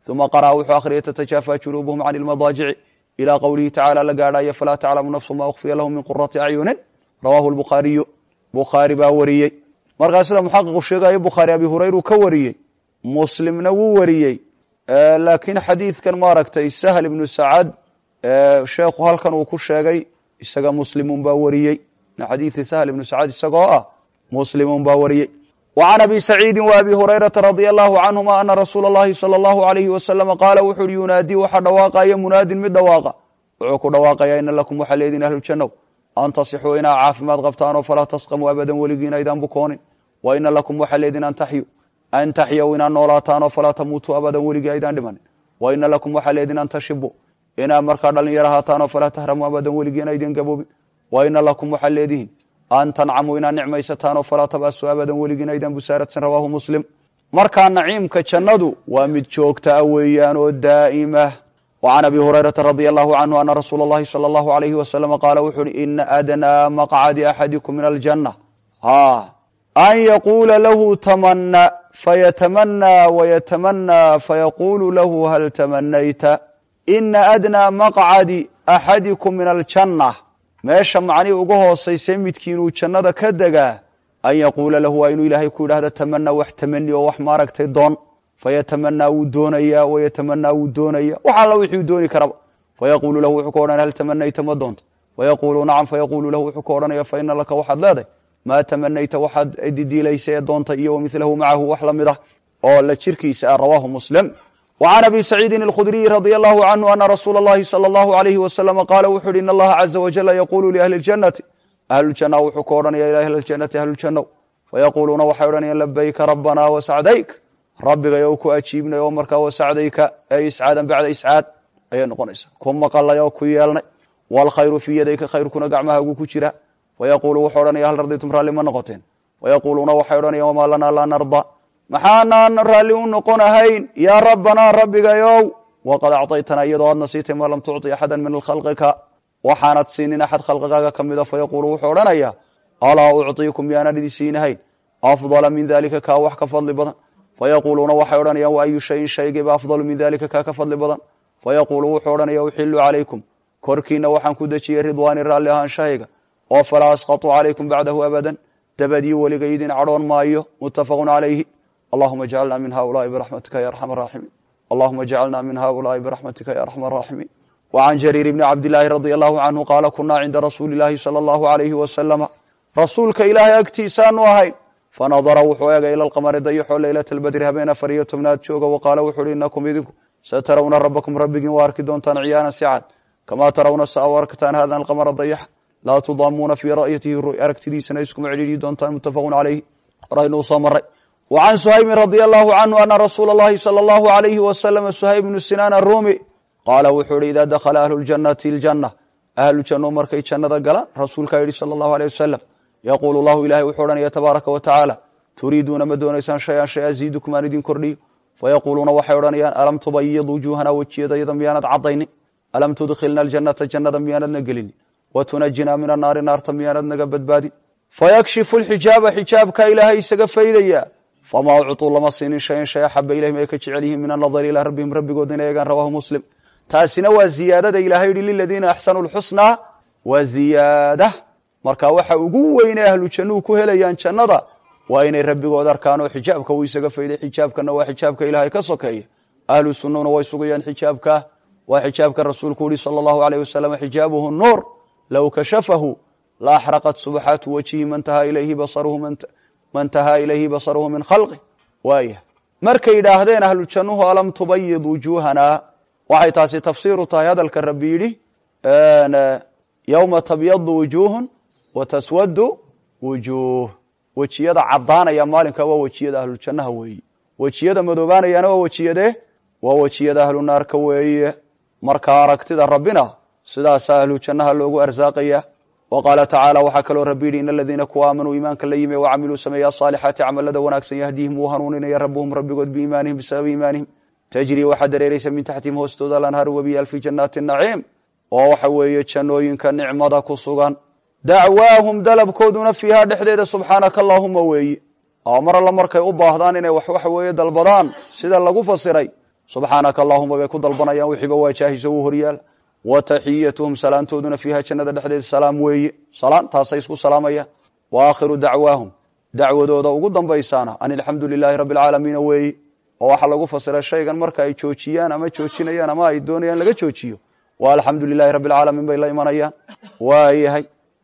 uma qara'a wuxuu akhriyay tatajaafa junuubuhum can ilmadaajici ilaa qowlihi tacala la gaadhaya falaa taclamu nafsu ma ukhfiya lahum min qurati acyunin rawaahu lbukhaariyu bukhaari baa wariyey markaa sida muxaqiqu sheegayo bukhaari abi hurayru ka wariyey muslimna wuu wariyey laakiin xadiidkan maaragtay sahl ibnu sacad sheekhu halkan uu ku sheegay isaga muslimun baa wariyey min xadiidi sahl ibnu sacad isagoo ah muslimun baa wariyey wa can abi saciidi wa abi hurayrata radia allahu canhuma ana rasuula اllahi salى allahu alayhi wasalama qaala wuxu uhi yunaadii waxaa dhawaaqaya munaadin mid dhawaaqa wuxuu ku dhawaaqaya ina lakum waxaa leediin ahlujannow an tasixuu inaa caafimaad qabtaanoo falaa tasqamuu abadan weligiina aydaan bukoonin wa ina lakum waxaa leediin an taxyu an taxyaw inaad noolaataanoo falaa tamuutuu abadan weligii aydaan dhimanin wa ina lakum waxaa leediin an tashibu inaad markaa dhalinyar ahaataanoo falaa tahramuu abadan weligiina aydin gaboobin wa ina lakum waxaa leedihiin an tancamuu inaad nicmaysataanoo falaa tabasuu abadan weligiina aydaan busaaradsan rawaahu muslim markaa naciimka jannadu waa mid joogta a weeyaan oo daa'ima wa can abi hurayrata radia allahu canhu ana rasuula اllahi salى allahu alayhi wasalama qaala wuxu uhi ina adnaa maqcadi axadikum min aljanna an yaquula lahu tamana fayatamanaa wayatamanaa fayaqulu lahu hal tamanayta ina adnaa maqcadi axadikum min aljanna meesha macnihii uga hoosayse midkiinuu jannada ka degaa an yaquula lahu waa inuu ilaahay ku yidhahdo tamana wax tamani oo wax maaragtay doon fayatamanaa wuu doonayaa wayatamanaa wuu doonaya wax alla wixii dooni karaba fayaqulu lahu wuxuu ka odhanaya hal tamanayta ma doonta fayaqulu nacam fayaqulu lahu wuxuu ka odhanaya fa ina laka waxaad leedahay maa tamanayta waxaad didiilaysa ee doonta iyo wamilahu macahu wax la mid ah oo la jirkiisa ah rawaahu muslim wa can abi saciidin alkhudriyi radia allahu canhu ana rasuula اllahi salى allahu alayhi wasalama qaala wuxu uhi in allaha caza wajala yaqulu liahli اljannati ahlujanna wuxuu ka odhanaya ila ahli ljannati ahlujannow fayaquluuna waxay odhanayaan labayka rabbana wasacdayk rabbigayo ku ajiibnay oo markaa wasacdayka ee iscaadan bacda iscaad ayay noqonaysaa ku maqalay oo ku yeelnay waalkhayru fii yadayka khayrkuna gacmahaagu ku jira fayaqulu wuxuu odhanaya hal raditum raalli ma noqoteen fayaquluuna waxay odhanayaan wamaa lanaa laa narda maxaanaan raalli u noqonahayn yaa rabbanaa rabbigayow waqad acطaytana iyadoo aadna siitay maa lam tucطi axada min khalqika waxaanad siinin axad khalqigaaga ka mida fayaqulu wuxuu odhanaya alaa ucطiikum miyaanaan idin siinahayn afdala min dalika kaa wax ka fadli badan fayaquluuna waxay odhanayaan wa ayu shayin shaygayba afdalu min dalika kaa ka fadli badan fayaqulu wuxuu odhanaya uxilu calaykum korkiina waxaan ku dejiyey ridwaani raalli ahaanshahayga oo falaa asqatu calaykum bacdahu abadan dabadii weliga idin cadhoon maayo muttafaqu calayhi allahuma jcalna min haulaai biraxmatika ya arxam araaximiin allahuma jcalna min haulaai biraxmatika ya arxam araaximiin wa can jariir bni cabdillaahi radia allahu canhu qaala kunaa cinda rasuuli illaahi sala allahu alayhi wasalama rasuulka ilaahay agtiisaanu ahayn fanadara wuxuu eegay ila alqamari dayaxoo leylata albadri habeen afar iyo tobnaad jooga wa qaala wuxu uhi inakum idinku satarawna rabbakum rabbigiin waa arki doontaan ciyaanan si cad kamaa tarawna sa u arkataan hada alqamara dayaxa laa tudaamuuna fii ra'yatihi aragtidiisana iskuma cidhiidhi doontaan muttafaqun calayhi horaynuu soo maray wa can suhaybin radia allahu canhu ana rasuula allahi sala allahu alayhi wasalama suhayb bnu sinaan arumi qaala wuxuu ihi idaa dakhala ahlu ljannati aljanna ahlu janno markay jannada galaan rasuulkaa yidhi sala allahu aleyh wasalam yaquulu llahu ilahay wuxuu odhanaya tabaaraka wa tacaala turiiduuna ma doonaysaan shay an shay aziidukum aan idin kordhiyo fayaquuluuna waxay odhanayaan alam tubayid wujuuhana wejiyadayada miyaanad caddaynin alam tudkhilna aljannata jannada miyaanadna gelinin wa tunajinaa min annaari naarta miyaanad naga badbaadin fayakshifu lxijaaba xijaabkaa ilaahay isaga faydaya famaa ucطuu lama siinin shayan shay axaba ilayhim ay ka jecel yihiin min annadari ilaa rabbihim rabbigood inay eegaan rawaahu muslim taasina waa ziyaadada ilahay yihi liladiina axsanuu lxusnaa waa ziyaada marka waxa ugu weyne ahlu jannuhu ku helayaan jannada waa inay rabbigood arkaan oo xijaabka uu isaga fayday xijaabkana waa xijaabka ilaahay ka sokeeya ahlu sunnuna way sugayaan xijaabka waa xijaabka rasuulku yihi sala allahu aleyh wasalam xijaabuhu nuur low kashafahu la axraqat subxaatu wajhi man tahaa ilayhi basaruhu man tahaa ilayhi basaruhu min khalqi waaya markay yidhaahdeen ahlu jannuhu alam tubayid wujuuhana waxay taasi tafsiiru tahay hadalka rabbi yidhi yowma tabyadu wujuuhun wa taswadu wujuuh wejiyada caddaanaya maalinka waa wejiyada ahlujannaha weeye wejiyada madoobaanayana waa wejiyadee waa wejiyada ahlu naarka weeye marka aragtida rabbina sidaasa ahlu jannaha loogu arsaaqaya wa qaala tacaala waxaa kaloo rabbi yidhi in aladiina kuwa aamanuu iimaanka la yimi wacamiluu sameeya asaalixaati camalada wanaagsan yahdihim wuu hanuuninaya rabbuhum rabbigood biiimaanihim bisababi iimaanihim tajrii waxaa dareereysa min taxtihim hoostooda alanhaaru webiyaal fi jannaati naciim oo waxa weeye jannooyinka nicmada ku sugan dacwaahum dalabkooduna fiihaa dhexdeeda subxaanaka allaahuma weeye oo mar alla markay u baahdaan inay wax waxa weeye dalbadaan sida lagu fasiray subxaanaka allahuma bay ku dalbanayaan wixiiba waa jaahiso u horyaal wa taxiyatuhum salaantooduna fiiha jannada dhexdeeda salaam weeye salaan taasay isku salaamayaan wa aakhiru dacwaahum dacwadooda ugu dambaysaana an alxamdu lilaahi rabbi alcaalamiina weeye oo waxaa lagu fasira shaygan marka ay joojiyaan ama joojinayaan ama ay doonayaan laga joojiyo waa alxamdu lilahi rabbi alcaalamiin bay la imanayaan waayahay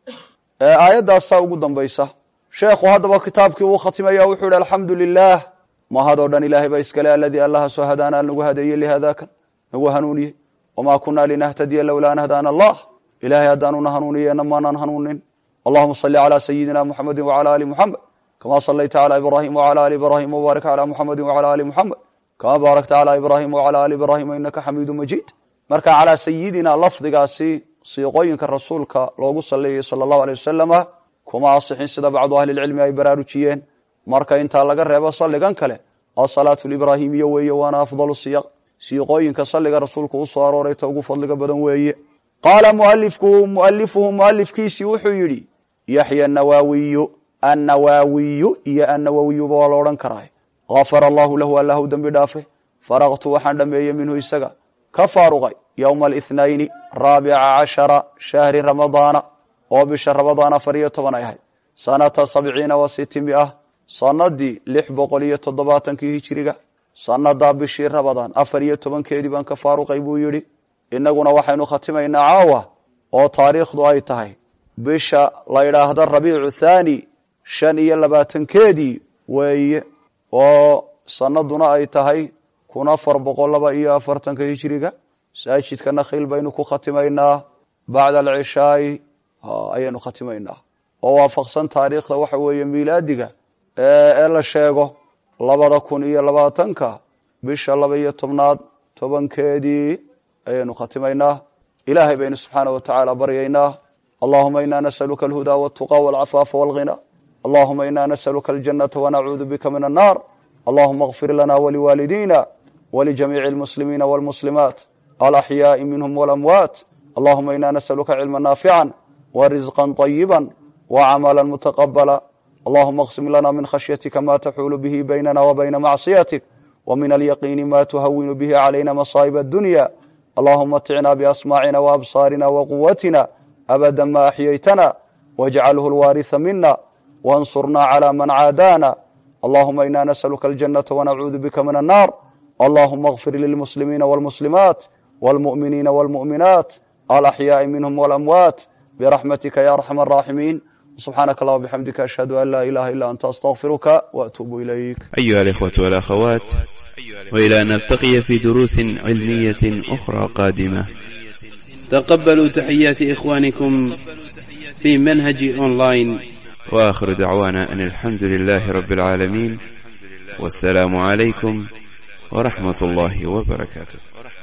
aayaddaasaa ugu dambaysa sheekhu haddaba kitaabkii uu khatimaya wuxuu ihi alxamdu lilah mahadoo dhan ilaahay baa iskale aladii allaha soo hadaana nagu hadeeyey lihadakan nagu hanuuniyey wamaa kunaa linahtadiya lowlaa an hadaana allah ilahay haddaanuna hanuuniyena maanaan hanuunin allahuma sali calaa sayidina muxamedi wacala ali muxamed kama salayta calaa ibraahim wacala ali ibraahim wbaarik calaa muxamedi wacala ali muxamed kama baarakta calaa ibraahim wacala ali ibraahima inaka xamiidu majiid marka calaa sayidina lafdigaasi siiqooyinka rasuulka loogu saleeyey sala allahu aley wasalama kuma asixin sida bacdu ahlilcilmi ay baraarujiyeen marka intaa laga reebo salligan kale asalaatu libraahimiya weeye waana afdalu siyaq siiqooyinka salliga rasuulku u soo arooray ta ugu fadliga badan weeye qaala mualifkuhu mualifuhu mualifkiisii wuxuu yidhi yaxya nawaawiyu annawaawiyu iyo annawawiyuba waa la odhan karaa gafara allahu lahu allah u dembi dhaafe faraqtu waxaan dhameeyey minhu isaga ka faaruqay yowma alithnaini raabica cashara shahri ramadaana oo bisha ramadaan afar iyo toban ay ahayd sanata sabciina wa sitimia sanadii lix boqol iyo toddobaatankii hijiriga sanadaa bishii ramadaan afar iyo tobankeedii baan ka faaruqay buu yidhi inaguna waxaynu khatimaynaa caawa oo taariikhdu ay tahay bisha la yidhaahdo rabiicu thaani shan iyo labaatankeedii weeye oo sanaduna ay tahay kun afar boqol laba iyo afartanka hijiriga masaajidka nakhiil baynu ku khatimaynaa bacda alcishaai ayaynu khatimaynaa oo waafaqsan taariikhda waxa weeye miilaadiga ee la sheego labada kun iyo labaatanka bisha laba iyo tobnaad tobankeedii ayaynu khatimaynaa ilaahay baynu subxaana wa tacaala baryaynaa allahuma ina nasaluka alhudaa waltuqa walcafaafa walghina allahuma ina nasaluka aljanata wanacuudu bika min annar allahuma اغfir lana waliwaalidina walijamiici اlmuslimiina wاlmuslimaat alaxyaai minhm walamwaat allahuma ina nasaluka cilma naafica warisqa طayiba wacamala mutaqabala allahuma اqsim lana min khashyatika ma taxuulu bihi baynana wabayna macصiyatik wmin alyaqiini ma tuhawinu bihi calayna masaa'ib addunya allahuma ticna biasmaacina waabsaarina waquwatina abada ma axyaytana wاjcalhu lwaariثa mina wansurna clى man caadaana allahuma ina nasaluka aljanata wanacuudu bika min annar allahuma اغfir lilmuslimiina wاlmuslimaat wاlmuؤminiina wاlmuؤminaat alaxyaai minhm wاlamwaat biraxmatika ya arxam الraaximiin subxaanaka allah bxamdika ashhadu an laa ilaha ila anta astغfiruka waatuubu ilayk أيها الإخوة والأخوات وإلى أن نلتقي في دروس علمية أخرى قادمة تقبلوا تحيات إخوانكم في منهج أونلاين وآخر دعوانا أن الحمد لله رب العالمين والسلام عليكم ورحمة الله وبركاته